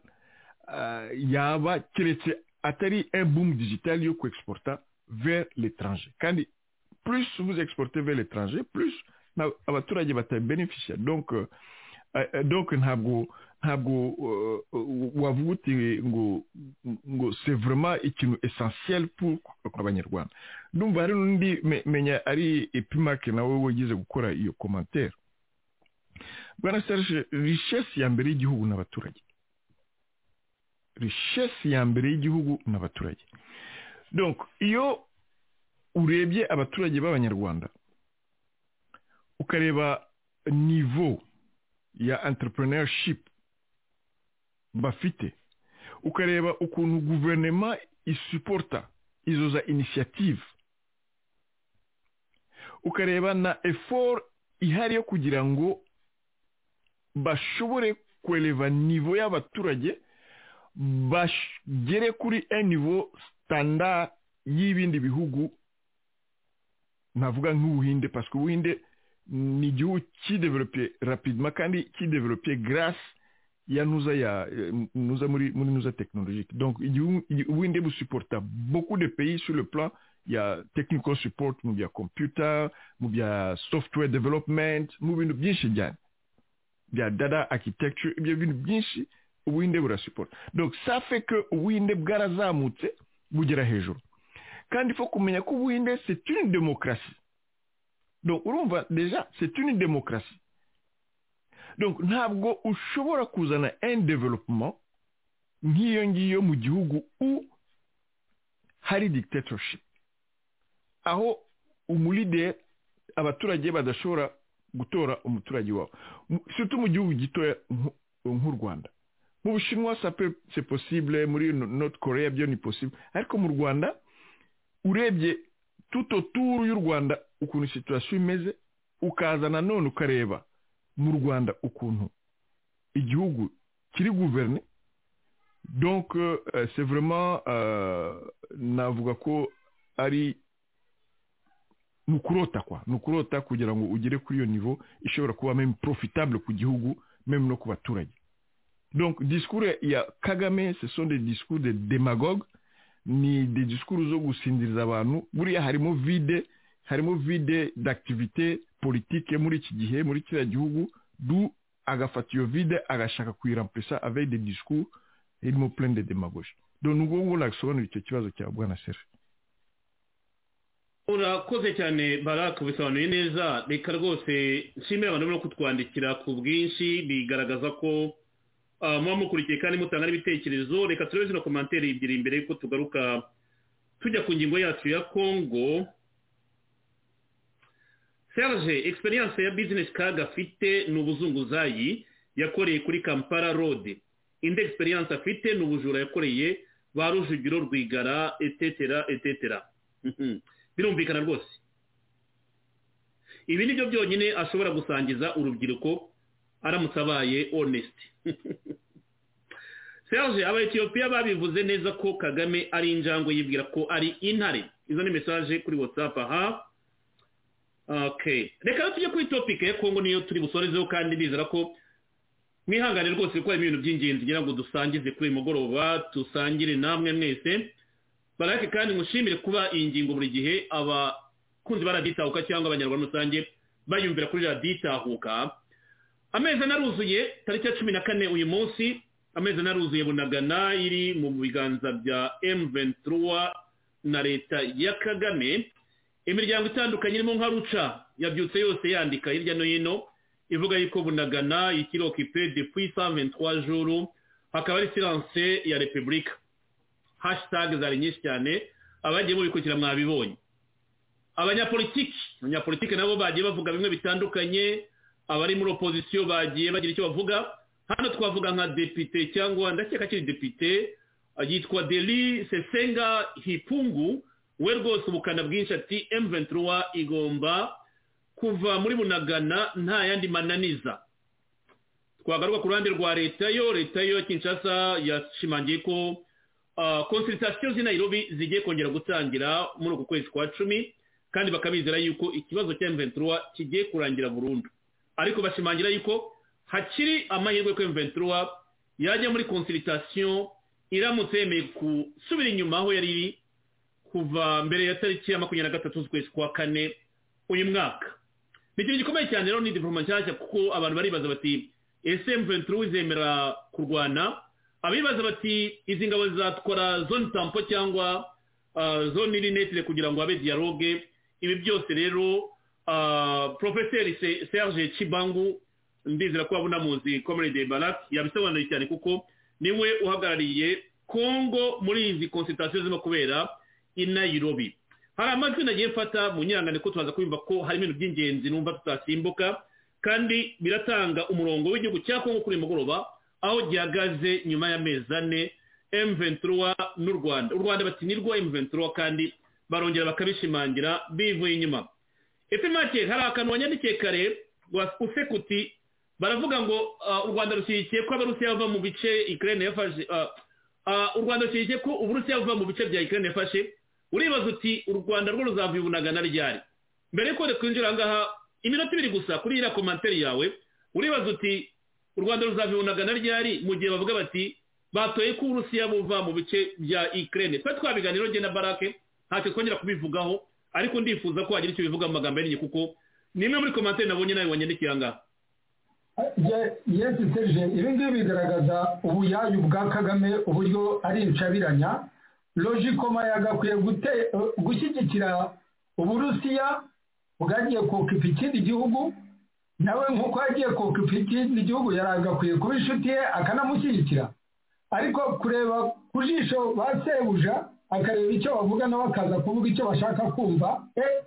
Speaker 9: yaba keretse atari un boom digital yo kwexporta vers l'étranger kandi plus vous exportez vers l'étranger plus abaturage batabeneficia donc donc ntabwo ntabwo wavuga uti ngo ngo c'est vraiment ikintu essentiel pour abanyarwanda ndumva hari n'undi menya ari epimake nawe wagize gukora iyo commentaire bwana serge richesse ya mbere y'igihugu n'abaturage rishesi ya mbere y'igihugu n'abaturage donc iyo urebye abaturage b'abanyarwanda ukareba nivo ya entrepreneurship bafite ukareba ukuntu guverinoma isuporta izo za inisiyative ukareba na eforo ihari yo kugira ngo bashobore kwereva nivo y'abaturage bagere kuri enivo sitanda y'ibindi bihugu navuga nk'ubuhinde paswe ubuhinde ni igihugu kideverope rapidima kandi kideverope garasi ya nuza ya nuza muri muri nuza tekinolojike donc ubuhinde busuporta beaucoup de pays sur le plan ya technical support mu bya computer mu bya software development mu bintu byinshi cyane bya data architecture ibyo bintu byinshi ubuhinde burasuporta donc ça fait que ubuhinde bwarazamutse bugera hejuru kandi fo kumenya ko ubuhinde c'est une démocratie donc urumva deja c'est une démocratie donc ntabwo ushobora kuzana un development nk'iyo ngiyo mu gihugu u hari dictatorship aho umulideri abaturage badashobora gutora umuturage wabo surtout mu gihugu gitoya nk'u rwanda mu bushinwa c'est possible muri north korea byo ni possible ariko mu rwanda urebye tuto turu y'u rwanda ukuntu situwasiyo imeze ukaza nanone ukareba mu rwanda ukuntu igihugu kiri guverne donc c'est vraiment navuga ko ari ni ukurota kwa ni ukurota kugira ngo ugere kuri iyo nivo ishobora kuba meme profitable ku gihugu meme no ku baturage donc disikuru ya kagame ce sont des discours de demagogue ni des discours zo gusinziriza abantu buriya harimo vide harimo vide d'activité politique muri iki gihe muri kiriya gihugu du agafata iyo vide agashaka kuyiramplisa avec des discours irimo plein de demagogie do nubwo ngo nasobanura icyo kibazo cya bwana sera
Speaker 2: urakoze cyane baraka bisobanuye neza reka rwose nshimira abantu no kutwandikira ku bwinshi bigaragaza ko muba mukurikiye kandi mutanga n'ibitekerezo reka turebe zino komanteri ebyiri imbere yuko tugaruka tujya ku ngingo yacu ya kongo serge experience ya bizinesi kaga afite ni ubuzunguzayi yakoreye kuri kampala road indi experience afite ni ubujura yakoreye ba rujugiro rwigara etetera etetera birumvikana rwose ibi ni byo byonyine ashobora gusangiza urubyiruko aramutse abaye onesiti serge abayetiyopiya babivuze neza ko kagame ari injangwe yibwira ko ari intare izo ni mesaje kuri whatsapp aha okay reka tujye kuri topike ya kongo niyo turi busorezeho kandi bizera ko mwihangane rwose kuko harimo ibintu by'ingenzi ngira ngo dusangize kuri uyu mugoroba dusangire namwe mwese barake kandi mushimire kuba iyi ngingo buri gihe abakunzi ba radiyo itahuka cyangwa abanyarwanda rusange bayumvira kuri radiyo itahuka amezi anaruzuye tariki ya cumi na kane uyu munsi amezi anaruzuye bunagana iri mu biganza bya emuventura na leta ya kagame imiryango itandukanye irimo nka ruca yabyutse yose yandika hirya no hino ivuga yuko bunagana ikirokipe de puissantwa juru hakaba ari siranse ya repubulika hashitage zari nyinshi cyane abagiye mubikurikira mwabibonye abanyapolitiki abanyapolitiki nabo bagiye bavuga bimwe bitandukanye abari muri opozisiyo bagiye bagira icyo bavuga hano twavuga nka depite cyangwa ndakeka akiri depite yitwa deli sesenga hipungu we rwose ubukana bwinshi ati emuventura igomba kuva muri bunagana nta yandi mananiza twagaruka ku ruhande rwa leta yo leta yo kinshasa yashimangiye ko konsiritasiyo z'i Nairobi zigiye kongera gutangira muri uku kwezi kwa cumi kandi bakabizera yuko ikibazo cya emuventura kigiye kurangira burundu ariko bashimangira yuko hakiri amahirwe ko emuventura yajya muri konsiritasiyo iramutse yemeye gusubira inyuma aho yari iri kuva mbere ya tariki ya makumyabiri na gatatu z'ukwezi kwa kane uyu mwaka ni ikintu gikomeye cyane rero ni divoroma nshyashya kuko abantu baribaza bati ese mventura izemera kurwana abibaza bati izi ngabo zizatwara zone tampo cyangwa zone irinetire kugira ngo habe dialogue ibi byose rero porofeseri serge kibangu ndizera ko wabona muzi komere de baraki yabisobanuye cyane kuko niwe uhagarariye kongo muri izi konsitatasiyo zirimo kubera inayirobi hari amajwi nagiye mfata mu nyirangane ko tubaza kumva ko hari ibintu by'ingenzi numva tutasimbuka kandi biratanga umurongo w'igihugu cya kongo kuri mugoroba aho gihagaze nyuma y'amezi ane M23 n'u Rwanda u Rwanda bati nirwo M23 kandi barongera bakabishimangira bivuye inyuma efemake hari akantu wanyandikiye kare usekuti baravuga ngo ah, u rwanda rushyigikiye ko abarusiya bava mu bice ikirere yafashe ah, ah, u rwanda rushyigikiye ko uburusiya buva mu bice bya ikirere yafashe uribaza uti u rwanda rwo ruzava ibunaga na ryari mbere y'uko twinjira ahangaha iminota ibiri gusa kuri iriya komantere yawe uribaza uti u rwanda ruzava ibunaga na ryari mu gihe bavuga bati batoye ko uburusiya buva mu bice bya ikirere twari twabiganiro njye na barake ntacyo twongera kubivugaho ariko ndifuza ko wagira icyo bivuga mu magambo y'inyungu kuko ni imwe muri komantere nabonye nawe wanyandikiye ahangaha
Speaker 3: yesi serije ibi ngibi bigaragaza ubuyayu bwa kagame uburyo ari inshabiranya logikoma yagakwiye gute- gushyigikira uburusiya bwagiye kokipa ikindi gihugu nawe nk'uko yagiye kokipa ikindi gihugu yaragakwiye kuba inshuti ye akanamushyigikira ariko kureba ku jisho ba sebuja akareba icyo bavuga nawe akaza kuvuga icyo bashaka kumva eh,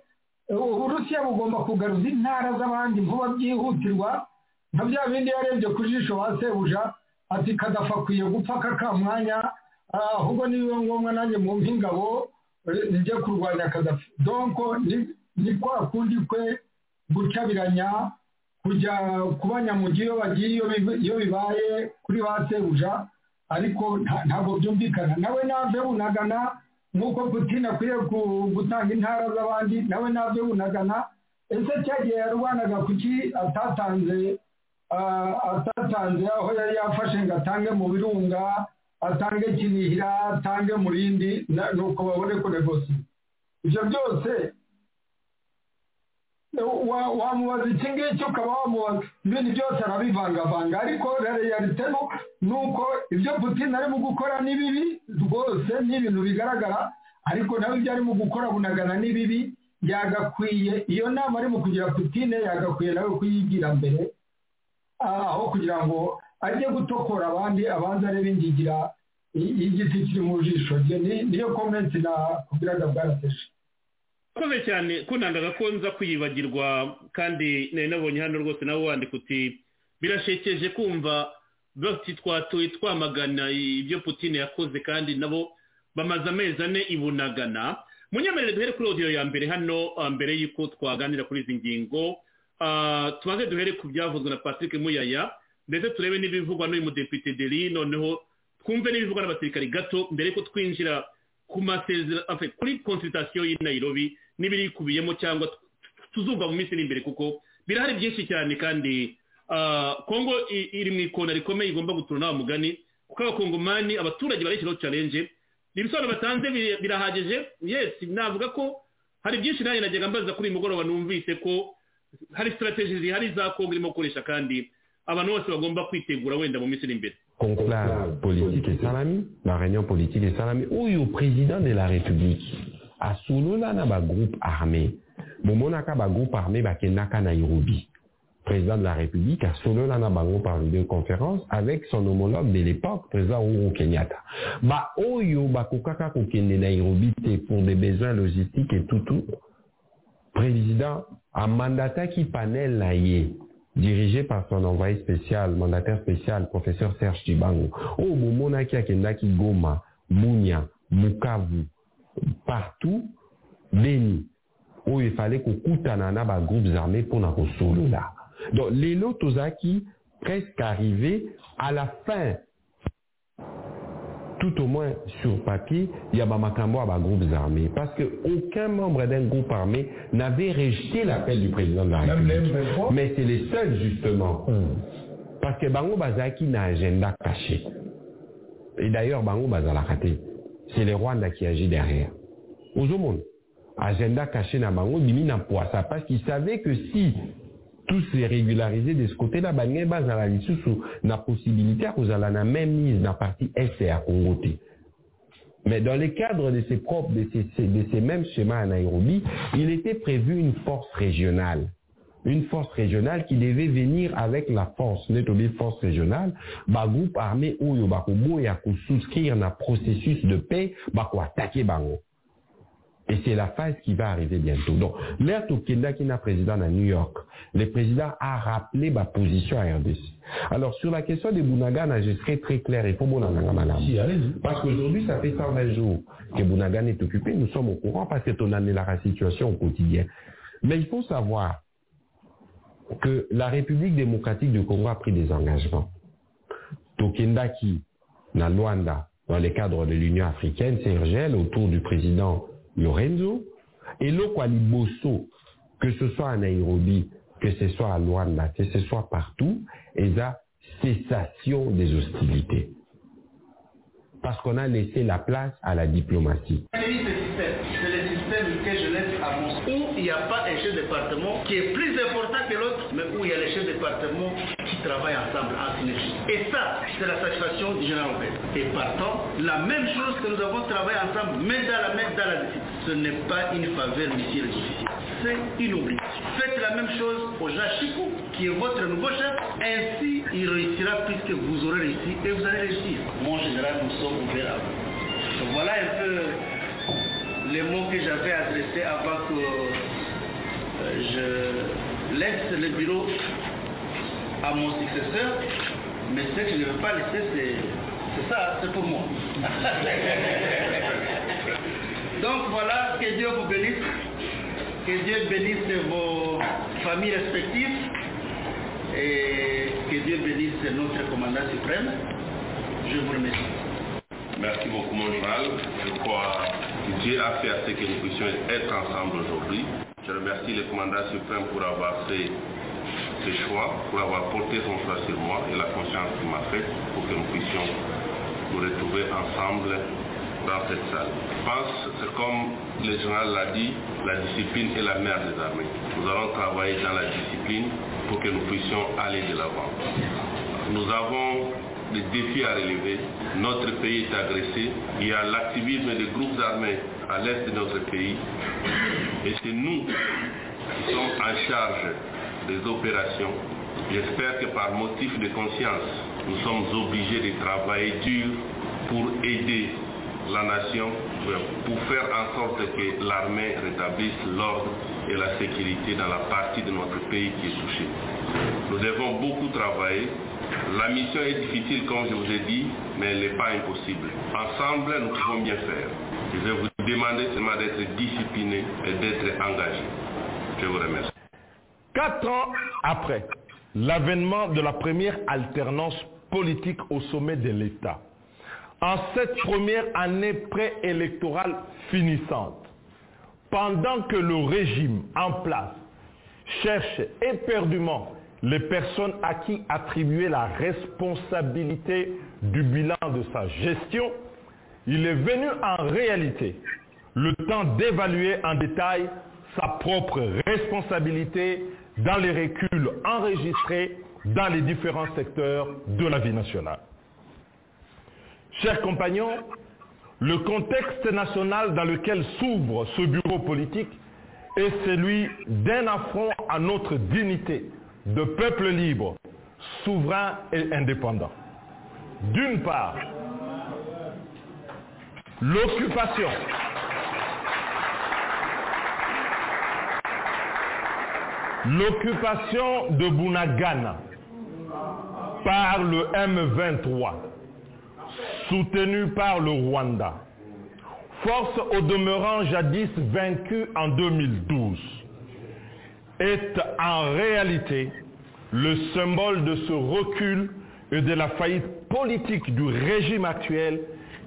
Speaker 3: uburusiya bugomba kugaruza intara z'abandi vuba byihutirwa nka bya bindi yarebye ku jisho ba sebuja ati kadafa akwiye gupfa kaka mwanya ah, ahubwo nibiba ngombwa nanjye mu nk'ingabo njye kurwanya kadafi donko ni- ni kwa kundi kwe gucabiranya kujya ku banyamugi iyo bagiye iyo biba- iyo bibaye kuri ba sebuja ariko nta- ntabwo byumvikana nawe nave bunagana nk'uko putin akwiye ku- gutanga intara z'abandi nawe nave bunagana ese cyagihe yarwanaga kuki atatanze ah, atatanze aho yari yafashe ngo atange mu birunga atange kinihira atange murindi na- nuko babone kunegosi ibyo byose wa- wamubaza iki ngiki ukaba wamubaza ibintu byose arabivangavanga ariko realite no ni uko ibyo putin arimo gukora ni bibi rwose ni ibintu bigaragara ariko nawe ibyo arimo gukora bunagana ni bibi yagakwiye iyo nama arimo kugira putin yagakwiye nawe kuyigira mbere ah, aho kugira ngo ajye gutokora abandi abanza arebe ingigira i- y'igiti kiri mu jisho rye Ni- niyo komenti nakubwiraga bwarateje
Speaker 2: urakoze cyane ko ntangaga ko nza kwiyibagirwa kandi nari nabonye hano rwose nawe wandika uti birashekeje kumva bati twatuye twamagana ibyo putin yakoze kandi nabo bamaze amezi ane ibunagana munyemerere duhere kuri odiyo ya mbere hano ah, mbere y'uko twaganira kuri izi ngingo Ah, tubanze duhere ku byavuzwe na patrick muyaya ndetse turebe n'ibivugwa n'uyu mudepite deri noneho twumve n'ibivugwa n'abasirikari gato mbere y'uko twinjira ku masezerano enfin, kuri consultation y'i nairobi n'ibirikubiyemo cyangwa tu- tuzumva mu minsi iri imbere kuko birahari byinshi cyane kandi ah, kongo i- iri mu ikona rikomeye igomba gutura n'aba mugani kuko abakongomani abaturage barishyiraho challenge ibisobanuro batanze biri- birahagije yes navuga ko hari byinshi nanjye najyaga mbaza kuri uyu mugoroba numvise ko hari strategies zihari za kongo irimo gukoresha kandi abantu bose bagomba kwitegura wenda mu minsi iri imbere
Speaker 10: conclave politique esalami na réunion politique esalami oyo président de la république asolola na bagroupe armé bomonaka bagroupe armé bakendaka nairobi président de la république asolola na bango par vidéoconférence avec son homologue de l'époque président uhuru kenyatta ba oyo bakokaka kokende nairobi te pour des besoins logistiques et tutu président amandataki panel na ye dirigé par son envoyé spécial mandataire spécial professeur serge dibango oyo bomonaki akendaki goma bunia bukavu partout beni oyo efale kokutana na bagroupes armés mpona kosolola donc lelo tozalaki presque arrivé à la fin tout au moins sur papier, il y a Bamakambo à groupes armés. Parce que aucun membre d'un groupe armé n'avait rejeté l'appel du président de la République. Mais c'est les seuls, justement. Parce que Bango Bazaki n'a agenda caché. Et d'ailleurs, Bango Bazala raté. C'est les Rwandais qui agit derrière. Aux monde, agenda caché n'a Bango, Bimi n'a pas ça. Parce qu'ils savaient que si tous se régularisés de ce côté-là, Bangé Bazala Lissousou n'a possibilité à la même mise dans la partie SR Congo. te. Mais dans le cadre de ces propres, de ces, ces- de ces mêmes schémas à Nairobi, il était prévu une force régionale. Une force régionale qui devait venir avec la force, l'établie force régionale, bah, groupe armé Oyo Bakobo et à souscrire un processus de paix, bah, attaquer Bango. Et c'est la phase qui va arriver bientôt. Donc, l'air Tokenda qui n'a président à New York, le président a rappelé ma position à RDC. Alors, sur la question des Bounagana, je serai très clair. Il faut Bounagana, madame.
Speaker 11: Si, allez-y.
Speaker 10: Parce qu'aujourd'hui, ça fait 120 jours que Bounagana est occupé. Nous sommes au courant parce que on en est la situation au quotidien. Mais il faut savoir que la République démocratique du Congo a pris des engagements. Tokenda qui, dans Luanda, dans le cadre de l'Union africaine, Sergel, autour du président Lorenzo, et l'Okwali Bosso, que ce soit à Nairobi, que ce soit à Luanda, que ce soit partout, et la cessation des hostilités. Parce qu'on a laissé la place à la diplomatie.
Speaker 12: C'est le système que jeunesse avance. Où il n'y a pas un chef de département qui est plus important que l'autre, mais où il y a les chefs de département qui travaillent ensemble en synergie. Et ça, c'est la satisfaction du général Robert. Et partant, la même chose que nous avons travaillé ensemble, main dans la main, dans la décision. Ce n'est pas une faveur, monsieur le justice. C'est une obligation. Faites la même chose au Jachikou, qui est votre nouveau chef. Ainsi, il réussira puisque vous aurez réussi et vous allez réussir. Mon général, nous sommes ouverts à vous. Donc voilà un peu les mots que j'avais adressés avant que euh, je laisse le bureau à mon successeur, mais ce que je ne veux pas laisser, c'est, c'est ça, c'est pour moi. Donc voilà, que Dieu vous bénisse, que Dieu bénisse vos familles respectives et que Dieu bénisse notre commandant suprême. Je vous remercie.
Speaker 11: Merci beaucoup, mon général. Je crois que Dieu a fait à ce que nous puissions être ensemble aujourd'hui. Je remercie le commandant suprême pour avoir fait ce choix, pour avoir porté son choix sur moi et la conscience qu'il m'a faite pour que nous puissions nous retrouver ensemble dans cette salle. Je pense, c'est comme le général l'a dit, la discipline est la mère des armées. Nous allons travailler dans la discipline pour que nous puissions aller de l'avant. Nous avons des défis à relever. Notre pays est agressé. Il y a l'activisme des groupes armés à l'est de notre pays. Et c'est nous qui sommes en charge des opérations. J'espère que par motif de conscience, nous sommes obligés de travailler dur pour aider la nation, pour faire en sorte que l'armée rétablisse l'ordre et la sécurité dans la partie de notre pays qui est touchée. Nous devons beaucoup travailler. La mission est difficile, comme je vous ai dit, mais elle n'est pas impossible. Ensemble, nous pouvons bien faire. Je vais vous demander seulement d'être discipliné et d'être engagé. Je vous remercie.
Speaker 13: Quatre ans après l'avènement de la première alternance politique au sommet de l'État, en cette première année préélectorale finissante, pendant que le régime en place cherche éperdument les personnes à qui attribuer la responsabilité du bilan de sa gestion, il est venu en réalité le temps d'évaluer en détail sa propre responsabilité dans les reculs enregistrés dans les différents secteurs de la vie nationale. Chers compagnons, le contexte national dans lequel s'ouvre ce bureau politique est celui d'un affront à notre dignité de peuple libre, souverain et indépendant. D'une part, l'occupation l'occupation de Bounagana par le M23, soutenu par le Rwanda, force au demeurant jadis vaincue en 2012, est en réalité le symbole de ce recul et de la faillite politique du régime actuel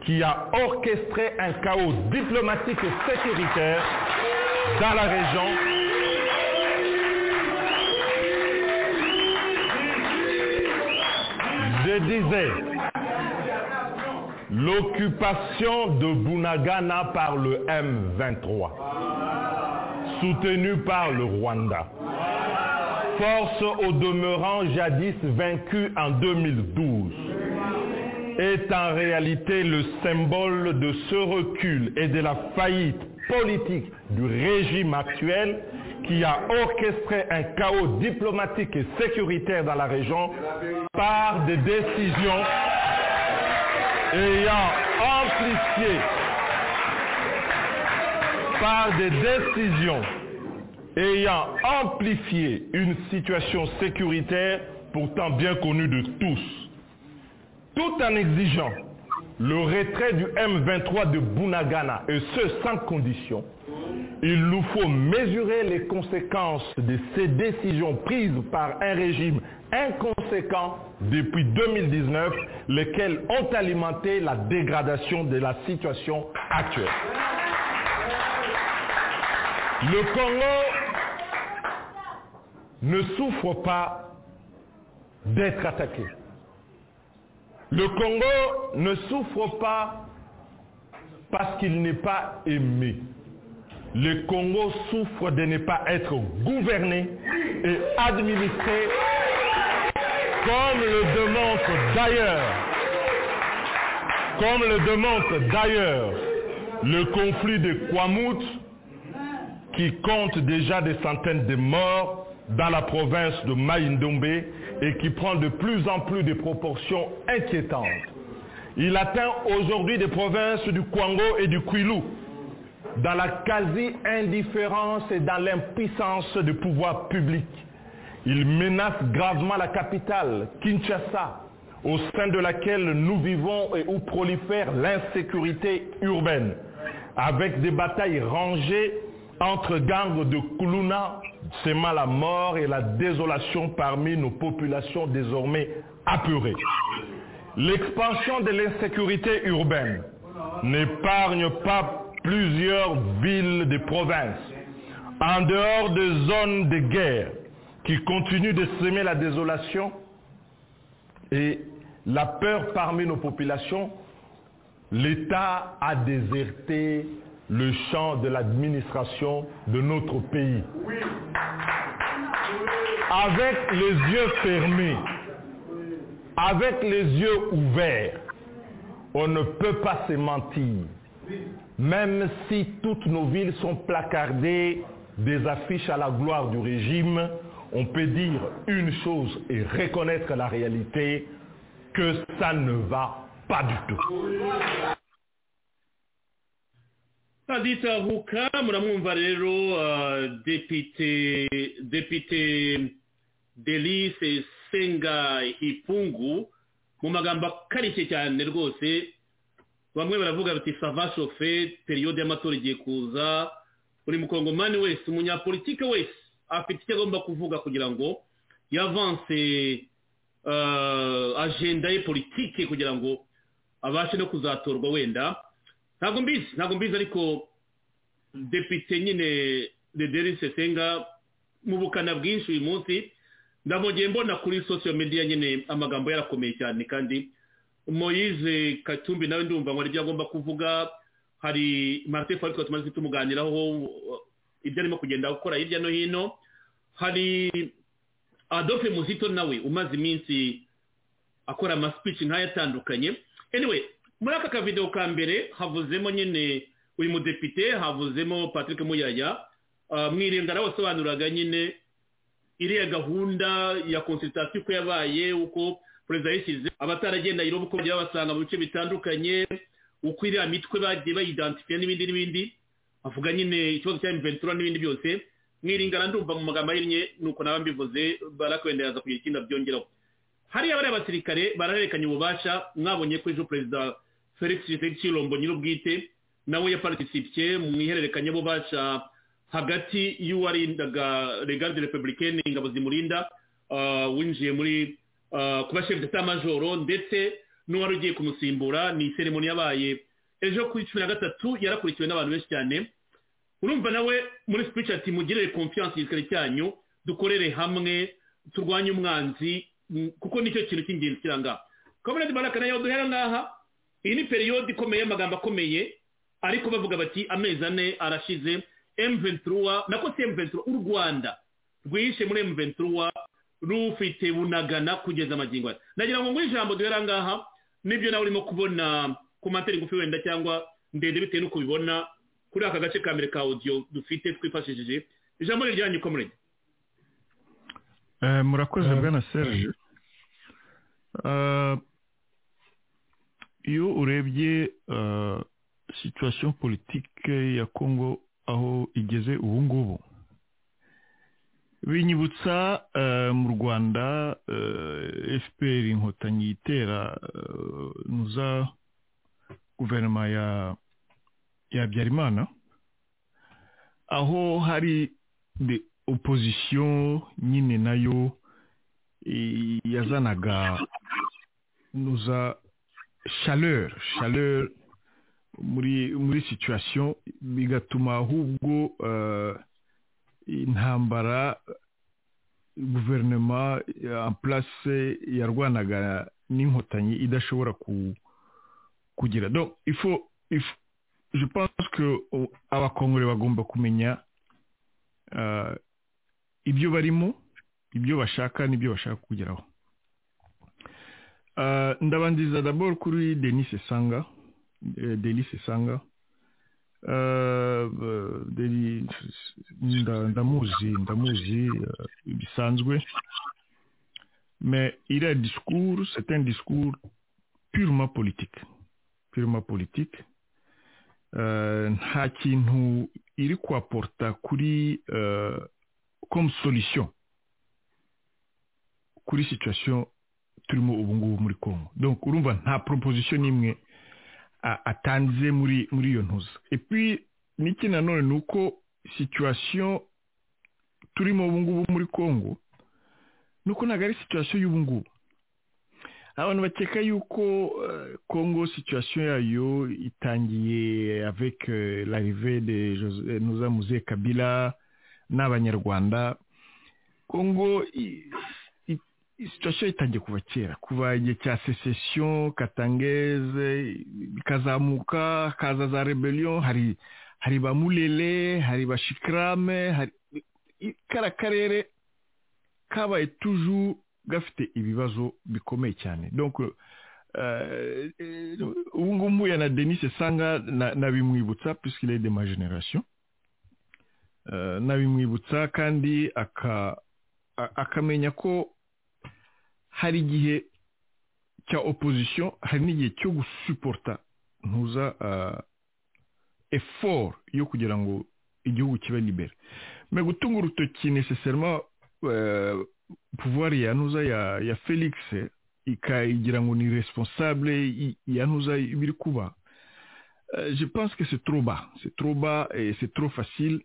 Speaker 13: qui a orchestré un chaos diplomatique et sécuritaire dans la région Je disais, l'occupation de Bunagana par le M23, soutenu par le Rwanda, force au demeurant jadis vaincue en 2012, est en réalité le symbole de ce recul et de la faillite politique du régime actuel qui a orchestré un chaos diplomatique et sécuritaire dans la région par des décisions ayant amplifié par des décisions ayant amplifié une situation sécuritaire pourtant bien connue de tous, tout en exigeant le retrait du M23 de Bunagana, et ce sans condition, il nous faut mesurer les conséquences de ces décisions prises par un régime inconséquent depuis 2019, lesquelles ont alimenté la dégradation de la situation actuelle. Le Congo ne souffre pas d'être attaqué. Le Congo ne souffre pas parce qu'il n'est pas aimé. Le Congo souffre de ne pas être gouverné et administré comme le démontre d'ailleurs. Comme le démontre d'ailleurs le conflit de Kwamout qui compte déjà des centaines de morts dans la province de Maïndombe et qui prend de plus en plus de proportions inquiétantes. Il atteint aujourd'hui des provinces du Kwango et du Kwilu dans la quasi-indifférence et dans l'impuissance du pouvoir public. Il menace gravement la capitale, Kinshasa, au sein de laquelle nous vivons et où prolifère l'insécurité urbaine, avec des batailles rangées entre gangs de Kuluna, c'est mal à mort et la désolation parmi nos populations désormais apeurées. L'expansion de l'insécurité urbaine n'épargne pas plusieurs villes des provinces, en dehors des zones de guerre qui continuent de semer la désolation et la peur parmi nos populations, l'État a déserté le champ de l'administration de notre pays. Avec les yeux fermés, avec les yeux ouverts, on ne peut pas se mentir. Même si toutes nos villes sont placardées des affiches à la gloire du régime, on peut dire une chose et reconnaître la réalité, que ça ne va pas du tout.
Speaker 2: Adita Huka muramwumva rero uh, depite depite Delice Senga Hipungu mu magambo akarishye cyane rwose bamwe baravuga bati sava shofe periyode y'amatora igiye kuza buri mukongomani wese umunyapolitike wese afite icyo agomba kuvuga kugira ngo yavanse uh, ajenda ye politike kugira ngo abashe no kuzatorwa wenda ntabwo mbizi ntabwo mbizi ariko depite nyine dederi sesenga mu bukana bwinshi uyu munsi ndamugeye mbona kuri sosiyo mediya nyine amagambo yarakomeye cyane kandi moyize katumbi nawe ndumva ngo ibyo agomba kuvuga hari marite fari tumaze tumuganiraho ibyo arimo kugenda gukora hirya no hino hari adofe muzito nawe umaze iminsi akora amasipici nk'aya atandukanye anyway muri aka kavidewo ka mbere havuzemo nyine uyu mudepite havuzemo patrick muyaya mwirindara wasobanuraga nyine iriya gahunda ya konsitatasiyo uko yabaye uko perezida yishyize abataragenda yiroba uko bagiye babasanga mu bice bitandukanye uko iriya mitwe bagiye bayidansifiye n'ibindi n'ibindi avuga nyine ikibazo cya imventura n'ibindi byose mwiringana ndumva mu magambo ahinnye ni uko nawe mbivuze barakwenda yaza kugira ikindi abyongeraho hariya bariya basirikare barahererekanya ububasha mwabonye ko ejo perezida felix kirombo nyir'ubwite nawe yaparitisipiye mu ihererekanyabubasha hagati y'uwarindaga regarde republicaine ingabo zimurinda winjiye muri kuba shefu d'etat ndetse n'uwari ugiye kumusimbura ni iseremoni yabaye ejo kuri cumi na gatatu yarakurikiwe n'abantu benshi cyane urumva nawe muri speech ati mugirire confiance igisirikare cyanyu dukorere hamwe turwanye umwanzi kuko nicyo kintu cy'ingenzi kiranga kabonetse baraka nayo duhera ngaha iyi ni periyode ikomeye y'amagambo akomeye ariko bavuga bati amezi ane arashize emventuruwa nako si emventuruwa u rwanda rwihishe muri emventuruwa rufite bunagana kugeza amagingo aya nagira ngo ngure ijambo duhera ngaha nibyo nawe urimo kubona ku materi ngufi wenda cyangwa ndende bitewe n'uko ubibona kuri aka gace ka mbere ka odiyo dufite twifashishije ijambo riryanyu komurege
Speaker 4: murakoze bwana serge iyo urebye situwasiyo politike ya congo
Speaker 9: aho igeze ubu ngubu binyibutsa mu rwanda fpr inkotanyi itera nuza guverinoma ya ya habyarimana aho hari de opozisiyo nyine nayo yazanaga nuza chaleur chaleur muri muri situwasiyo bigatuma ahubwo intambara guverinoma ya place yarwanaga n'inkotanyi idashobora kugira do ifu ifu je pense que abakongore bagomba kumenya ibyo barimo ibyo bashaka n'ibyo bashaka kugeraho ndabanziza dabor kuri denis sanga Delis Sanga ndamuzi ndamuzi bisanzwe mais il a un discours c'est un discours purement politique purement politique nta kintu iri kwaporta kuri comme solution kuri situation turimo ubu ngubu muri congo donc urumva nta proposition n'imwe atanze muri muri iyo ntuza epi n'iki nanone ni uko situwasiyo turimo ubu ngubu muri congo ni uko ntabwo ari situwasiyo y'ubu ngubu abantu bakeka yuko congo situwasiyo yayo itangiye avec larive de nuza muze kabila n'abanyarwanda congo situwasiyo itangiye kuva kera kuva igihe cya secession katangeze ikazamuka hakaza za rebellion hari hari ba mulele hari ba shikarame hari kara karere kabaye tuju gafite ibibazo bikomeye cyane donc ubu ngubu mpuye na denis sanga nabimwibutsa puisqu'il est de ma generation nabimwibutsa kandi akamenya ko hari igihe cya opozisiyo hari n'igihe cyo gusuporta ntuza effort yo kugira ngo igihugu kibe libere me gutunga urutoki necessarement pouvoir ya ntuza ya felix ikayigira ngo ni responsable ya ntuza ibiri kuba je pense que c'est trop bas c'est trop bas et c'est trop facile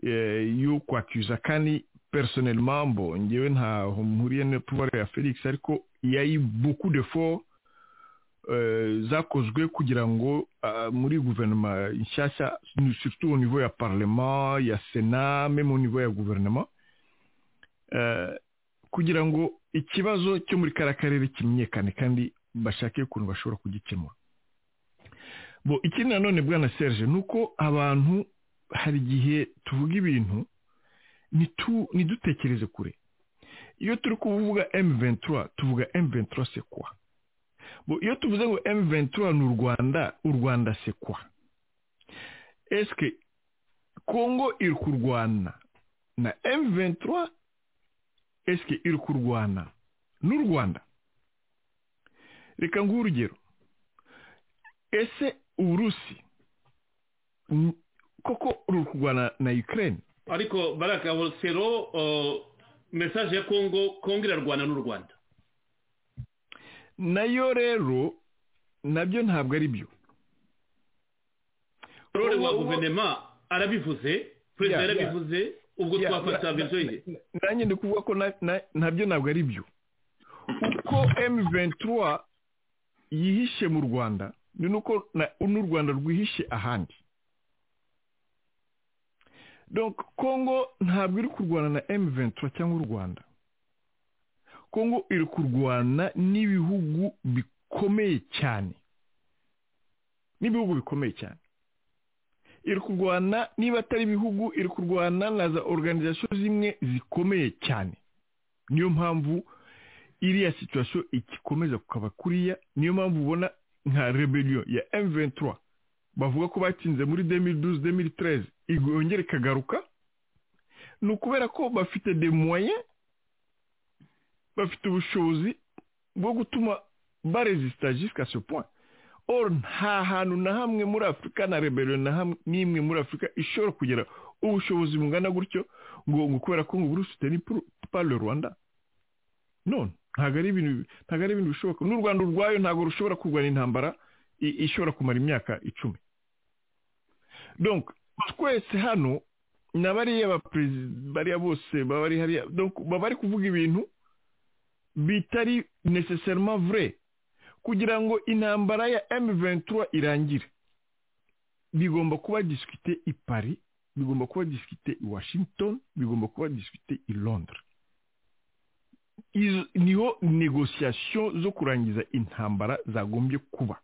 Speaker 9: yo kwakuza kandi personnellement bon njyewe ntaho mpuriye na pouvoir ya felix ariko yayi beaucoup d'efforts zakozwe kugira ngo muri guverinoma nshyashya surtout au niveau ya parlement ya sena même au niveau ya guverinoma kugira ngo ikibazo cyo muri kariya karere kimenyekane kandi bashake ukuntu bashobora kugikemura bo ikindi nanone bwana serge ni uko abantu hari igihe tuvuga ibintu ntidutekereze kure iyo turi kuvuga M23 tuvuga M23 c'est quoi iyo tuvuze ngo M23 ni u Rwanda u Rwanda c'est quoi est-ce que Congo iri kurwana na M23 est-ce que iri kurwana n'u Rwanda reka nguhe urugero ese uburusi koko ruri kurwana na Ukraine
Speaker 2: ariko baraka sero mesaje ya kongo kongo irarwana n'u rwanda
Speaker 9: nayo rero nabyo ntabwo ari byo
Speaker 2: rore wa guverinoma arabivuze perezida yarabivuze ubwo twafata
Speaker 9: bizoye nanjye ndi kuvuga ko nabyo ntabwo ari byo uko M23 yihishe mu rwanda ni nuko n'u rwanda rwihishe ahandi donc congo ntabwo iri kurwana na M23 cyangwa u rwanda congo iri kurwana n'ibihugu bikomeye cyane n'ibihugu bikomeye cyane iri kurwana niba atari ibihugu iri kurwana na za organization zimwe zikomeye cyane niyo mpamvu iriya situation igikomeza kukaba kuriya niyo mpamvu ubona nka rebellion ya M23 bavuga ko batsinze muri 2012 2013 yongera ikagaruka ni ukubera ko bafite de moyens bafite ubushobozi bwo gutuma barezisita jusqu'à ce point or nta hantu na hamwe muri afurika na rebero na hamwe n'imwe muri afurika ishobora kugera ubushobozi bungana gutyo ngo ngo kubera ko ngo burusite ni pale rwanda none ntabwo ari ibintu ntabwo ari ibintu bishoboka n'u rwanda urwayo ntabwo rushobora kurwana intambara ishobora kumara imyaka icumi donc twese hano na bariya baperezida bariya bose baba ari hariya baba bari kuvuga ibintu bitari necessairement vrai kugira ngo intambara ya M23 irangire bigomba kuba discuté i Paris bigomba kuba discuté i Washington bigomba kuba discuté i Londres izo niho negociation zo kurangiza intambara zagombye kuba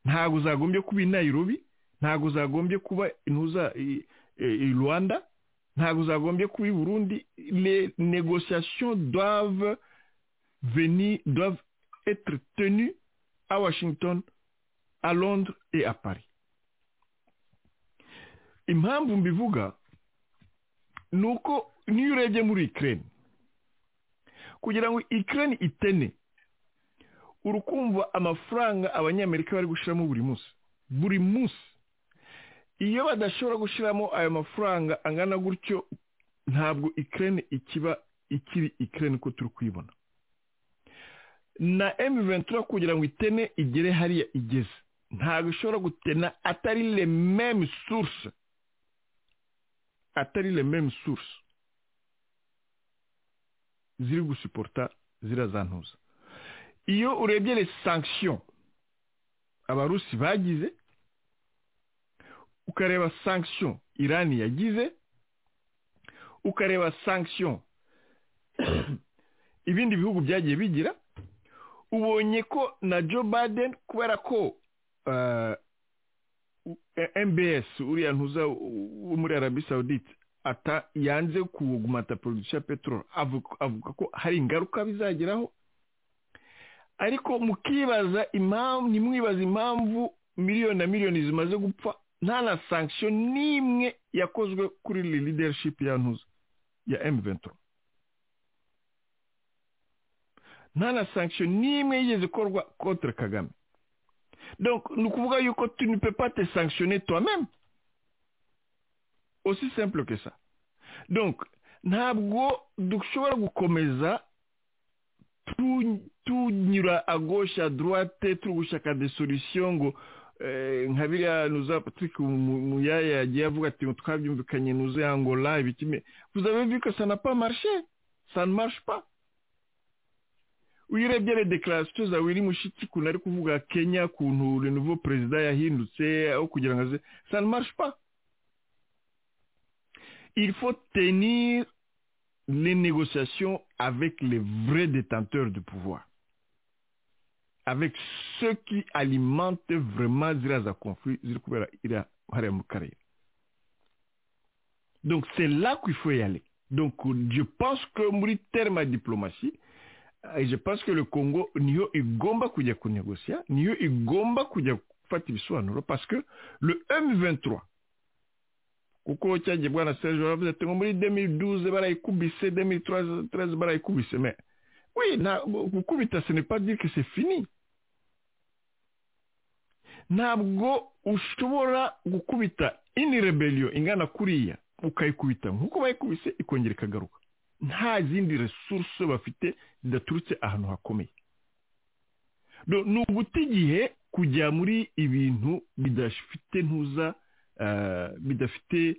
Speaker 9: ntabwo zagombye kuba i Nairobi ntabwo zagombye kuba intuza i rwanda ntabwo zagombye kuba i burundi les négociations doivent venir doivent être tenues à washington à londres et à paris impamvu mbivuga ni uko niyo urebye muri ikirere kugira ngo ikirere itene urukumva amafaranga abanyamerika bari gushyiramo buri munsi buri munsi iyo badashobora gushyiramo ayo mafaranga angana gutyo ntabwo ikirere ikiba ikiri ikirere uko turi kuyibona na M23 kugira ngo itene igere hariya igeze ntabwo ishobora gutena atari le meme source atari le meme source ziri gusuporta zirazantuza iyo urebye les sanctions abarusi bagize ukareba sanction irani yagize ukareba sanction ibindi bihugu byagiye bigira ubonye ko na joe biden kubera ko mbs uriya ntuza wo muri arabi saudite ata yanze kugumata production ya peteroli avuga ko hari ingaruka bizageraho ariko mukibaza impamvu nimwibaza impamvu miliyoni na miliyoni zimaze gupfa nta na sanction n'imwe yakozwe kuri leadership ya ntuza ya M23 nta na sanction n'imwe yigeze ikorwa contre Kagame donc ni ukuvuga yuko tu ne peux pas te sanctionner toi-même aussi simple que ça donc ntabwo dushobora gukomeza tunyura à gauche à droite turi gushaka des solutions ngo nka biriya nuza patrick muyaya yagiye avuga ati twabyumvikanye nuza ya angola ibikime vuzabe viko sanapa marishe sanmarishipa uyirebye re dekarasiyo zawe iri mushiki ukuntu ari kuvuga kenya ukuntu renovo perezida yahindutse aho kugira ngo aze sanmarishipa il faut tenir les négociations avec les vrais détenteurs du pouvoir avec ceux qui alimentent vraiment ziriya za conflit ziri kubera iriya hariya mu karere donc c'est là qu'il faut y aller donc je pense que muri terme ya diplomatie je pense que le congo niyo igomba kujya kunegosia niyo igomba kujya gufata ibisobanuro parce que le m23 kuko cyagiye bwana serge baravuze ati ngo muri 2012 barayikubise 2013 barayikubise mais oui gukubita ce n'est pas dire que c'est fini ntabwo ushobora gukubita ini rebellion ingana kuriya ukayikubita nk'uko bayikubise ikongera ikagaruka nta zindi resource bafite zidaturutse ahantu hakomeye ni uguta igihe kujya muri ibintu bidafite ntuza bidafite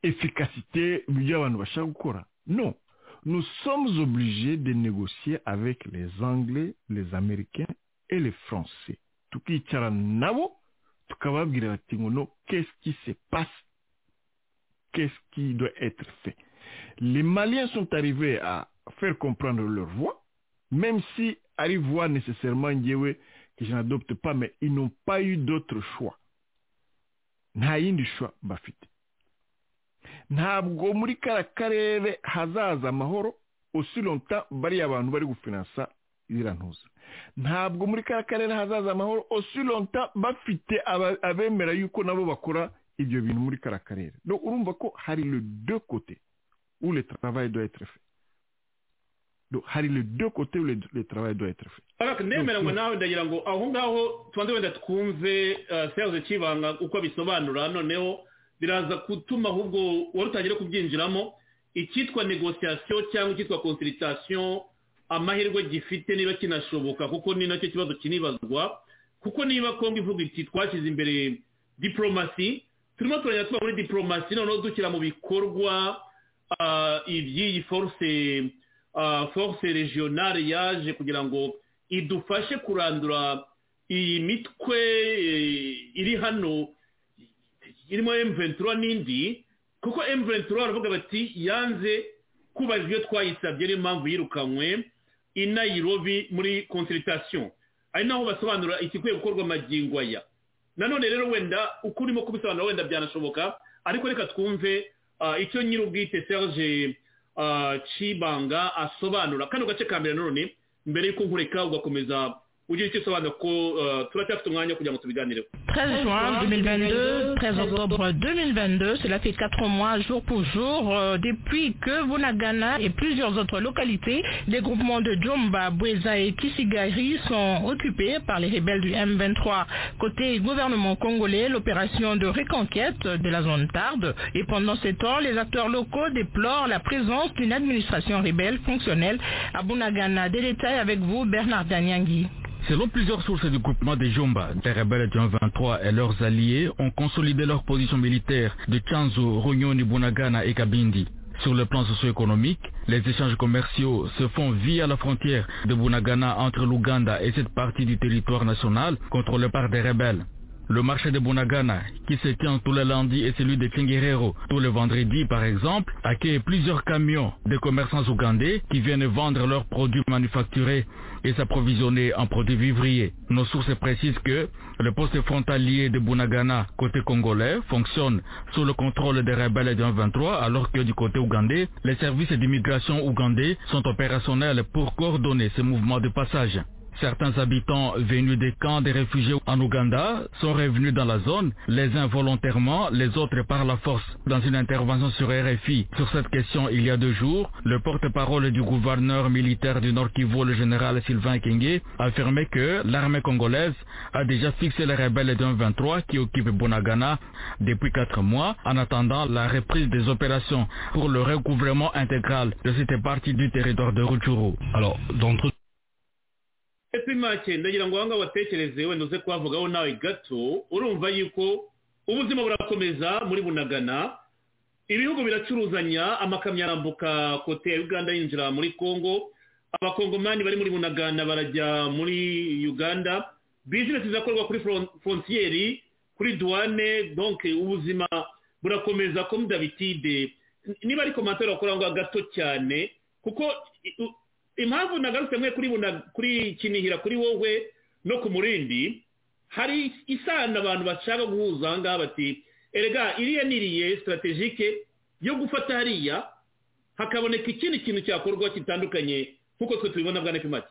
Speaker 9: efikasite ibyo abantu bashaka gukora no nous sommes obligés de négocier avec les anglais les américains et les français tukicara nabo tukababwira bati ngo no qu'est-ce qui se passe qu'est-ce qui doit être fait les maliens sont arrivés à faire comprendre leur voix même si ari voix nécessairement ngewe que je n'adopte pas mais ils n'ont pas eu d'autre choix nta yindi choix bafite ntabwo muri kariya karere hazaza amahoro osironta bariya abantu bari gufinansa irantuza ntabwo muri kariya karere hazaza amahoro osironta bafite abemera yuko nabo bakora ibyo bintu muri kariya karere urumva ko hari le deux kote ule travail doit être fait Donc, hari les deux côtés où le, le travail doit être fait.
Speaker 2: ariko ndemeranywa nawe ndagira ngo aho ngaho tubanze wenda twumve seyaze kibanga uko abisobanura noneho biraza gutuma ahubwo wari utangire kubyinjiramo icyitwa negosiyasiyo cyangwa icyitwa konsiritasiyo amahirwe gifite niba kinashoboka kuko ni nacyo kibazo kinibazwa kuko niba kongo ivuga iti twashyize imbere diporomasi turimo turagenda tuba muri diporomasi noneho dushyira mu bikorwa ah, iby'iyi force ah, force regionale yaje kugira ngo idufashe kurandura iyi mitwe eh, iri hano irimo M23 n'indi kuko M23 baravuga bati yanze kubaza ibyo twayisabye niyo mpamvu yirukanywe i Nairobi muri consultation ari naho basobanura ikikwiye gukorwa amagingo aya nanone rero wenda uko urimo kubisobanura wenda byanashoboka ariko reka twumve ah, icyo nyir'ubwite Serge ah, Cibanga asobanura kano gace ka mbere nanone mbere y'uko nkureka ugakomeza ugira icyo usobanura ko ah, turacyafite umwanya kugira ngo tubiganireho
Speaker 14: 13 juin 2022, 13 octobre 2022, cela fait quatre mois jour pour jour euh, depuis que Bunagana et plusieurs autres localités des groupements de Djomba, Bweza et Kisigari sont occupés par les rebelles du M23. Côté gouvernement congolais, l'opération de reconquête de la zone tarde et pendant ces temps, les acteurs locaux déplorent la présence d'une administration rébelle fonctionnelle à Bunagana. Des détails avec vous, Bernard Danyangui.
Speaker 15: Selon plusieurs sources du groupement des Jomba, les rebelles du 23 et leurs alliés ont consolidé leur position militaire de Chanzo, Ronyoni, Bunagana et Kabindi. Sur le plan socio-économique, les échanges commerciaux se font via la frontière de Bunagana entre l'Ouganda et cette partie du territoire national contrôlée par des rebelles. Le marché de Bunagana, qui se tient tous les lundis et celui de Kingerero tous les vendredis par exemple, accueille plusieurs camions de commerçants ougandais qui viennent vendre leurs produits manufacturés et s'approvisionner en produits vivriers. Nos sources précisent que le poste frontalier de Bunagana, côté congolais, fonctionne sous le contrôle des rebelles d'un 23, alors que du côté ougandais, les services d'immigration ougandais sont opérationnels pour coordonner ce mouvement de passage. Certains habitants venus des camps des réfugiés en Ouganda sont revenus dans la zone, les uns volontairement, les autres par la force. Dans une intervention sur RFI sur cette question il y a deux jours, le porte-parole du gouverneur militaire du Nord Kivu, le général Sylvain Kenge, affirmait que l'armée congolaise a déjà fixé les rebelles d'un 23 qui occupent Bonagana depuis quatre mois en attendant la reprise des opérations pour le recouvrement intégral de cette partie du territoire de Rutshuru. Alors, d'entre
Speaker 2: epfo make ndagira ngo ahangaha watekereze wenda uze kuhavugaho nawe gato urumva yuko ubuzima burakomeza muri bunagana ibihugu biracuruzanya amakamyo arambuka kote ya uganda yinjira muri congo abakongomani bari muri bunagana barajya muri uganda bizinesi zirakorwa kuri fron- frontieri kuri duwane donke ubuzima burakomeza comme dabitide niba ari komantere wakora ngo gato cyane kuko i- u- impamvu nagarutse mwe kuri buna kuri kinihira kuri wowe no ku murindi hari isano abantu bashaka guhuza aha ngaha bati erega iriya niriye sitarategike yo gufata hariya hakaboneka ikindi kintu cyakorwa kitandukanye nk'uko twe tubibona bwa nepimake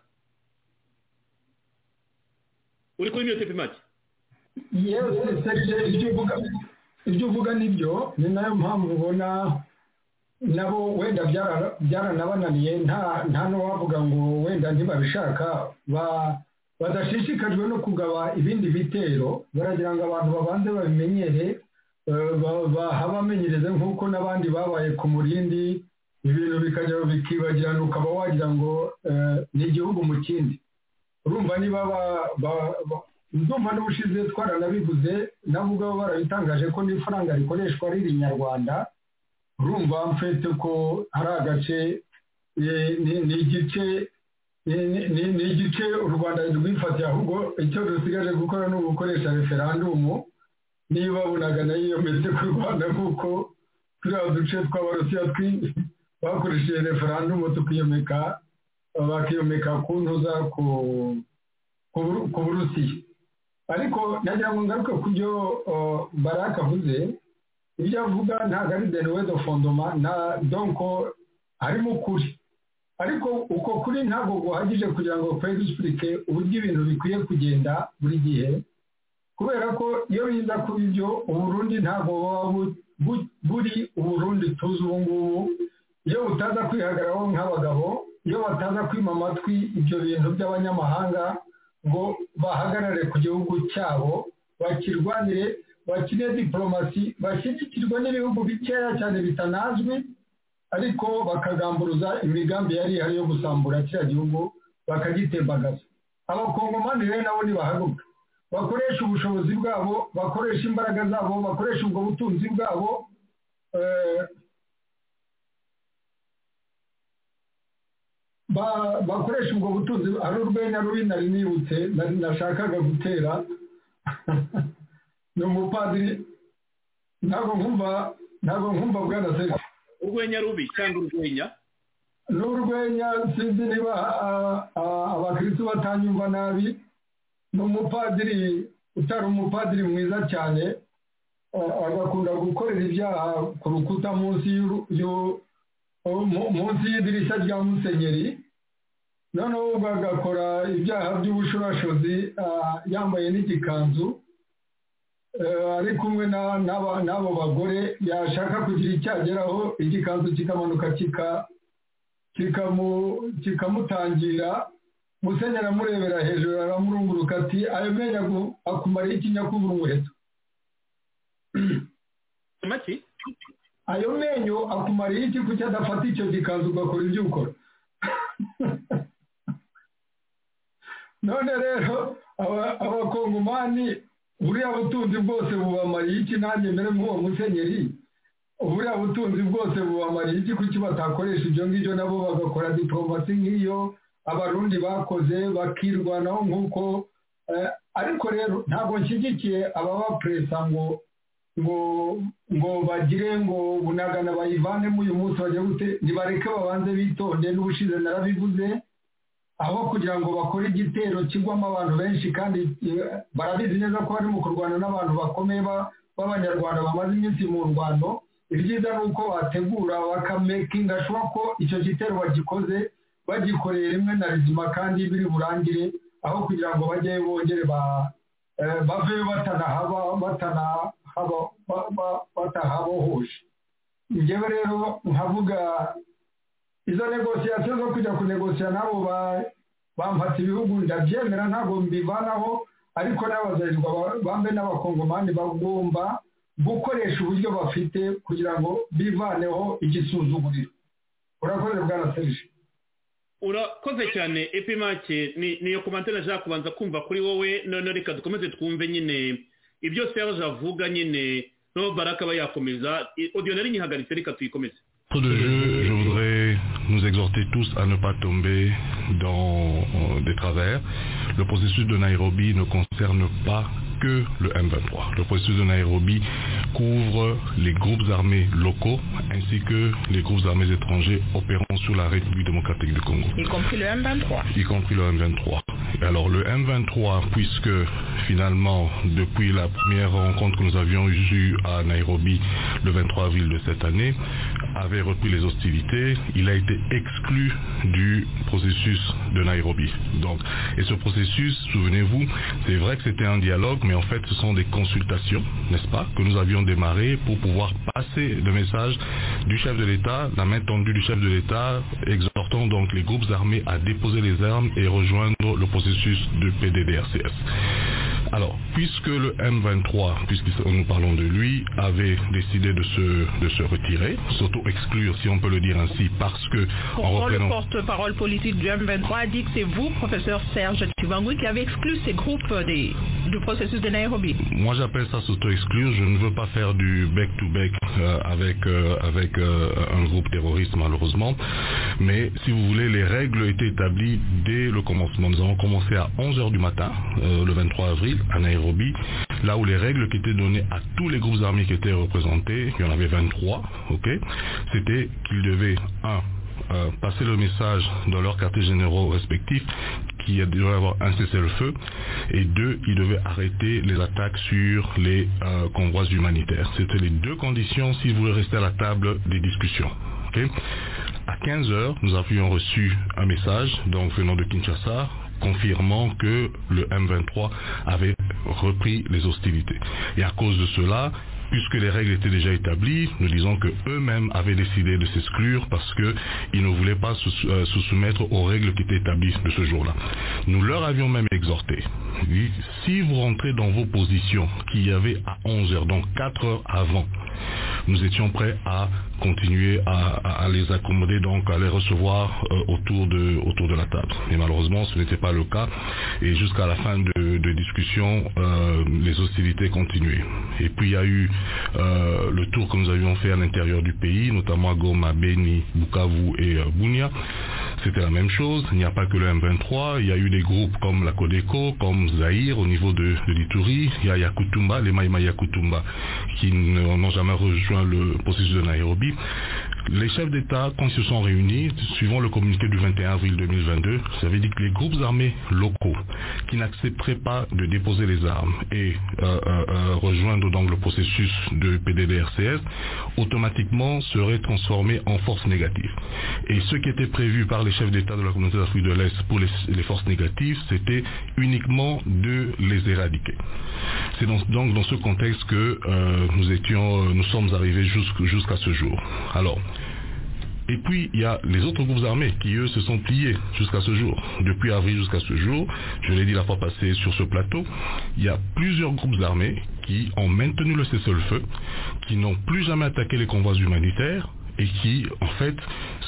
Speaker 2: uri kuri mute pimake
Speaker 3: yewe serije ibyo uvuga ibyo uvuga nibyo ni nayo mpamvu ubona nabo wenda byara- byaranabananiye nta nta n'uwavuga ngo wenda ntibabishaka ba- badashishikajwe no kugaba ibindi bitero baragira ngo abantu babanze babimenyere eh, ba- bahabamenyereze nk'uko n'abandi babaye ku murindi ibintu bikajya bikibagirana ukaba wagira ngo eh, ni igihugu mu kindi urumva niba ba- ba- ba- ndumva n'ubushize twaranabivuze nabo ubwabo barabitangaje ko n'ifaranga rikoreshwa riri inyarwanda urumva mfite ko hari agace eh, ni- ni igice ni- ni- ni- ni igice u rwanda rwifatiye ahubwo icyo dusigaje gukora ni ugukoresha referandumu niba bunagana yiyometse ku rwanda nk'uko turiya duce tw'abarusiya twi- bakoresheje referandumu tukiyomeka bakiyomeka ku ntuza ku ku Buru- ku burusiya ariko nagira ngo ngaruke ku byo uh, baraka avuze ibyo avuga ntabwo ari denuwedo fondoma na donko harimo ukuri ariko uko kuri ntabwo guhagije kugira ngo kwe dusipurike uburyo ibintu bikwiye kugenda buri gihe kubera ko iyo biza kuba ibyo uburundi ntabwo buba bu- bu- buri uburundi tuzi ubu ngubu iyo butaza kwihagararaho nk'abagabo iyo batanga kwima amatwi ibyo bintu by'abanyamahanga ngo bahagarare ku gihugu cyabo bakirwanire bakine diporomasi bashyigikirwe n'ibihugu bikeya cyane bitanazwi ariko bakagamburuza imigambi yari ihari yo gusambura kiriya gihugu bakagitembagaza abakongomani rero nabo ntibahaguruka bakoresha ubushobozi bwabo bakoresha imbaraga zabo bakoresha ubwo butunzi bwabo bakoresha ubwo butunzi hari urwenya rubi nari nibutse nashakaga gutera ni umupadiri ntabwo nkumva ntabwo nkumva bwana serivisi
Speaker 2: urwenya rubi cyangwa urwenya
Speaker 3: ni urwenya sinzi niba abakirisitu batanyumva nabi ni umupadiri utari umupadiri mwiza cyane agakunda gukorera ibyaha ku rukuta munsi y'idirishya rya musenyeri noneho ubwo agakora ibyaha by'ubushorashozi yambaye n'igikanzu ari kumwe n'abo bagore yashaka kugira icyageraho igikanzu kikamanuka kikamutangira musenyeri aramurebera hejuru aramurunguruka ati ayo menya akumariye ikinyakubura umuheto ayo menyo akumariye iki kuki adafata icyo gikanzu ugakora ibyo ukora none rero abakongomani buriya butunzi bwose bubamariye iki nanjye mbere nk'uwo musenyeri buriya butunzi bwose bubamariye iki kuki batakoresha ibyo ngibyo nabo bagakora diporomasi nk'iyo abarundi bakoze bakirwanaho nk'uko ariko rero ntabwo nshyigikiye ababapuresa ngo ngo ngo bagire ngo bunagana bayivanemo uyu munsi bajya gute ntibareke babanze bitonde n'ubushize narabivuze aho kugira ngo bakore igitero kigwamo abantu benshi kandi barabizi neza ko bari mu kurwana n'abantu bakomeye b'abanyarwanda bamaze iminsi mu rwano ibyiza ni uko bategura bakamekinga shuwa ko icyo gitero bagikoze bagikoreye rimwe na rizima kandi biri burangire aho kugira ngo bajye bongere baveyo batanahaba batahabohoje ngewe rero nkavuga izo negosiyasiyo zo kujya kunegosiya nabo bamfata ibihugu ndabyemera ntabwo mbivanaho ariko n'abazarirwa bambe n'abakongomani bagomba gukoresha uburyo bafite kugira ngo bivaneho igisuzuguriro urakoze bwana serije
Speaker 2: urakoze cyane epimake niyo komantere nashaka kubanza kumva kuri wowe noneho reka dukomeze twumve nyine ibyo serije avuga nyine no baraka aba yakomeza odiyo nari nyihagaritse reka tuyikomeze
Speaker 16: de jeu, je voudrais nous exhorter tous à ne pas tomber dans euh, des travers. Le processus de Nairobi ne concerne pas que le M23. Le processus de Nairobi couvre les groupes armés locaux ainsi que les groupes armés étrangers opérant sur la République démocratique du Congo.
Speaker 14: Y compris le M23.
Speaker 16: Y compris le M23. Alors le M23, puisque finalement, depuis la première rencontre que nous avions eue à Nairobi le 23 avril de cette année, avait repris les hostilités, il a été exclu du processus de Nairobi. Donc, et ce processus, souvenez-vous, c'est vrai que c'était un dialogue, mais en fait, ce sont des consultations, n'est-ce pas, que nous avions démarré pour pouvoir passer le message du chef de l'État, la main tendue du chef de l'État, exhortant donc les groupes armés à déposer les armes et rejoindre le processus de PDDRCS. Alors, puisque le M23, puisque nous parlons de lui, avait décidé de se, de se retirer, s'auto-exclure, si on peut le dire ainsi, parce que...
Speaker 14: Pourtant, reprenant... le porte-parole politique du M23 a dit que c'est vous, professeur Serge Tuvangui, qui avez exclu ces groupes des, du processus de Nairobi.
Speaker 16: Moi, j'appelle ça s'auto-exclure. Je ne veux pas faire du bec-to-bec euh, avec, euh, avec euh, un groupe terroriste, malheureusement. Mais, si vous voulez, les règles étaient établies dès le commencement. Nous avons commencé à 11h du matin, le 23 avril à Nairobi, là où les règles qui étaient données à tous les groupes armés qui étaient représentés, il y en avait 23, ok, c'était qu'ils devaient, un, euh, passer le message dans leurs quartiers généraux respectifs qu'il devait avoir un cessez-le-feu et deux, ils devaient arrêter les attaques sur les euh, convois humanitaires. C'était les deux conditions s'ils voulaient rester à la table des discussions. Okay. À 15h, nous avions reçu un message donc venant de Kinshasa confirmant que le M23 avait repris les hostilités. Et à cause de cela, puisque les règles étaient déjà établies, nous disons que eux-mêmes avaient décidé de s'exclure parce que ils ne voulaient pas se, euh, se soumettre aux règles qui étaient établies de ce jour-là. Nous leur avions même exhorté, dit, si vous rentrez dans vos positions qu'il y avait à 11 heures, donc 4 heures avant, nous étions prêts à continuer à, à- à les accommoder, donc à les recevoir euh, autour, de, autour de la table. Et malheureusement, ce n'était pas le cas. Et jusqu'à la fin de, de discussion, euh, les hostilités continuaient. Et puis il y a eu euh, le tour que nous avions fait à l'intérieur du pays, notamment à Goma, Beni, Bukavu et euh, Bunia. C'était la même chose. Il n'y a pas que le M23. Il y a eu des groupes comme la Codeco, comme Zahir au niveau de, de l'Ituri. Il y a Yakutumba, les Maïma Yakutumba, qui ne- n'ont jamais rejoint le processus de Nairobi. Les chefs d'État, quand ils se sont réunis, suivant le communiqué du 21 avril 2022, ça veut dire que les groupes armés locaux qui n'accepteraient pas de déposer les armes et euh, euh, euh, rejoindre donc le processus de PDDRCS, automatiquement seraient transformés en forces négatives. Et ce qui était prévu par les chefs d'État de la communauté d'Afrique de l'Est pour les, les forces négatives, c'était uniquement de les éradiquer. C'est dans- donc dans ce contexte que euh, nous étions, euh, nous sommes arrivés jusqu'- jusqu'à ce jour. Alors, et puis, il y a les autres groupes armés qui, eux, se sont pliés jusqu'à ce jour. Depuis avril jusqu'à ce jour, je l'ai dit la fois passée sur ce plateau, il y a plusieurs groupes armés qui ont maintenu le cessez-le-feu, qui n'ont plus jamais attaqué les convois humanitaires et qui, en fait,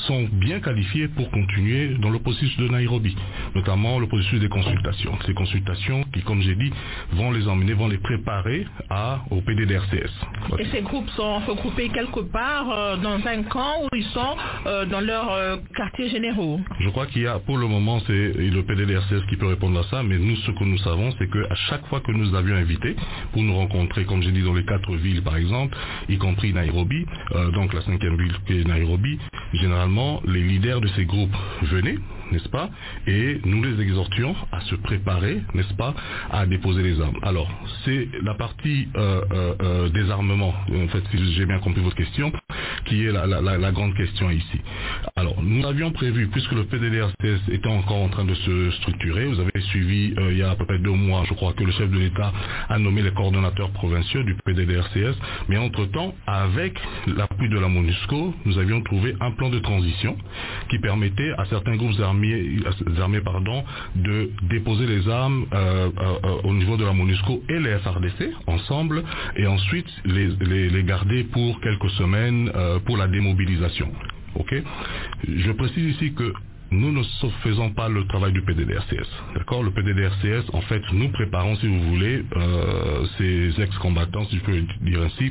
Speaker 16: sont bien qualifiés pour continuer dans le processus de Nairobi, notamment le processus des consultations. Ces consultations qui, comme j'ai dit, vont les emmener, vont les préparer à, au PDDRCS.
Speaker 14: Et ces groupes sont regroupés quelque part euh, dans un camp où ils sont euh, dans leur euh, quartier généraux.
Speaker 16: Je crois qu'il y a, pour le moment, c'est le PDDRCS qui peut répondre à ça, mais nous, ce que nous savons, c'est que à chaque fois que nous avions invité pour nous rencontrer, comme j'ai dit, dans les quatre villes, par exemple, y compris Nairobi, euh, donc la cinquième ville qui est Nairobi, généralement, les leaders de ces groupes venaient, n'est-ce pas, et nous les exhortions à se préparer, n'est-ce pas, à déposer les armes. Alors, c'est la partie euh, euh, euh, désarmement, en fait, si j'ai bien compris votre question, qui est la, la- la- la grande question ici. Alors, nous avions prévu, puisque le PDDRCS était encore en train de se structurer, vous avez suivi euh, il y a à peu près deux mois, je crois que le chef de l'État a nommé les coordonnateurs provinciaux du PDDRCS, mais entre-temps, avec l'appui de la MONUSCO, nous avions trouvé un plan de transition qui permettait à certains groupes armés, euh, armés, pardon, de déposer les armes euh, euh, euh, au niveau de la MONUSCO et les FRDC ensemble, et ensuite les, les- les garder pour quelques semaines euh, pour la démobilisation. Ok Je précise ici que nous ne faisons pas le travail du PDDRCS. D'accord Le PDDRCS, en fait, nous préparons, si vous voulez, euh, ces ex-combattants, si je peux dire ainsi,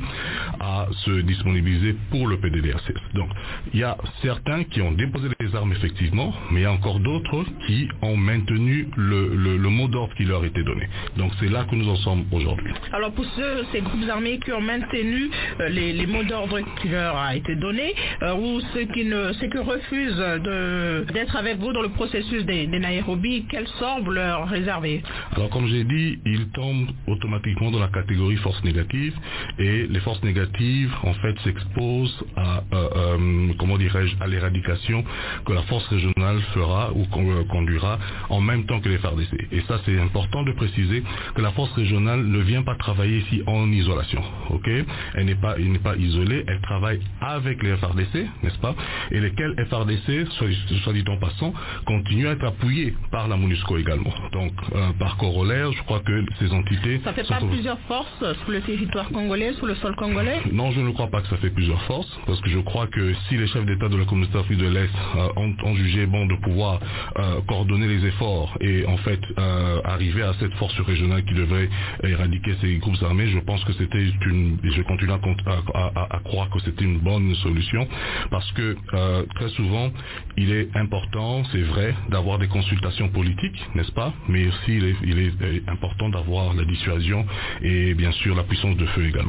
Speaker 16: à se disponibiliser pour le PDDRCS. Donc, il y a certains qui ont déposé les armes, effectivement, mais il y a encore d'autres qui ont maintenu le, le- le mot d'ordre qui leur était donné. Donc, c'est là que nous en sommes aujourd'hui.
Speaker 14: Alors pour ceux, ces groupes armés qui ont maintenu euh, les, les mots d'ordre qui leur a été donné, euh, ou ceux qui ne, ceux qui refusent de- d'être avec vous dans le processus des, des Nairobi, quel sort vous leur réservez
Speaker 16: Alors comme j'ai dit, ils tombent automatiquement dans la catégorie forces négatives et les forces négatives en fait s'exposent à euh, euh, comment dirais-je à l'éradication que la force régionale fera ou con- euh, conduira en même temps que les FARDC. Et ça c'est important de préciser que la force régionale ne vient pas travailler ici en isolation. Ok Elle n'est pas elle n'est pas isolée, elle travaille avec les FARDC, n'est-ce pas Et lesquels FARDC, soit, soit dit en passant, continuent à être appuyés par la MONUSCO également. Donc euh, par corollaire, je crois que ces entités
Speaker 14: Ça fait
Speaker 16: sont
Speaker 14: pas
Speaker 16: au-
Speaker 14: plusieurs forces euh, sur le territoire congolais, sur le sol congolais
Speaker 16: non, je ne crois pas que ça fait plusieurs forces, parce que je crois que si les chefs d'État de la communauté d'Afrique de l'Est euh, ont, ont jugé bon de pouvoir euh, coordonner les efforts et en fait euh, arriver à cette force régionale qui devrait éradiquer ces groupes armés, je pense que c'était une, et je continue à, cont- à- à- à- à croire que c'était une bonne solution, parce que euh, très souvent, il est important, c'est vrai, d'avoir des consultations politiques, n'est-ce pas Mais aussi, il est- il est euh, important d'avoir la dissuasion et bien sûr la puissance de feu également.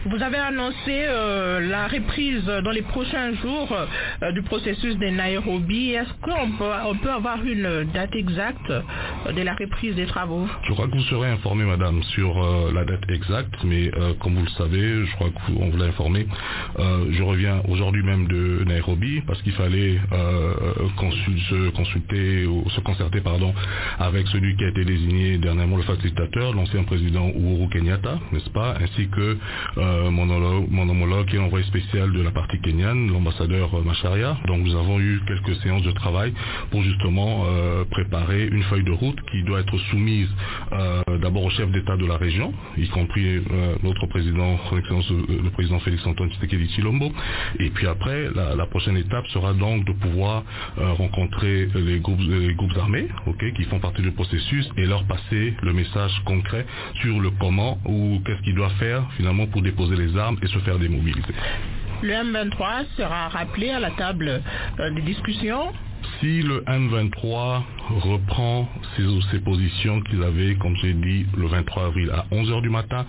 Speaker 14: Vous avez annoncé euh, la reprise dans les prochains jours euh, du processus des Nairobi. Est-ce qu'on peut, on peut avoir une date exacte euh, de la reprise des travaux
Speaker 16: Je crois que vous serez informé, madame, sur euh, la date exacte, mais euh, comme vous le savez, je crois qu'on vous l'a informé, euh, je reviens aujourd'hui même de Nairobi parce qu'il fallait euh, consul- se consulter, ou se concerter, pardon, avec celui qui a été désigné dernièrement le facilitateur, l'ancien président Uhuru Kenyatta, n'est-ce pas, ainsi que euh, mon, homologue, mon homologue qui est l'envoyé spécial de la partie kenyane, l'ambassadeur euh, Macharia. Donc nous avons eu quelques séances de travail pour justement euh, préparer une feuille de route qui doit être soumise euh, d'abord au chef d'État de la région, y compris euh, notre président, son Excellence, euh, le président Félix Antoine Tshisekedi Chilombo. Et puis après, la, la prochaine étape sera donc de pouvoir euh, rencontrer les groupes, les groupes armés ok, qui font partie du processus et leur passer le message concret sur le comment ou qu'est-ce qu'ils doivent faire finalement pour déposer les armes et se faire démobiliser.
Speaker 14: Le M23 sera rappelé à la table euh, des discussions.
Speaker 16: Si le M23 reprend ses, ses positions qu'ils avaient, comme j'ai dit, le 23 avril à 11h du matin,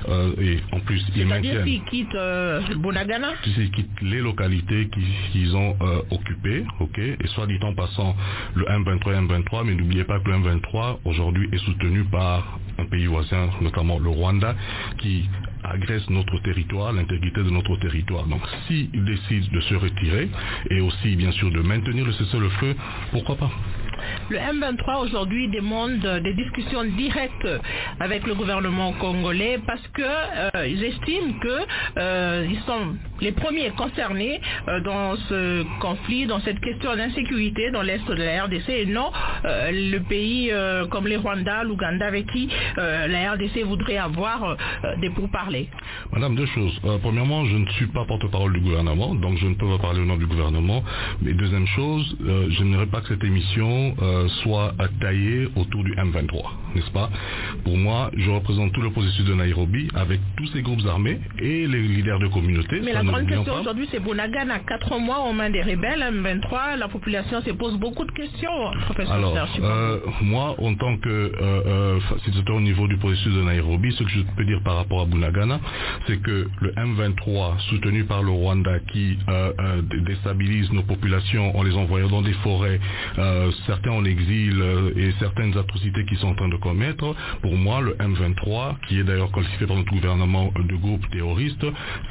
Speaker 16: euh, et en plus ils
Speaker 14: C'est-à-dire
Speaker 16: maintiennent...
Speaker 14: qu'ils quittent euh, Bunagana
Speaker 16: qui- qui quittent les localités qui- qu'ils ont euh, occupées, ok, et soit dit en passant le M23, M23, mais n'oubliez pas que le M23 aujourd'hui est soutenu par un pays voisin, notamment le Rwanda, qui agresse notre territoire, l'intégrité de notre territoire. Donc s'ils décident de se retirer et aussi bien sûr de maintenir le cessez-le-feu, pourquoi pas
Speaker 14: Le M23 aujourd'hui demande euh, des discussions directes avec le gouvernement congolais parce que euh, ils estiment que euh, ils sont les premiers concernés euh, dans ce conflit, dans cette question d'insécurité dans l'est de la RDC et non euh, le pays euh, comme les Rwanda, l'Ouganda avec qui euh, la RDC voudrait avoir euh, des pourparlers.
Speaker 16: Madame, deux choses. Euh, premièrement, je ne suis pas porte-parole du gouvernement, donc je ne peux pas parler au nom du gouvernement. Mais deuxième chose, euh, je n'aimerais pas que cette émission euh, soit euh, taillée autour du M23, n'est-ce pas Pour moi, je représente tout le processus de Nairobi avec tous ces groupes armés et les leaders de communautés.
Speaker 14: Mais
Speaker 16: ça,
Speaker 14: la grande
Speaker 16: n'oublions
Speaker 14: question
Speaker 16: pas.
Speaker 14: aujourd'hui, c'est Bonagan à quatre mois aux mains des rebelles, M23. La population se pose beaucoup de questions, professeur
Speaker 16: Alors,
Speaker 14: Serge.
Speaker 16: euh, moi, en tant que euh, euh, facilitateur au niveau du processus de Nairobi, ce que je peux dire par rapport à Bunagana, c'est que le M23, soutenu par le Rwanda, qui euh, euh, dé- déstabilise nos populations en les envoyant dans des forêts, euh, certains en exil euh, et certaines atrocités qu'ils sont en train de commettre, pour moi, le M23, qui est d'ailleurs qualifié par notre gouvernement de groupe terroriste,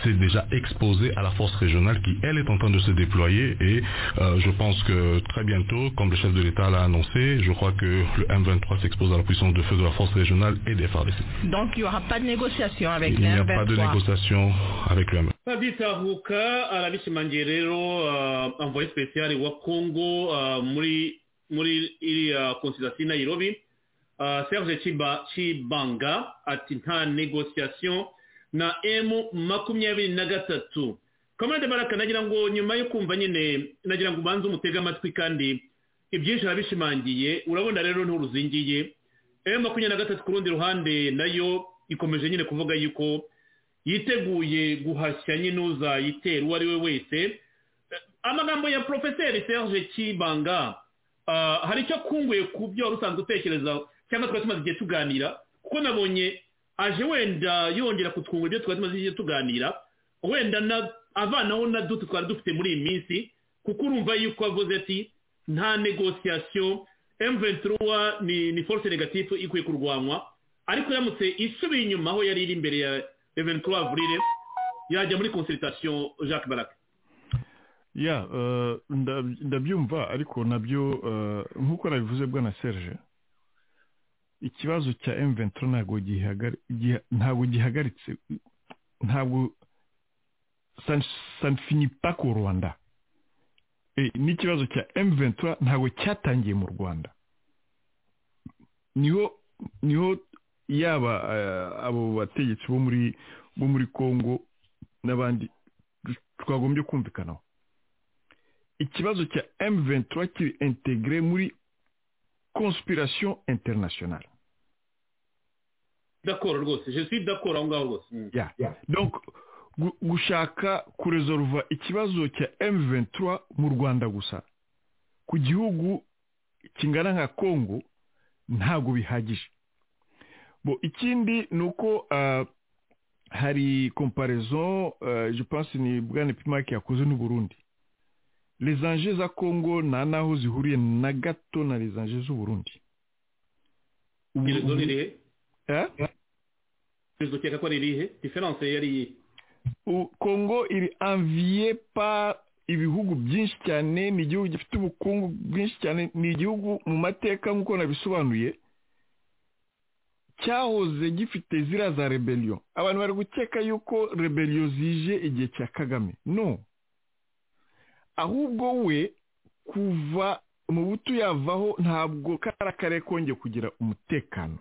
Speaker 16: s'est déjà exposé à la force régionale qui, elle, est en train de se déployer et euh, je pense que très bientôt, comme le chef de l'État l'a annoncé, je crois que le M23 s'expose à la puissance de feu de la force régionale et des FARDC.
Speaker 14: Donc il n'y aura pas de négociation avec
Speaker 16: Il
Speaker 14: les
Speaker 16: n'y a
Speaker 14: M23.
Speaker 16: pas de négociation avec le M23.
Speaker 2: padita huka arabishimangiye rero uh, envoyé spécial wa congo uh, muri muri iriya consultation nairobi uh, serge Chiba, chibanga ati nta negociation na m makumyabiri na gatatu kamara de baraka nagira ngo nyuma yo kumva nyine nagira ngo ubanze umutege amatwi kandi ibyinshi arabishimangiye urabona rero nturuzingiye m makumyabiri na gatatu ku rundi ruhande nayo ikomeje nyine kuvuga yuko yiteguye guhashya nyine uzayitera uwo ari we wese Eh, amagambo ya porofeseri serge kibanga ah, hari icyo akunguye ku byo wari usanzwe utekereza cyangwa twari tumaze igihe tuganira kuko nabonye aje wenda yongera kutwungura ibyo twari tumaze igihe tuganira wenda na avanaho na duto twari dufite muri iyi minsi kuko urumva yuko avuze ati nta negosiyasiyo M23 ni ni force negative ikwiye kurwanwa ariko yamutse isubiye inyuma aho yari iri imbere ya 23 avril yajya muri consultation Jacques Baraka
Speaker 4: ya eh, ndab- ndabyumva ariko nabyo eh, nk'uko nabivuze bwana serge ikibazo cya M23 ntabwo gihagari- giha- ntabwo gihagaritse ntabwo ça ne- ça ne finit pas qu'au Rwanda Eh, n'ikibazo cya M23 ntabwo cyatangiye mu Rwanda niho niho yaba eh, abo bategetsi bo muri bo muri Congo n'abandi twagombye kumvikanaho ikibazo cya M23 kiri integre muri conspiration internationale.
Speaker 2: d'accord rwose je suis d'accord aho ngaho rwose Mm.
Speaker 4: Yeah. Donc gu- gushaka kuresolva ikibazo cya M23 mu Rwanda gusa ku gihugu kingana nka Congo ntabwo bihagije. Bo ikindi nuko uh, hari comparaison euh, je pense ni bwa nipimaki yakoze n'u Burundi les enjeux za Congo nta naho zihuriye na gato na les enjeux z'u Burundi
Speaker 2: iherezo ni irihe
Speaker 4: eh
Speaker 2: iherezo ukeka ko ari irihe diferanse yari
Speaker 9: U- congo iri enviye par ibihugu byinshi cyane ni igihugu gifite ubukungu bwinshi cyane ni igihugu mu mateka nk'uko nabisobanuye cyahoze gifite ziriya za rebellion abantu bari gukeka yuko rebellion zije igihe cya kagame no ahubwo we kuva mu buto yavaho ntabwo kariya karere kongeye kugira umutekano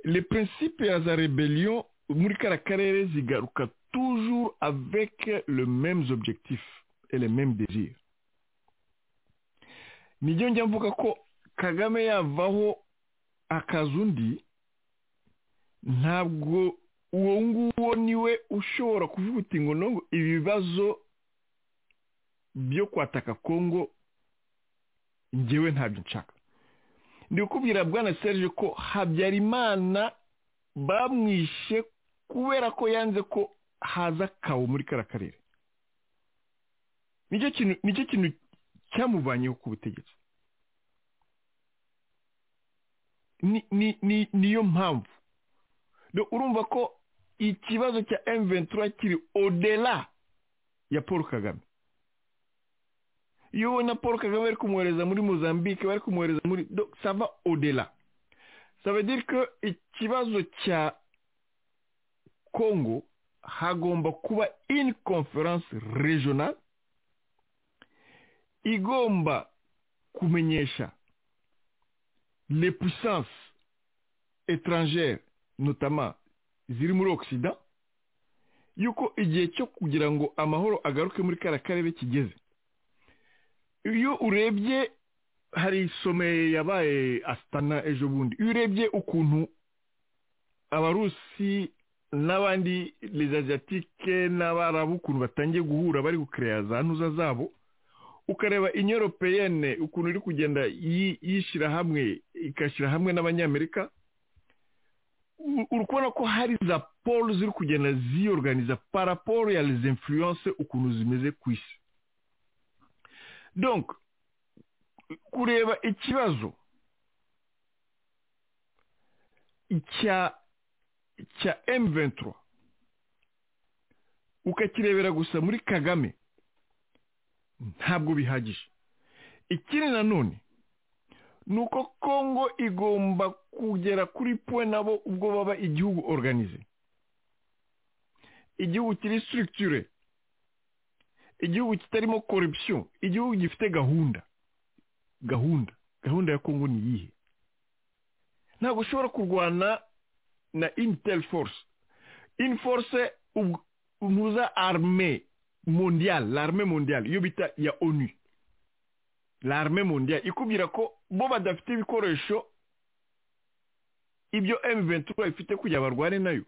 Speaker 9: le principe ya za rebellion muri kariya karere zigaruka toujours avec le mêmes objectifs et les mêmes désirs nibyo njya mvuga ko kagame yavaho akaza undi ntabwo uwo nguwo niwe ushobora kuvuga uti ngo nongo ibibazo byo kwataka kongo ngewe ntabyo nshaka ndi kukubwira bwana serge ko habyarimana bamwishe kubera ko yanze ko haza kawo muri kariya karere nicyo kintu nicyo kintu cyamuvanyeho ku butegetsi Ni- ni- ni- niyo mpamvu Do- urumva ko ikibazo cya M23 kiri odela ya paul kagame iyo ubona paul kagame bari kumwohereza muri mozambique bari kumwohereza muri Do- sava odela ça veut dire que ikibazo cya congo hagomba kuba une conférence régionale igomba kumenyesha les puissances étrangères notamment ziri muri occident yuko igihe cyo kugira ngo amahoro agaruke muri kariya karere kigeze iyo urebye hari some yabaye asitana ejo bundi iyo urebye ukuntu abarusi n'abandi les asiatike n'abarabu ukuntu batangiye guhura bari gukereya za ntuza zabo ukareba inyo europeyene ukuntu iri kugenda yi- yishyira hamwe igashyira hamwe n'abanyamerika u- uri kubona ko hari za polo ziri kugenda ziyorganiza paraporo ya les influence ukuntu zimeze ku isi donc kureba ikibazo cya cya M23 ukakirebera gusa muri Kagame ntabwo bihagije ikindi nanone ni uko Congo igomba kugera kuri point nabo ubwo baba igihugu organize igihugu kiri structure igihugu kitarimo corruption igihugu gifite gahunda gahunda gahunda ya Congo ni iyihe ntabwo ushobora kurwana na intel force une force ubu- muza arme mondiale l'arme mondiale iyo bita ya onu l'arme mondiale ikubwira ko bo badafite ibikoresho ibyo m23 ifite kugira barwane nayo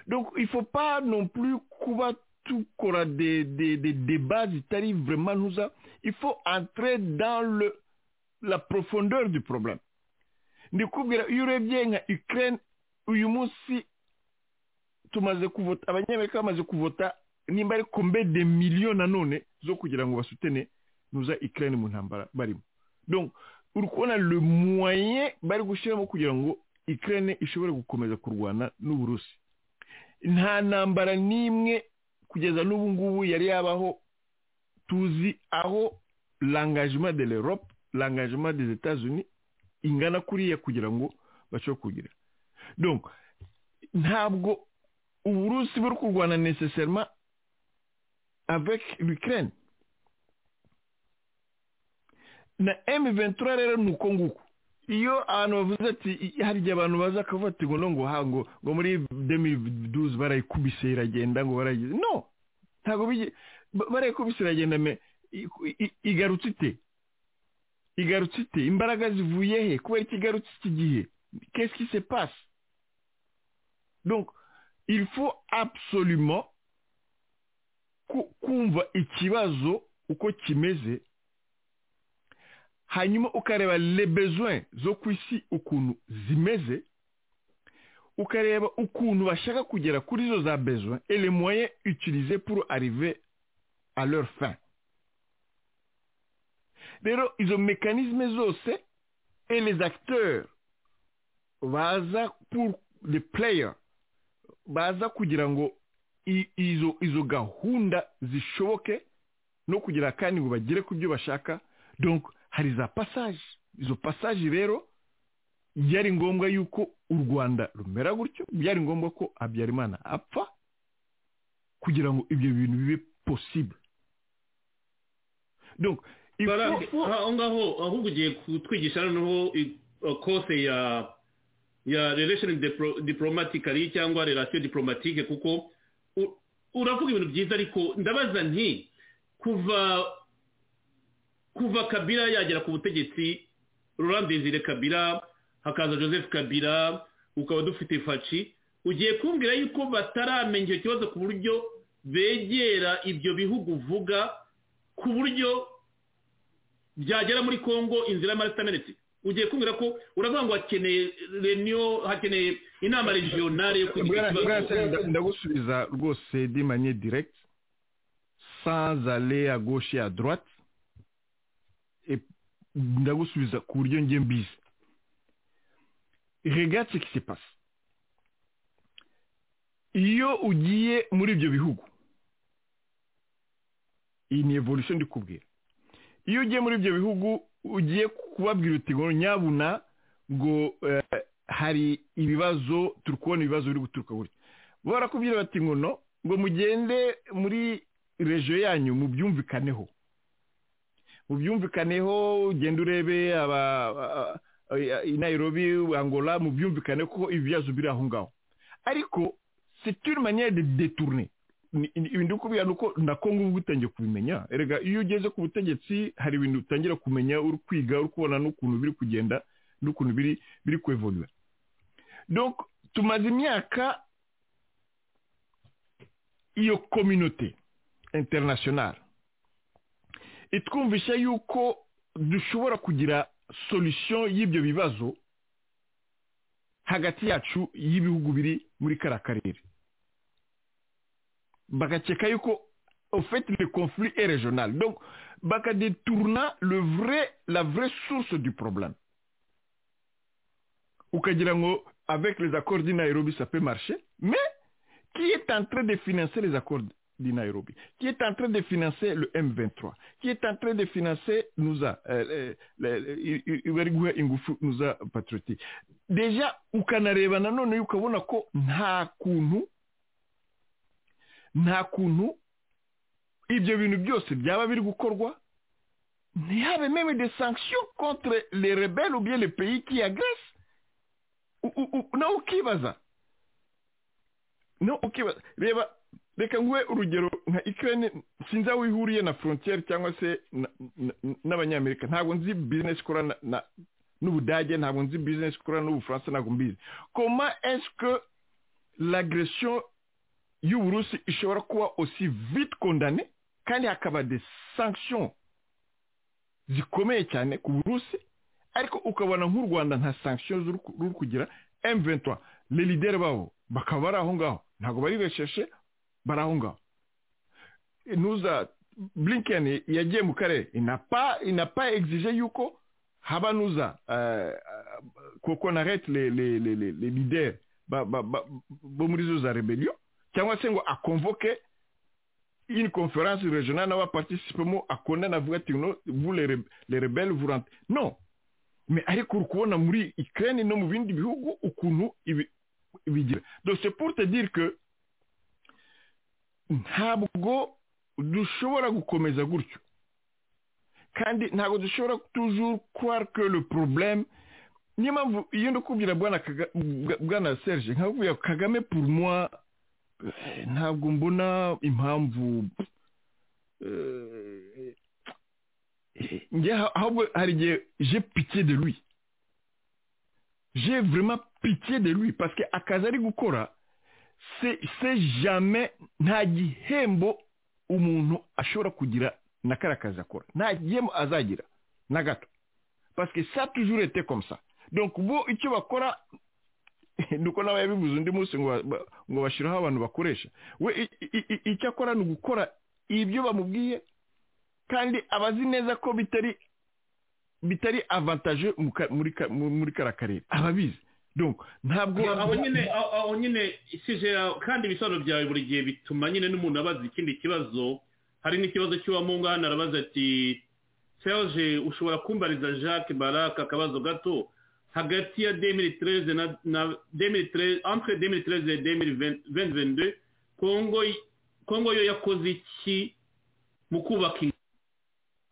Speaker 9: donc il faut pas non plus kuba tukora des, des, des débats zitari vraiment ntuza il faut entrer dans le, la profondeur du problème ndikubwira iyo urebye nka ukraine uyu munsi tumaze kuvota abanyamerika bamaze kuvota nimba ari kombe de miliyo nanone zo kugira ngo basutene nuza ikirere mu ntambara barimo donc uri kubona le moyen bari gushyiramo kugira ngo ikirere ishobore gukomeza kurwana n'uburusi nta ntambara n'imwe kugeza n'ubu ngubu yari yabaho tuzi aho langagement de l'Europe langagement des États-Unis ingana kuriya kugira ngo bashobore kugira donc ntabwo uburusi buri kurwana necessairement avec l'ukraine na m23 rero ni uko nguko iyo abantu bavuze ati i- harya abantu baza akavuga ati ngo no ngo ha ngo ngo muri 2012 barayikubise iragenda ngo barayigize no ntabwo bige ba- barayikubise iragenda me i- i- igarutse ite igarutse ite imbaraga zivuye he kubera iki igarutse iki gihe qu'est-ce qui se passe donc il faut absolument ku- kumva ikibazo uko kimeze hanyuma ukareba les besoins zo ku isi ukuntu zimeze ukareba ukuntu bashaka kugera kuri zo za besoin et les moyens utilisés pour arriver à leur fin rero izo mécanisme zose et les acteurs baza pour the player baza kugira ngo i- izo izo gahunda zishoboke no kugira kandi ngo bagere ku byo bashaka donc hari za passage izo passage rero byari ngombwa yuko u rwanda rumera gutyo byari ngombwa ko habyarimana apfa kugira ngo ibyo bintu bibe possible donc il
Speaker 2: Bara-
Speaker 9: faut-
Speaker 2: aho ngaho ahubwo ugiye kutwigisha noneho i- uh, kose ya ya relation diplo- diplomatically cyangwa relation diplomatique kuko u- uravuga ibintu byiza ariko ndabaza nti kuva kuva kabila yagera ku butegetsi Laurent Desire kabila hakaza joseph kabila ukaba dufite faci ugiye kumbwira yuko bataramenya icyo kibazo ku buryo begera ibyo bihugu uvuga ku buryo byagera muri congo inzira y'amaresitamenti ugiye kumbwira ko uravuga ngo hakeneye reniyo hakeneye inama regionale yo kugira
Speaker 9: Bwana-
Speaker 2: ikibazo
Speaker 9: Bwana Senderi, nda- ndagusubiza rwose de manière directe sans aller à gauche et à droite et ndagusubiza ku buryo njye mbizi regarde ce qui se passe iyo ugiye muri ibyo bihugu iyi ni evolution ndi kubwira iyo ugiye muri ibyo bihugu ugiye kubabwira uti ngo nyabuna ngo eh, hari ibibazo turi kubona ibibazo biri guturuka gutya barakubwira bati ngo no ngo mugende muri rejo yanyu mubyumvikaneho mubyumvikaneho ugende urebe aba a- a- i Nairobi Angola mubyumvikane ko ibibazo biri aho ngaho ariko c'est une manière de détourner Ni- ni- ibintu ndi kubwira ni uko nako ngubu utangiye kubimenya erega iyo ugeze ku butegetsi hari ibintu utangira kumenya uri kwiga uri kubona n'ukuntu biri kugenda n'ukuntu biri biri kuevoluer donc tumaze imyaka iyo communauté internationale itwumvisha yuko dushobora kugira solution y'ibyo bibazo hagati yacu y'ibihugu biri muri kariya karere bakakeka yuko au fait le conflit est régional donc bakadetourna le vrai la vraie source du problème ukagira ngo avec les accords du Nairobi ça peut marcher mais qui est en train de financer les accords du Nairobi qui est en train de financer le M23 qui est en train de financer nous a ingufu nous a patrioti déjà ukanareba nanone ukabona ko nta kuntu nta kuntu ibyo bintu byose byaba biri gukorwa ntihabe meme de sanctions contre les rebelles ou bien les pays qui agressent U- u- u- nawe ukibaza nawe ukibaza reba reka nguhe urugero nka ukraine sinzi aho ihuriye na frontiere cyangwa se na- na- n'abanyamerika ntabwo nzi business ikora na- na- n'ubudage ntabwo nzi business ikora n'ubufaransa ntabwo mbizi comment est-ce que l'agression y'uburusi ishobora kuba aussi vite condamné kandi hakaba des sanctions zikomeye cyane ku burusi ariko ukabona nk'u rwanda nta sanctions ruri ku- ruri kugira m23 les leaders babo bakaba bari aho ngaho ntabwo bari resheshe bari aho ngaho nuza blinken yagiye mu karere inapa inapa exige yuko haba nuza euh, koko narete les, les, les, les, les leaders ba- ba- ba- bo muri zo za rebellion cyangwa se ngo akonvoke une conférence régionale n'abaparticipemo akondana avuga ati no vous les, re- les rebelles vous rentrez non mais ariko uri kubona muri ukraine no mu bindi bihugu ukuntu ibi- bigira donc c'est pour te dire que ntabwo dushobora gukomeza gutyo kandi ntabwo dushobora toujours croire que le problème niyo mpamvu iyo ndikubwira bwana Kaga- bwa- bwana serge nkakubwira ngo kagame pour moi eh, ntabwo mbona impamvu eh, njye ha- ahubwo hari igihe j'ai pitié de lui j'ai vraiment pitié de lui parce que akazi ari gukora se se jamais nta gihembo umuntu ashobora kugira na kariya kazi akora nta gihembo azagira na gato parce que ça a toujours été comme ça donc bo icyo bakora nuko nawe yabivuze undi munsi ngo ba- ngo bashyiraho abantu bakoresha we i- i- i- icyo akora ni ugukora ibyo bamubwiye kandi abazi neza ko bitari bitari avantaje mu ka- muri ka- mu- muri kariya karere ababizi donc ntabwo
Speaker 2: Ya, aho nyine aho- aho nyine isije ya- kandi ibisobanuro byawe buri gihe bituma nyine n'umuntu abaza ikindi kibazo hari n'ikibazo cy'uwamunga hano arabaza ati serge ushobora kumbariza jacques baraka akabazo gato hagati ya 2013 na- na 2013 entre 2013 et 2022 congo y- congo yo yakoze iki mu kubaka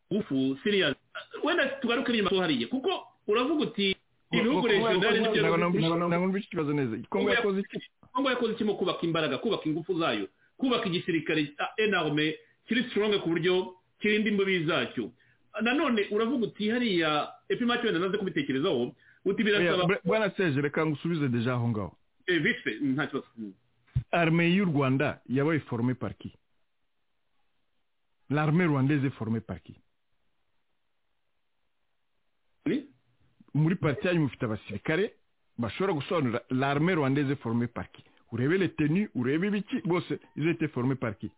Speaker 2: ingufu siriya wenda tugaruke inyuma tuhariye kuko uravuga uti ibihugu regionali nibyo
Speaker 9: ntabwo ikibazo neza kongo yakoze iki
Speaker 2: kongo yakoze iki mu kubaka imbaraga kubaka ingufu zayo kubaka igisirikare enarme kiri strong ku buryo kirinda imbibi zacyo nanone uravuga uti hariya epimaki wenda naze kubitekerezaho uti birasaba
Speaker 9: Oya, bwana seje reka ngusubize deja aho ngaho
Speaker 2: Eh, vite fait, nta kibazo
Speaker 9: armée y'u rwanda yabaye formée par qui l'armée rwandaise est formée par qui muri parti yanyu mufite abasirikare bashobora gusobanura l'armée rwandaise est formée par qui urebe les tenues urebe ibiki bose ils ont été formés par qui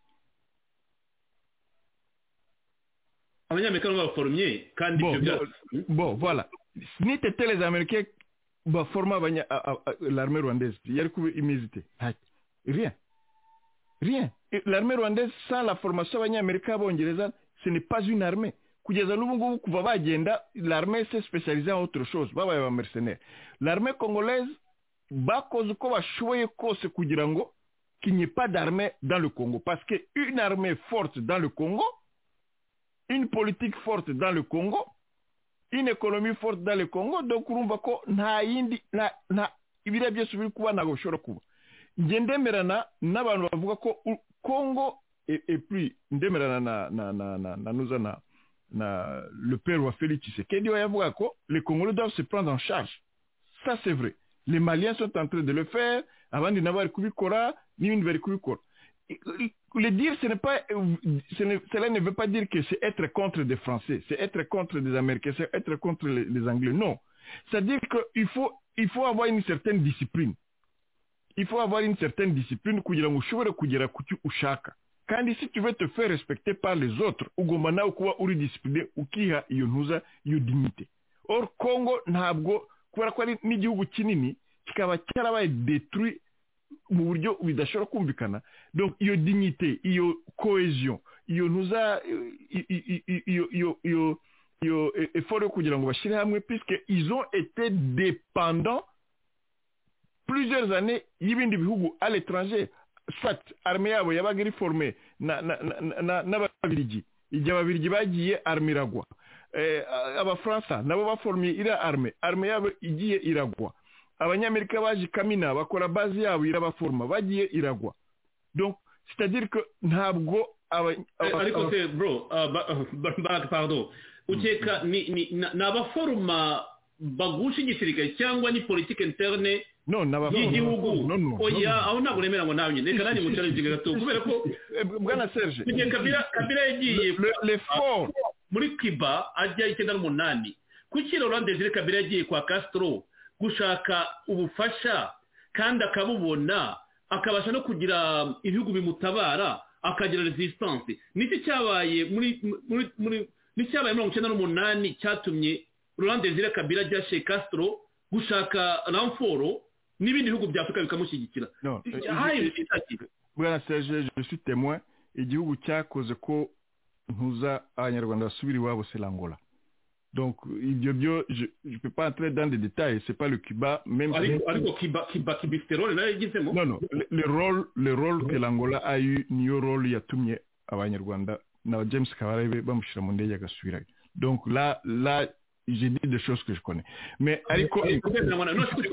Speaker 2: abanyamerika nibo baforomye kandi
Speaker 9: Bon,
Speaker 2: ibyo byose
Speaker 9: bon voilà nitete les américains baforma abanya- a- a- a- l'armée rwandaise yari kuba imizi ite ntacyo rien rien l'armée rwandaise sans la formation abanyamerika b'abongereza ce n'est pas une armée kugeza n'ubu ngubu kuva bagenda l'armée se spécialisée en autre chose babaye ba mercenaires l'armée congolaise bakoze uko bashoboye kose kugira ngo qu'il n'y ait pas d'armée dans le Congo parce que une armée forte dans le Congo une politique forte dans le Congo une économie forte dans le Congo donc urumva ko nta yindi nta nta ibiriya byose biri kuba ntabwo bishobora kuba njye ndemerana n'abantu bavuga ko u- Congo et, et puis ndemerana na na na na na nuza na na le père wa Félix Tshisekedi we yavuga ko les Congolais doivent se prendre en charge ça c'est vrai les Maliens sont en train de le faire abandi nabo bari kubikora n'ibindi bari kubikora le dire, ce n'est pas, ce ne- cela ne veut pas dire que c'est être contre des Français, c'est être contre des Américains, c'est être contre les, les Anglais. Non. C'est-à-dire qu'il faut, il faut avoir une certaine discipline. Il faut avoir une certaine discipline kugira ngo ushobore kugera ku cyo ushaka. Kandi si tu veux te faire respecter par les autres, ugomba nawe kuba uri discipline ukiha iyo ntuza iyo dignité. Or Congo ntabwo kubera ko ari n'igihugu kinini kikaba cyarabaye détruit mu buryo bidashobora kumvikana donc iyo dignité iyo cohesion iyo ntuza i- i- i- i- iyo iyo iyo iyo e- effort yo kugira ngo bashyire hamwe puisque ils ont été dépendants plusieurs années y'ibindi bihugu à l'étranger soit armée yabo yabaga iri formée na- na- na- na- n'ababirigi igihe ababirigi bagiye arme iragwa Eh, a- abafaransa nabo baformiye iriya arme arme yabo igiye iragwa abanyamerika baje kamina bakora bazi yabo irabaforma bagiye iragwa donc c'est-à-dire que ntabwo aba-
Speaker 2: Eh,
Speaker 9: aba-
Speaker 2: ariko
Speaker 9: aba-
Speaker 2: se bro ah, ba- ba- ba- pardon ukeka ni ni- na- ni abaforoma bagusha igisirikare cyangwa ni politike interne
Speaker 9: no ni abaforoma.
Speaker 2: y'igihugu
Speaker 9: No, no, no,
Speaker 2: oya
Speaker 9: no.
Speaker 2: aho ntabwo nemera ngo nawe nyine reka nanjye mucarinze gato kubera ko
Speaker 9: bwana serge
Speaker 2: igihe kabira kabira yagiye
Speaker 9: l'effort
Speaker 2: muri cuba ajya icyenda n'umunani kuki Laurent Desire kabira yagiye kwa castro gushaka ubufasha kandi akabubona akabasha no kugira ibihugu bimutabara akagira resistance niki cyabaye muri muri muri n'icyabaye mirongo icyenda n'umunani cyatumye Laurent Desire kabira ajya chez castro gushaka ramforo n'ibindi bihugu bya afurika bikamushyigikira
Speaker 9: non, eh,
Speaker 2: haye
Speaker 9: igi- bwana serge je suis témoin igihugu cyakoze ko ntuza abanyarwanda basubira iwabo c'est l'angola donc ibyo byo je je peux pas entrer dans des détails c'est pas le cuba même
Speaker 2: ariko ariko kiba kiba kibifiterole nayo yagizemo
Speaker 9: non non le, le rôle le rôle que l'angola a eu niyo rôle yatumye abanyarwanda na james kabarebe bamushyira mu ndege agasubirayo donc là là j'ai dit des choses que je connais mais ariko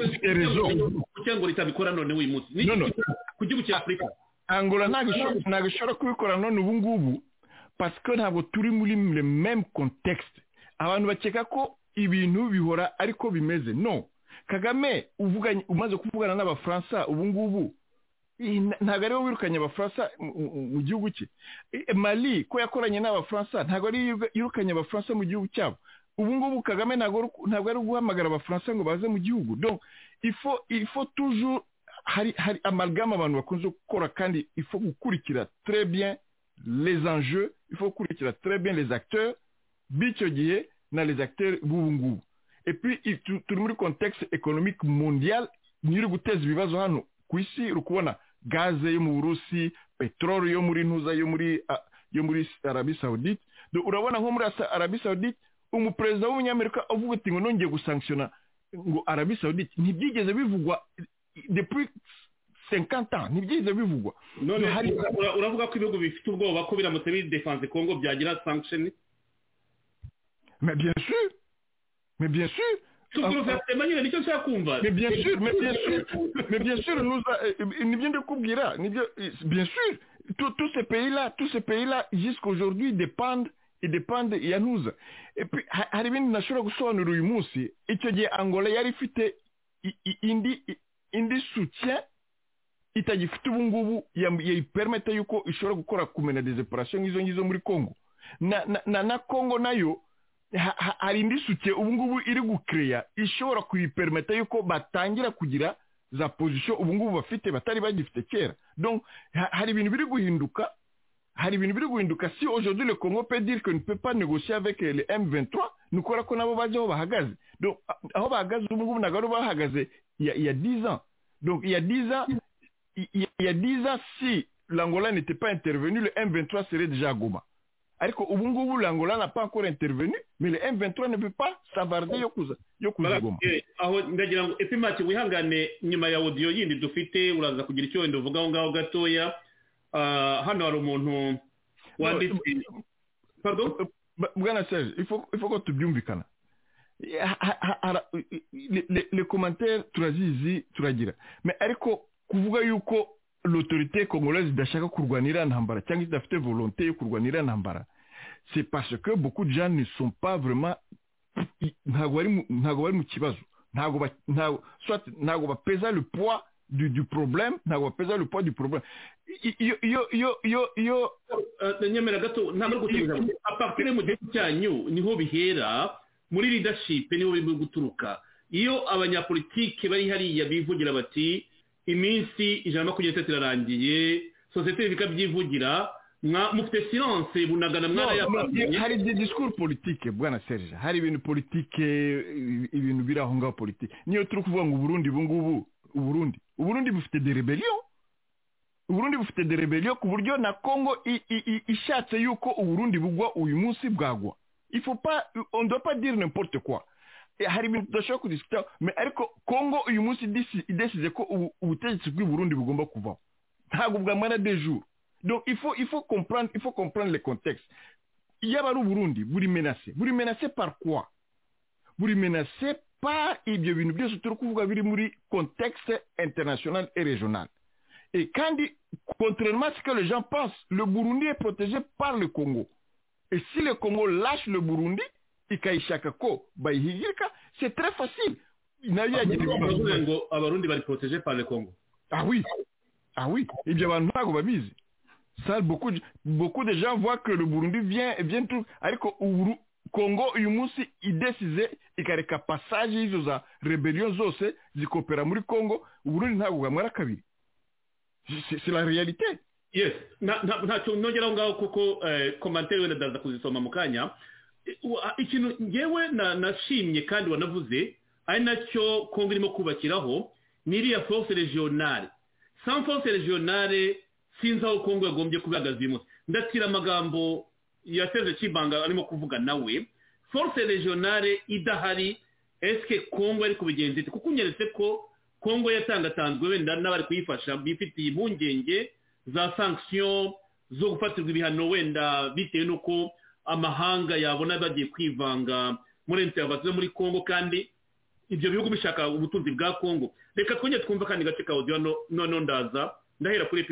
Speaker 9: Ufite raison.
Speaker 2: kugira ngo leta bikora none uyu munsi Ni- ku gihugu cya afurika
Speaker 9: angola ntabwo ishobora- ntabwo ishobora kubikora none ubu ngubu parce que ntabwo turi muri le même contexte abantu bakeka ko ibintu bihora ariko bimeze no kagame uvuganye umaze kuvugana n'abafaransa ubu ngubu i- na- ntabwo ari we wirukanye abafaransa mu- mu- mu gihugu cye I- mali ko yakoranye n'abafaransa ntabwo ari we yirukanye abafaransa mu gihugu cyabo ubu ngubu kagame ntabwo ari guhamagara abafaransa ngo baze mu gihugu donc ifo ifo toujours hari hari amalgame abantu bakunze gukora kandi ifo gukurikira très bien les enjeux ifo gukurikira très bien les acteurs b'icyo gihe na les acteurs b'ubu ngubu et puis turi muri contexte économique mondial niyo uri guteza ibibazo hano ku isi uri kubona gaze yo mu burusi peteroli yo muri ntuza yo muri yo muri arabi saudite urabona nko muri arabi saudite umuperezida w'umunyamerika uvuga ati ngo nongeye gusankishona ngo arabi saudite ntibyigeze bivugwa depuis senkanta ntibyigeze bivugwa
Speaker 2: none uravuga ko ibihugu bifite ubwoba ko biramutse bidefanze kongo byagira sankishoni
Speaker 9: mais bien sûr mais bien sûr
Speaker 2: nyine nicyo nshaka kumva
Speaker 9: mais bien sûr mais bien sûr mais bien sûr nibyo ndikubwira nibyo bien sûr tous ces pays là tous ces pays là jusqu'à aujourd'hui dépendent idepande ya ntuza hari ibindi nashobora gusobanura uyu munsi icyo gihe angola yari ifite indi indi soutien itagifite ubu ngubu yayipermete yuko ishobora gukora kumena deseparasiyo nk'izo ngizo muri congo na na congo nayo hari indi suke ubu ngubu iri gukereya ishobora kuyipermeta yuko batangira kugira za pozisiyo ubu ngubu bafite batari bagifite kera donc hari ibintu biri guhinduka hari ibintu biri guhinduka si aujourd'hui le Congo peut dire que ne peut pas négocier avec le M23 nukora ko nabo baje aho bahagaze donc aho bahagaze ubu ngubu ntabwo bahagaze il y a 10 ans donc il y a 10 ans il y a 10 ans si l'Angola n'était pas intervenu le M23 serait déjà à Goma ariko ubu ngubu l'angola n'a pas encore intervenu mais le M23 ne peut pas savarder yo kuza yo kuza goma
Speaker 2: aho ndagira ngo epimatch wihangane nyuma ya audio yindi dufite uraza kugira icyo wenda uvuga aho ngaho gatoya hano hari umuntu wanditse pardon
Speaker 9: bwana Serge il faut il faut ko tubyumvikana les commentaires turazizi turagira mais ariko kuvuga yuko l'autorité congolaise idashaka kurwanira ntambara cyangwa idafite volonté yo kurwanira ntambara c'est parce que beaucoup de gens ne sont pas vraiment ntabwo bari mu kibazo ntabwo bapeza le poids du, du problème ntabwo bapeza le poids du problème iyo
Speaker 2: nyemera gato ntabwo gusubiza apartire mu gihugu cyanyu niho bihera muri leadership niho birimo guturuka iyo abanyapolitike bari hariya bivugira bati iminsi ijana na makumyabiri n'itatu irarangiye sosiyete bikabyivugira mufite silanse bunagana
Speaker 9: mwarayabonye hari igihe disikuru politike bwana serge hari ibintu politike ibintu biri aho ngaho politike niyo turi kuvuga ngo uburundi ubu ngubu uburundi uburundi bufite derebeliyo uburundi bufite derebeliyo ku buryo na kongo ishatse yuko uburundi bugwa uyu munsi bwagwa ifupa ondopa dire n'importe kwa hari ibintu tudashobora kudisitaho ariko kongo uyu munsi idesize ko ubutegetsi bw'i bugomba kuvaho ntabwo bwamara dejuru donc ifu ifu komprane ifu komprane le contexte yaba ari uburundi buri menase buri menase par quoi buri menase par ibyo bintu byose turi kuvuga biri muri contexte international et régional et kandi contrairement à ce que les gens pensent le burundi est protégé par le congo et si le congo lâche le burundi ikayishaka ko bayihigirika c'est très facile
Speaker 2: nayo yagira ibibazo ngo abarundi bari protégé par le Congo
Speaker 9: ah oui ah oui ibyo abantu ntabwo babizi ça beaucoup beaucoup de gens voient que le Burundi vient vient tout ariko uru Congo uyu munsi idesize ikareka passage y'izo za rebellion zose zikopera muri Congo Burundi ntabwo bwamara kabiri c'est la réalité
Speaker 2: yes ntacyo nongeraho ngaho kuko commentaire wenda ndaza kuzisoma mu kanya ikintu ngewe nashimye kandi wanavuze ari nacyo kongo irimo kubakiraho ni iriya force regionale sans force regionale sinzi aho kongo yagombye kubihagaze uyu munsi ndatira amagambo ya serge kibanga arimo kuvuga nawe force regionale idahari esike kongo ari kubigenza ite kuko unyeretse ko kongo yatangatanzwe wenda n'abari kuyifasha bifitiye impungenge za sanction zo gufatirwa ibihano wenda bitewe n'uko amahanga yabona bagiye kwivanga muri enterinete muri congo kandi ibyo bihugu bishaka ubutunzi bwa congo reka twongere twumve kandi gace ka audio noneho ndaza D'ailleurs, pour les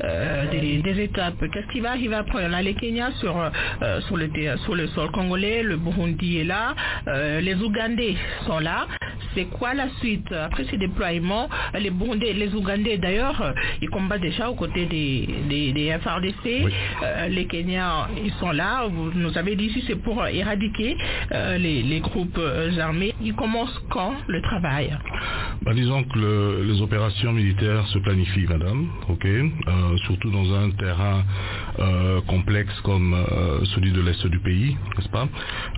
Speaker 14: euh, des, des étapes. Qu'est-ce qui va arriver après On a les Kenyas sur, euh, sur, le, sur le sol congolais, le Burundi est là, euh, les Ougandais sont là. c'est quoi la suite après ces déploiements Les Burundais, les Ougandais d'ailleurs, ils combattent déjà aux côtés des, des, des FRDC. Euh, les Kenyans, ils sont là. Vous nous avez dit ici, c'est pour éradiquer euh, les, les groupes euh, armés. Ils commencent quand le travail
Speaker 16: Bah, disons que le- les opérations militaires se planifient, madame, ok Euh, Surtout dans un terrain euh, complexe comme euh, celui de l'Est du pays, n'est-ce pas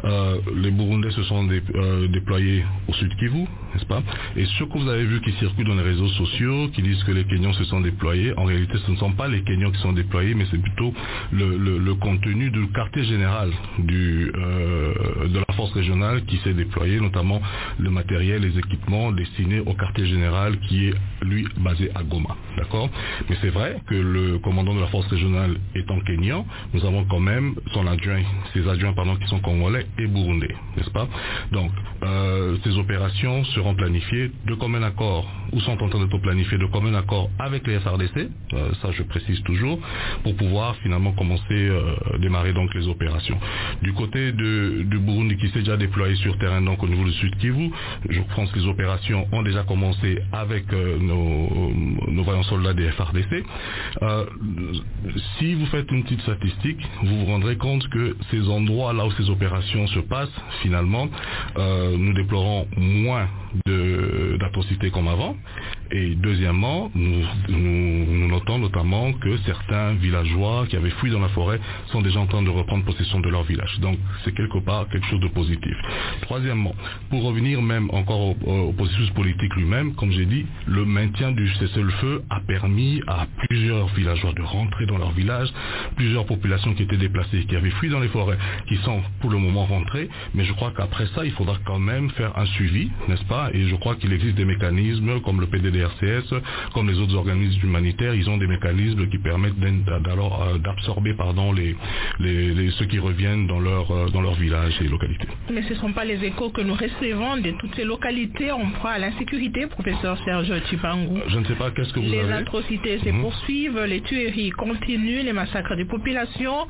Speaker 16: Euh, Les Burundais se sont dé- euh, déployés au sud Kivu, n'est-ce pas Et ce que vous avez vu qui circule dans les réseaux sociaux, qui disent que les Kenyans se sont déployés, en réalité ce ne sont pas les Kenyans qui sont déployés, mais c'est plutôt le, le- le contenu du quartier général du, euh, de la force régionale qui s'est déployée, notamment le matériel, les équipements destinés au quartier général qui est lui basé à Goma. D'accord Mais c'est vrai que le commandant de la force régionale étant kenyan, nous avons quand même son adjoint, ses adjoints pardon, qui sont congolais et burundais, n'est-ce pas Donc euh, ces opérations seront planifiées de commun accord ou sont en train d'être planifiées de commun accord avec les FRDC, euh, ça je précise toujours, pour pouvoir finalement commencer, euh, démarrer donc les opérations. Du côté de, du Burundi qui s'est déjà déployé sur terrain donc au niveau du Sud Kivu, je pense que les opérations ont déjà commencé avec euh, nos, nos vaillants soldats des FRDC. Euh, si vous faites une petite statistique, vous vous rendrez compte que ces endroits là où ces opérations se passent, finalement, euh, nous déplorons moins de- d'atrocités comme avant. Et deuxièmement, nous, nous- nous notons notamment que certains villageois qui avaient fui dans la forêt sont déjà en train de reprendre possession de leur village. Donc c'est quelque part quelque chose de positif. Troisièmement, pour revenir même encore au, au processus politique lui-même, comme j'ai dit, le maintien du cessez-le-feu a permis à plusieurs villageois de rentrer dans leur village, plusieurs populations qui étaient déplacées, qui avaient fui dans les forêts, qui sont pour le moment rentrées. Mais je crois qu'après ça, il faudra quand même faire un suivi, n'est-ce pas Et je crois qu'il existe des mécanismes comme le PDDRCS, comme les autres organismes humanitaires, ils ont des mécanismes qui permettent d'in- d'a- d'alors, euh, d'absorber pardon les, les- les- ceux qui reviennent dans leur euh, dans leur village et localité.
Speaker 14: Mais ce ne sont pas les échos que nous recevons de toutes ces localités en proie à l'insécurité, professeur Serge Tchibangou.
Speaker 16: Je ne sais pas qu'est-ce que vous
Speaker 14: Les
Speaker 16: avez.
Speaker 14: atrocités se
Speaker 16: Mhm.
Speaker 14: poursuivent, les tueries continuent, les massacres des populations,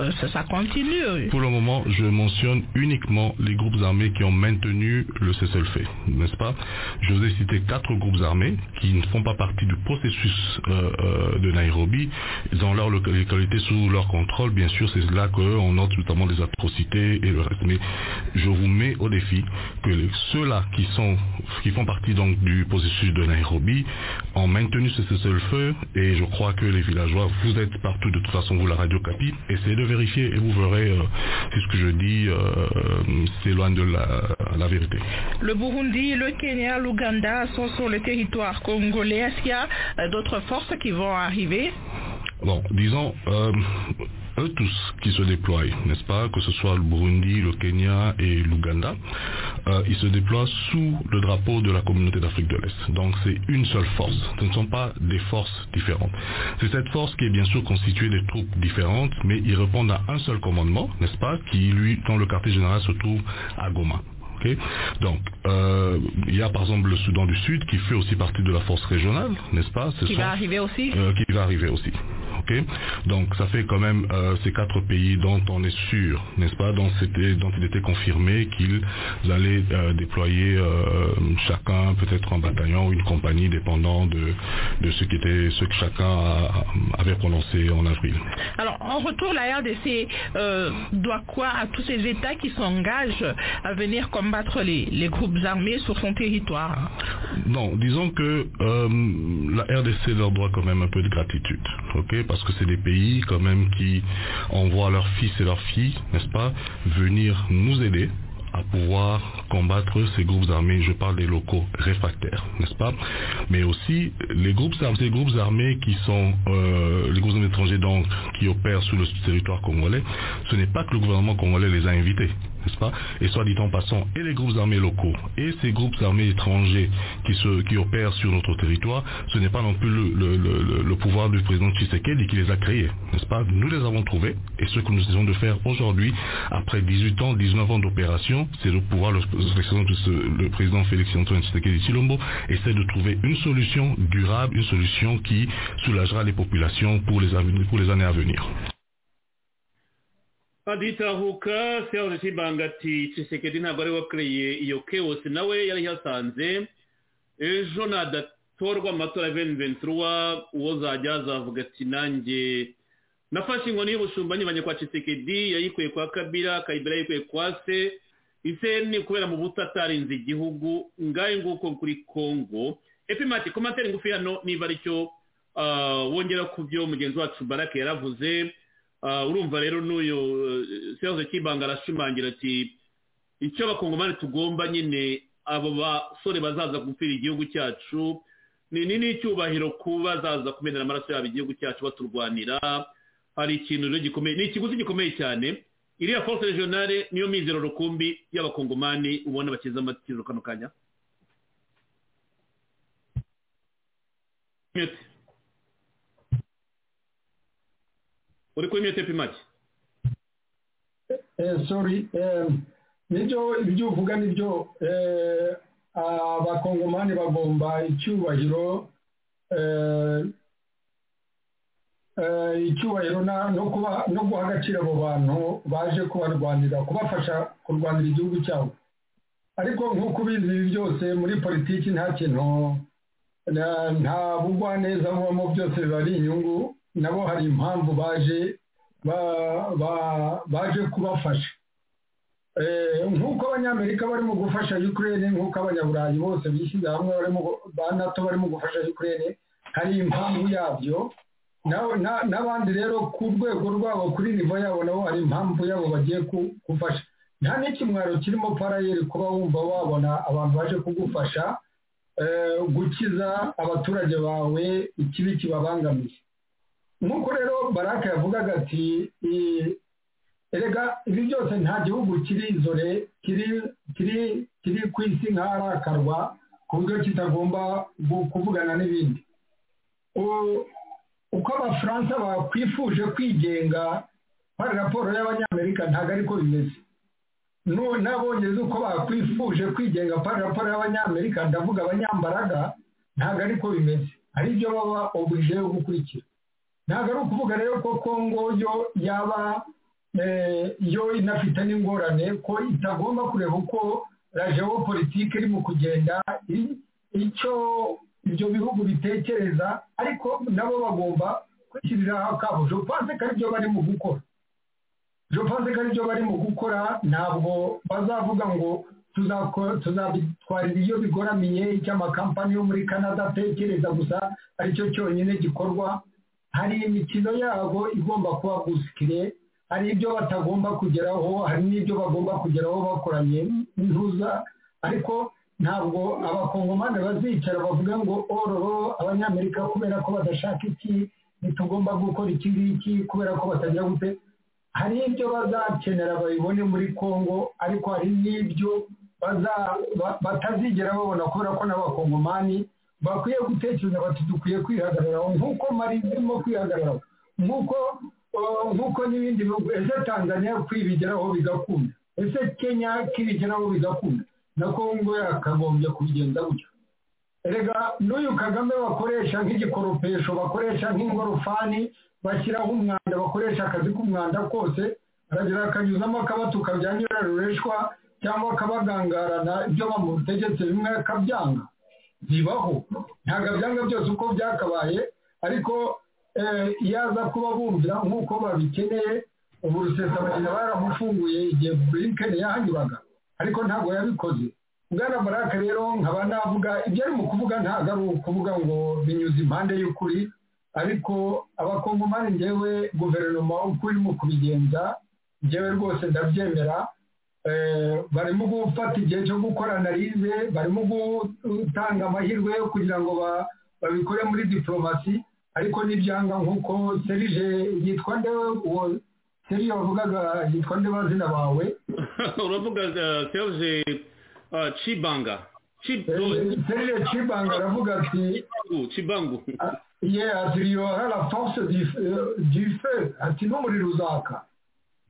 Speaker 14: euh, ça, ça continue.
Speaker 16: Pour le moment, je mentionne uniquement les groupes armés qui ont maintenu le cessez-le-feu, n'est-ce pas Je vous ai cité quatre groupes armés qui ne font pas partie du processus euh, euh, de Nairobi. Dans leur loca- localité, sous leur contrôle, bien sûr, c'est là qu'on note notamment des atrocités et le reste. Mais je vous mets au défi que les- ceux-là qui sont qui font partie donc du processus de Nairobi ont maintenu ce cessez-le-feu et je crois que les villageois, vous êtes partout de toute façon, vous la radio Capi, essayez de vérifier et vous verrez euh, si ce que je dis euh, euh, s'éloigne de la, la vérité.
Speaker 14: Le Burundi, le Kenya, l'Ouganda sont sur le territoire congolais. Est-ce qu'il y a euh, d'autres forces qui vont arriver
Speaker 16: Bon, disons, euh, eux tous qui se déploient, n'est-ce pas, que ce soit le Burundi, le Kenya et l'Ouganda, euh, ils se déploient sous le drapeau de la communauté d'Afrique de l'Est. Donc c'est une seule force. Ce ne sont pas des forces différentes. C'est cette force qui est bien sûr constituée de troupes différentes, mais ils répondent à un seul commandement, n'est-ce pas, qui lui, dans le quartier général, se trouve à Goma. Ok. Donc, euh, il y a par exemple le Soudan du Sud qui fait aussi partie de la force régionale, n'est-ce pas Ce
Speaker 14: qui
Speaker 16: sont-
Speaker 14: va arriver aussi
Speaker 16: euh, qui va arriver aussi. Ok, donc ça fait quand même euh, ces quatre pays dont on est sûr, n'est-ce pas, dont, c'était- dont il était confirmé qu'ils allaient euh, déployer euh, chacun peut-être un bataillon ou une compagnie dépendant de, de ce qui était ce que chacun a- avait prononcé en avril.
Speaker 14: Alors, en retour, la RDC euh, doit quoi à tous ces États qui s'engagent à venir combattre les, les groupes armés sur son territoire
Speaker 16: Non, disons que euh, la RDC leur doit quand même un peu de gratitude, ok Parce que c'est des pays quand même qui envoient leurs fils et leurs filles, n'est-ce pas, venir nous aider à pouvoir combattre ces groupes armés, je parle des locaux réfractaires, n'est-ce pas Mais aussi les groupes armés, ces groupes armés qui sont euh, les groupes armés étrangers donc qui opèrent sur le territoire congolais, ce n'est pas que le gouvernement congolais les a invités, n'est-ce pas Et soit dit en passant, et les groupes armés locaux et ces groupes armés étrangers qui, se, qui opèrent sur notre territoire, ce n'est pas non plus le, le- le- le- le pouvoir du président Tshisekedi qui les a créés, n'est-ce pas Nous les avons trouvés et ce que nous essayons de faire aujourd'hui, après 18 ans, 19 ans d'opération, c'est de pouvoir, le, le- le président Félix Antoine Tshisekedi Chilombo essaie de trouver une solution durable, une solution qui soulagera les populations pour les, aven- pour les années à venir.
Speaker 2: aditahuka sehoze kibanga ati cisekedi ntabwo ari we wakoreye iyo kewosi nawe yari yasanze ejo nadatorwa amatora ya beni ventura uwo zajya azavuga ati nanjye nafashe inkoni y'ubushumba nyibanye kwa cisekedi yayikuye kwa kabira kabira yayikuye kwa se ise ni kubera mu buto atarinze igihugu ngahe nguko kuri kongo epimati komateri ngufi hano niba aricyo wongera ku byo mugenzi wacu barake yaravuze urumva rero n'uyu sehoze kibanga arashimangira ati icyo abakongomani tugomba nyine abo basore bazaza gupfira igihugu cyacu ni n'icyubahiro kuba bazaza kumenera amaraso yabo igihugu cyacu baturwanira hari ikintu rero gikomeye ni ikiguzi gikomeye cyane iriya force regionale niyo mizero rukumbi y'abakongomani ubona bakiza amatiro kano kanya uri kuri miyete pimaki
Speaker 3: sori nibyo ibyo uvuga nibyo abakongomani bagomba icyubahiro icyubahiro no guha agaciro abo bantu baje kubarwanira kubafasha kurwanira igihugu cyabo ariko nk'uko ubizi ibi byose muri politiki nta kintu nta bugwa neza bubamo byose biba ari inyungu nabo hari impamvu baje baje kubafasha nk'uko abanyamerika barimo gufasha ukraine nk'uko abanyaburayi bose bishyize hamwe ba nato barimo gufasha ukraine hari impamvu yabyo n'abandi rero ku rwego rwabo kuri nivo yabo nabo hari impamvu yabo bagiye gufasha nta n'ikimwaro kirimo parayeri kuba wumva wabona abantu baje kugufasha gukiza abaturage bawe ikibi kibabangamiye nk'uko rero baraka yavugaga ati erega ibi byose nta gihugu kiri izore kiri ku isi nk'aharakarwa ku buryo kitagomba kuvugana n'ibindi uko abafaransa bakwifuje kwigenga hari raporo y'abanyamerika ntabwo ariko bimeze n'abongereza uko bakwifuje kwigenga hari raporo y'abanyamerika ndavuga abanyambaraga ntabwo ariko bimeze hari ibyo baba obuje yo gukurikira ntabwo ari ukuvuga rero ko kongo yo yaba yo inafite n'ingorane ko itagomba kureba uko rajewo politiki irimo kugenda icyo ibyo bihugu bitekereza ariko nabo bagomba kwishyiriraho akabo jopanse ko aribyo barimo gukora jopanse ko aribyo barimo gukora ntabwo bazavuga ngo tuzabitwarira iyo bigoramiye icy'amakampani yo muri canada atekereza gusa aricyo cyonyine gikorwa hari imikino yabo igomba kuba busikire hari ibyo batagomba kugeraho hari n'ibyo bagomba kugeraho bakoranye n'intuza ariko ntabwo abakongomani bazicara bavuga ngo ororo abanyamerika kubera ko badashaka iki ntitugomba gukora iki ngiki kubera ko batagira gute hari ibyo bazakenera babibone muri congo ariko hari n'ibyo batazigera babona kubera ko n'abakongomani bakwiye gutekereza bati dukwiye kwihagararaho nk'uko mari irimo kwihagararaho nk'uko nk'uko n'ibindi bihugu ese tanzania kwibigeraho bigakunda ese kenya kibigeraho bigakunda na kongo yakagombye kubigenza gutyo rega n'uyu kagame bakoresha nk'igikoropesho bakoresha nk'ingorofani bashyiraho umwanda bakoresha akazi k'umwanda kose aragira akanyuzamo akabatuka bya nyirarureshwa cyangwa akabagangarana ibyo bamutegetse bimwe akabyanga bibaho ntabwo byanga byose uko byakabaye ariko yaza kuba bumvira nk'uko babikeneye ubu rusesabagina baramufunguye igihe burinkeni yahanyuraga ariko ntabwo yabikoze bwana baraka rero nkaba navuga ibyo arimo kuvuga ntabwo ari ukuvuga ngo binyuze impande y'ukuri ariko abakongomani ngewe guverinoma uko irimo kubigenza ngewe rwose ndabyemera barimo gufata igihe cyo gukora analize barimo gutanga amahirwe yo kugira ngo babikore muri diporomasi ariko ntibyanga nk'uko serije yitwa nde uwo serije wavugaga yitwa nde bazina bawe
Speaker 2: uravuga serije cibanga
Speaker 3: serije cibanga aravuga ati
Speaker 2: cibangu
Speaker 3: ye ati riyora la force du feu ati n'umuriro uzaka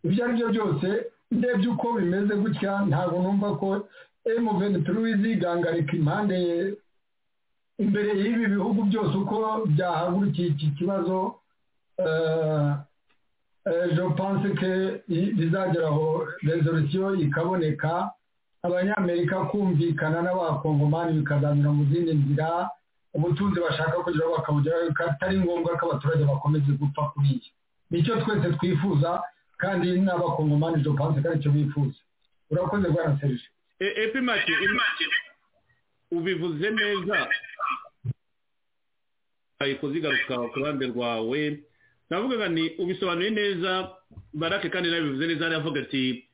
Speaker 3: ibyo ari byo byose ndebye uko bimeze gutya ntabwo numva ko emuveni turi izigangarika impande imbere y'ibi bihugu byose uko byahagurukiye iki kibazo je pense que bizageraho resolution ikaboneka abanyamerika kumvikana n'abakongomani bikazamira mu zindi nzira ubutunzi bashaka kugira bakabugeraho atari ngombwa ko abaturage bakomeze gupfa kuri iyi nicyo twese twifuza kandi n'abakongomani je pense ko aricyo bifuza urakoze bwana serge
Speaker 2: epi make ubivuze neza kuzigaruka ku ruhande rwawe navugaga ni ubisobanuye neza barake kandi nawe bivuze neza aravuga ati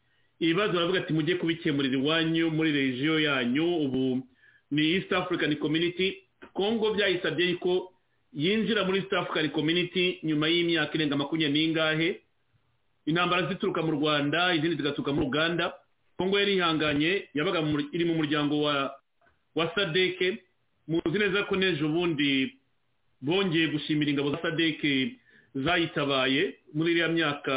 Speaker 2: ibibazo baravuga ati mujye kubikemurira iwanyu muri regiyo yanyu ubu ni east african community kongo byayisabye ko yinjira muri east african community nyuma y'imyaka irenga makumyabiri n'ingahe intambara zituruka mu rwanda izindi zigaturuka muri uganda kongo yari ihanganye yabaga iri mu muryango wa wa sadeke muzi neza ko n'ejo bundi bongeye gushimira ingabo za sadeke zayitabaye muri iriya myaka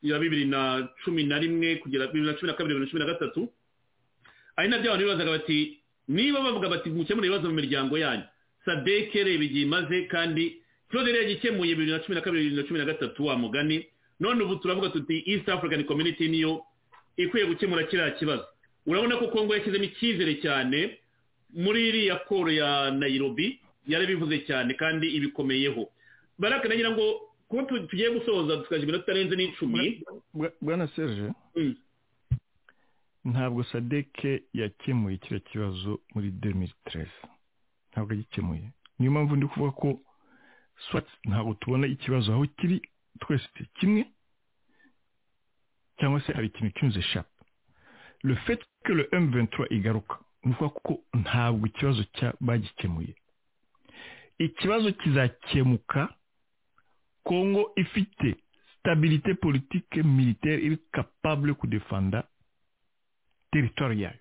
Speaker 2: ya bibiri na cumi na rimwe kugera bibiri na cumi na kabiri bibiri na cumi na gatatu ari nabyo abantu bibazaga bati niba bavuga bati mukemure ibibazo mu miryango yanyu sadeke reba igihe imaze kandi ikibazo rero gikemuye bibiri na cumi na kabiri bibiri na cumi na gatatu wa mugani none ubu turavuga tuti east african community niyo ikwiye gukemura kiriya kibazo urabona ko kongo yashyizemo icyizere cyane muri iriya koro ya nayirobi yarabivuze cyane kandi ibikomeyeho baraka nagira ngo kuba tugiye gusoza tukagira iminota itarenze n'icumi
Speaker 9: bwana serge ntabwo sadeke yakemuye kiriya kibazo muri demiri teresi ntabwo yagikemuye niyo mpamvu ndi kuvuga ko swatsi ntabwo tubona ikibazo aho kiri twese kimwe cyangwa se hari ikintu cyunze shapu le fait que le M23 igaruka ni ukuvuga ko ntabwo ikibazo bagikemuye ikibazo kizakemuka kongo ifite stabilité politique militaire iri capable kudefanda teritwari yayo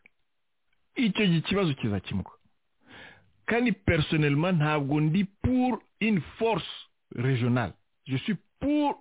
Speaker 9: icyo kibazo kizakemuka kandi personnellement ntabwo ndi pour une force régionale je suis pour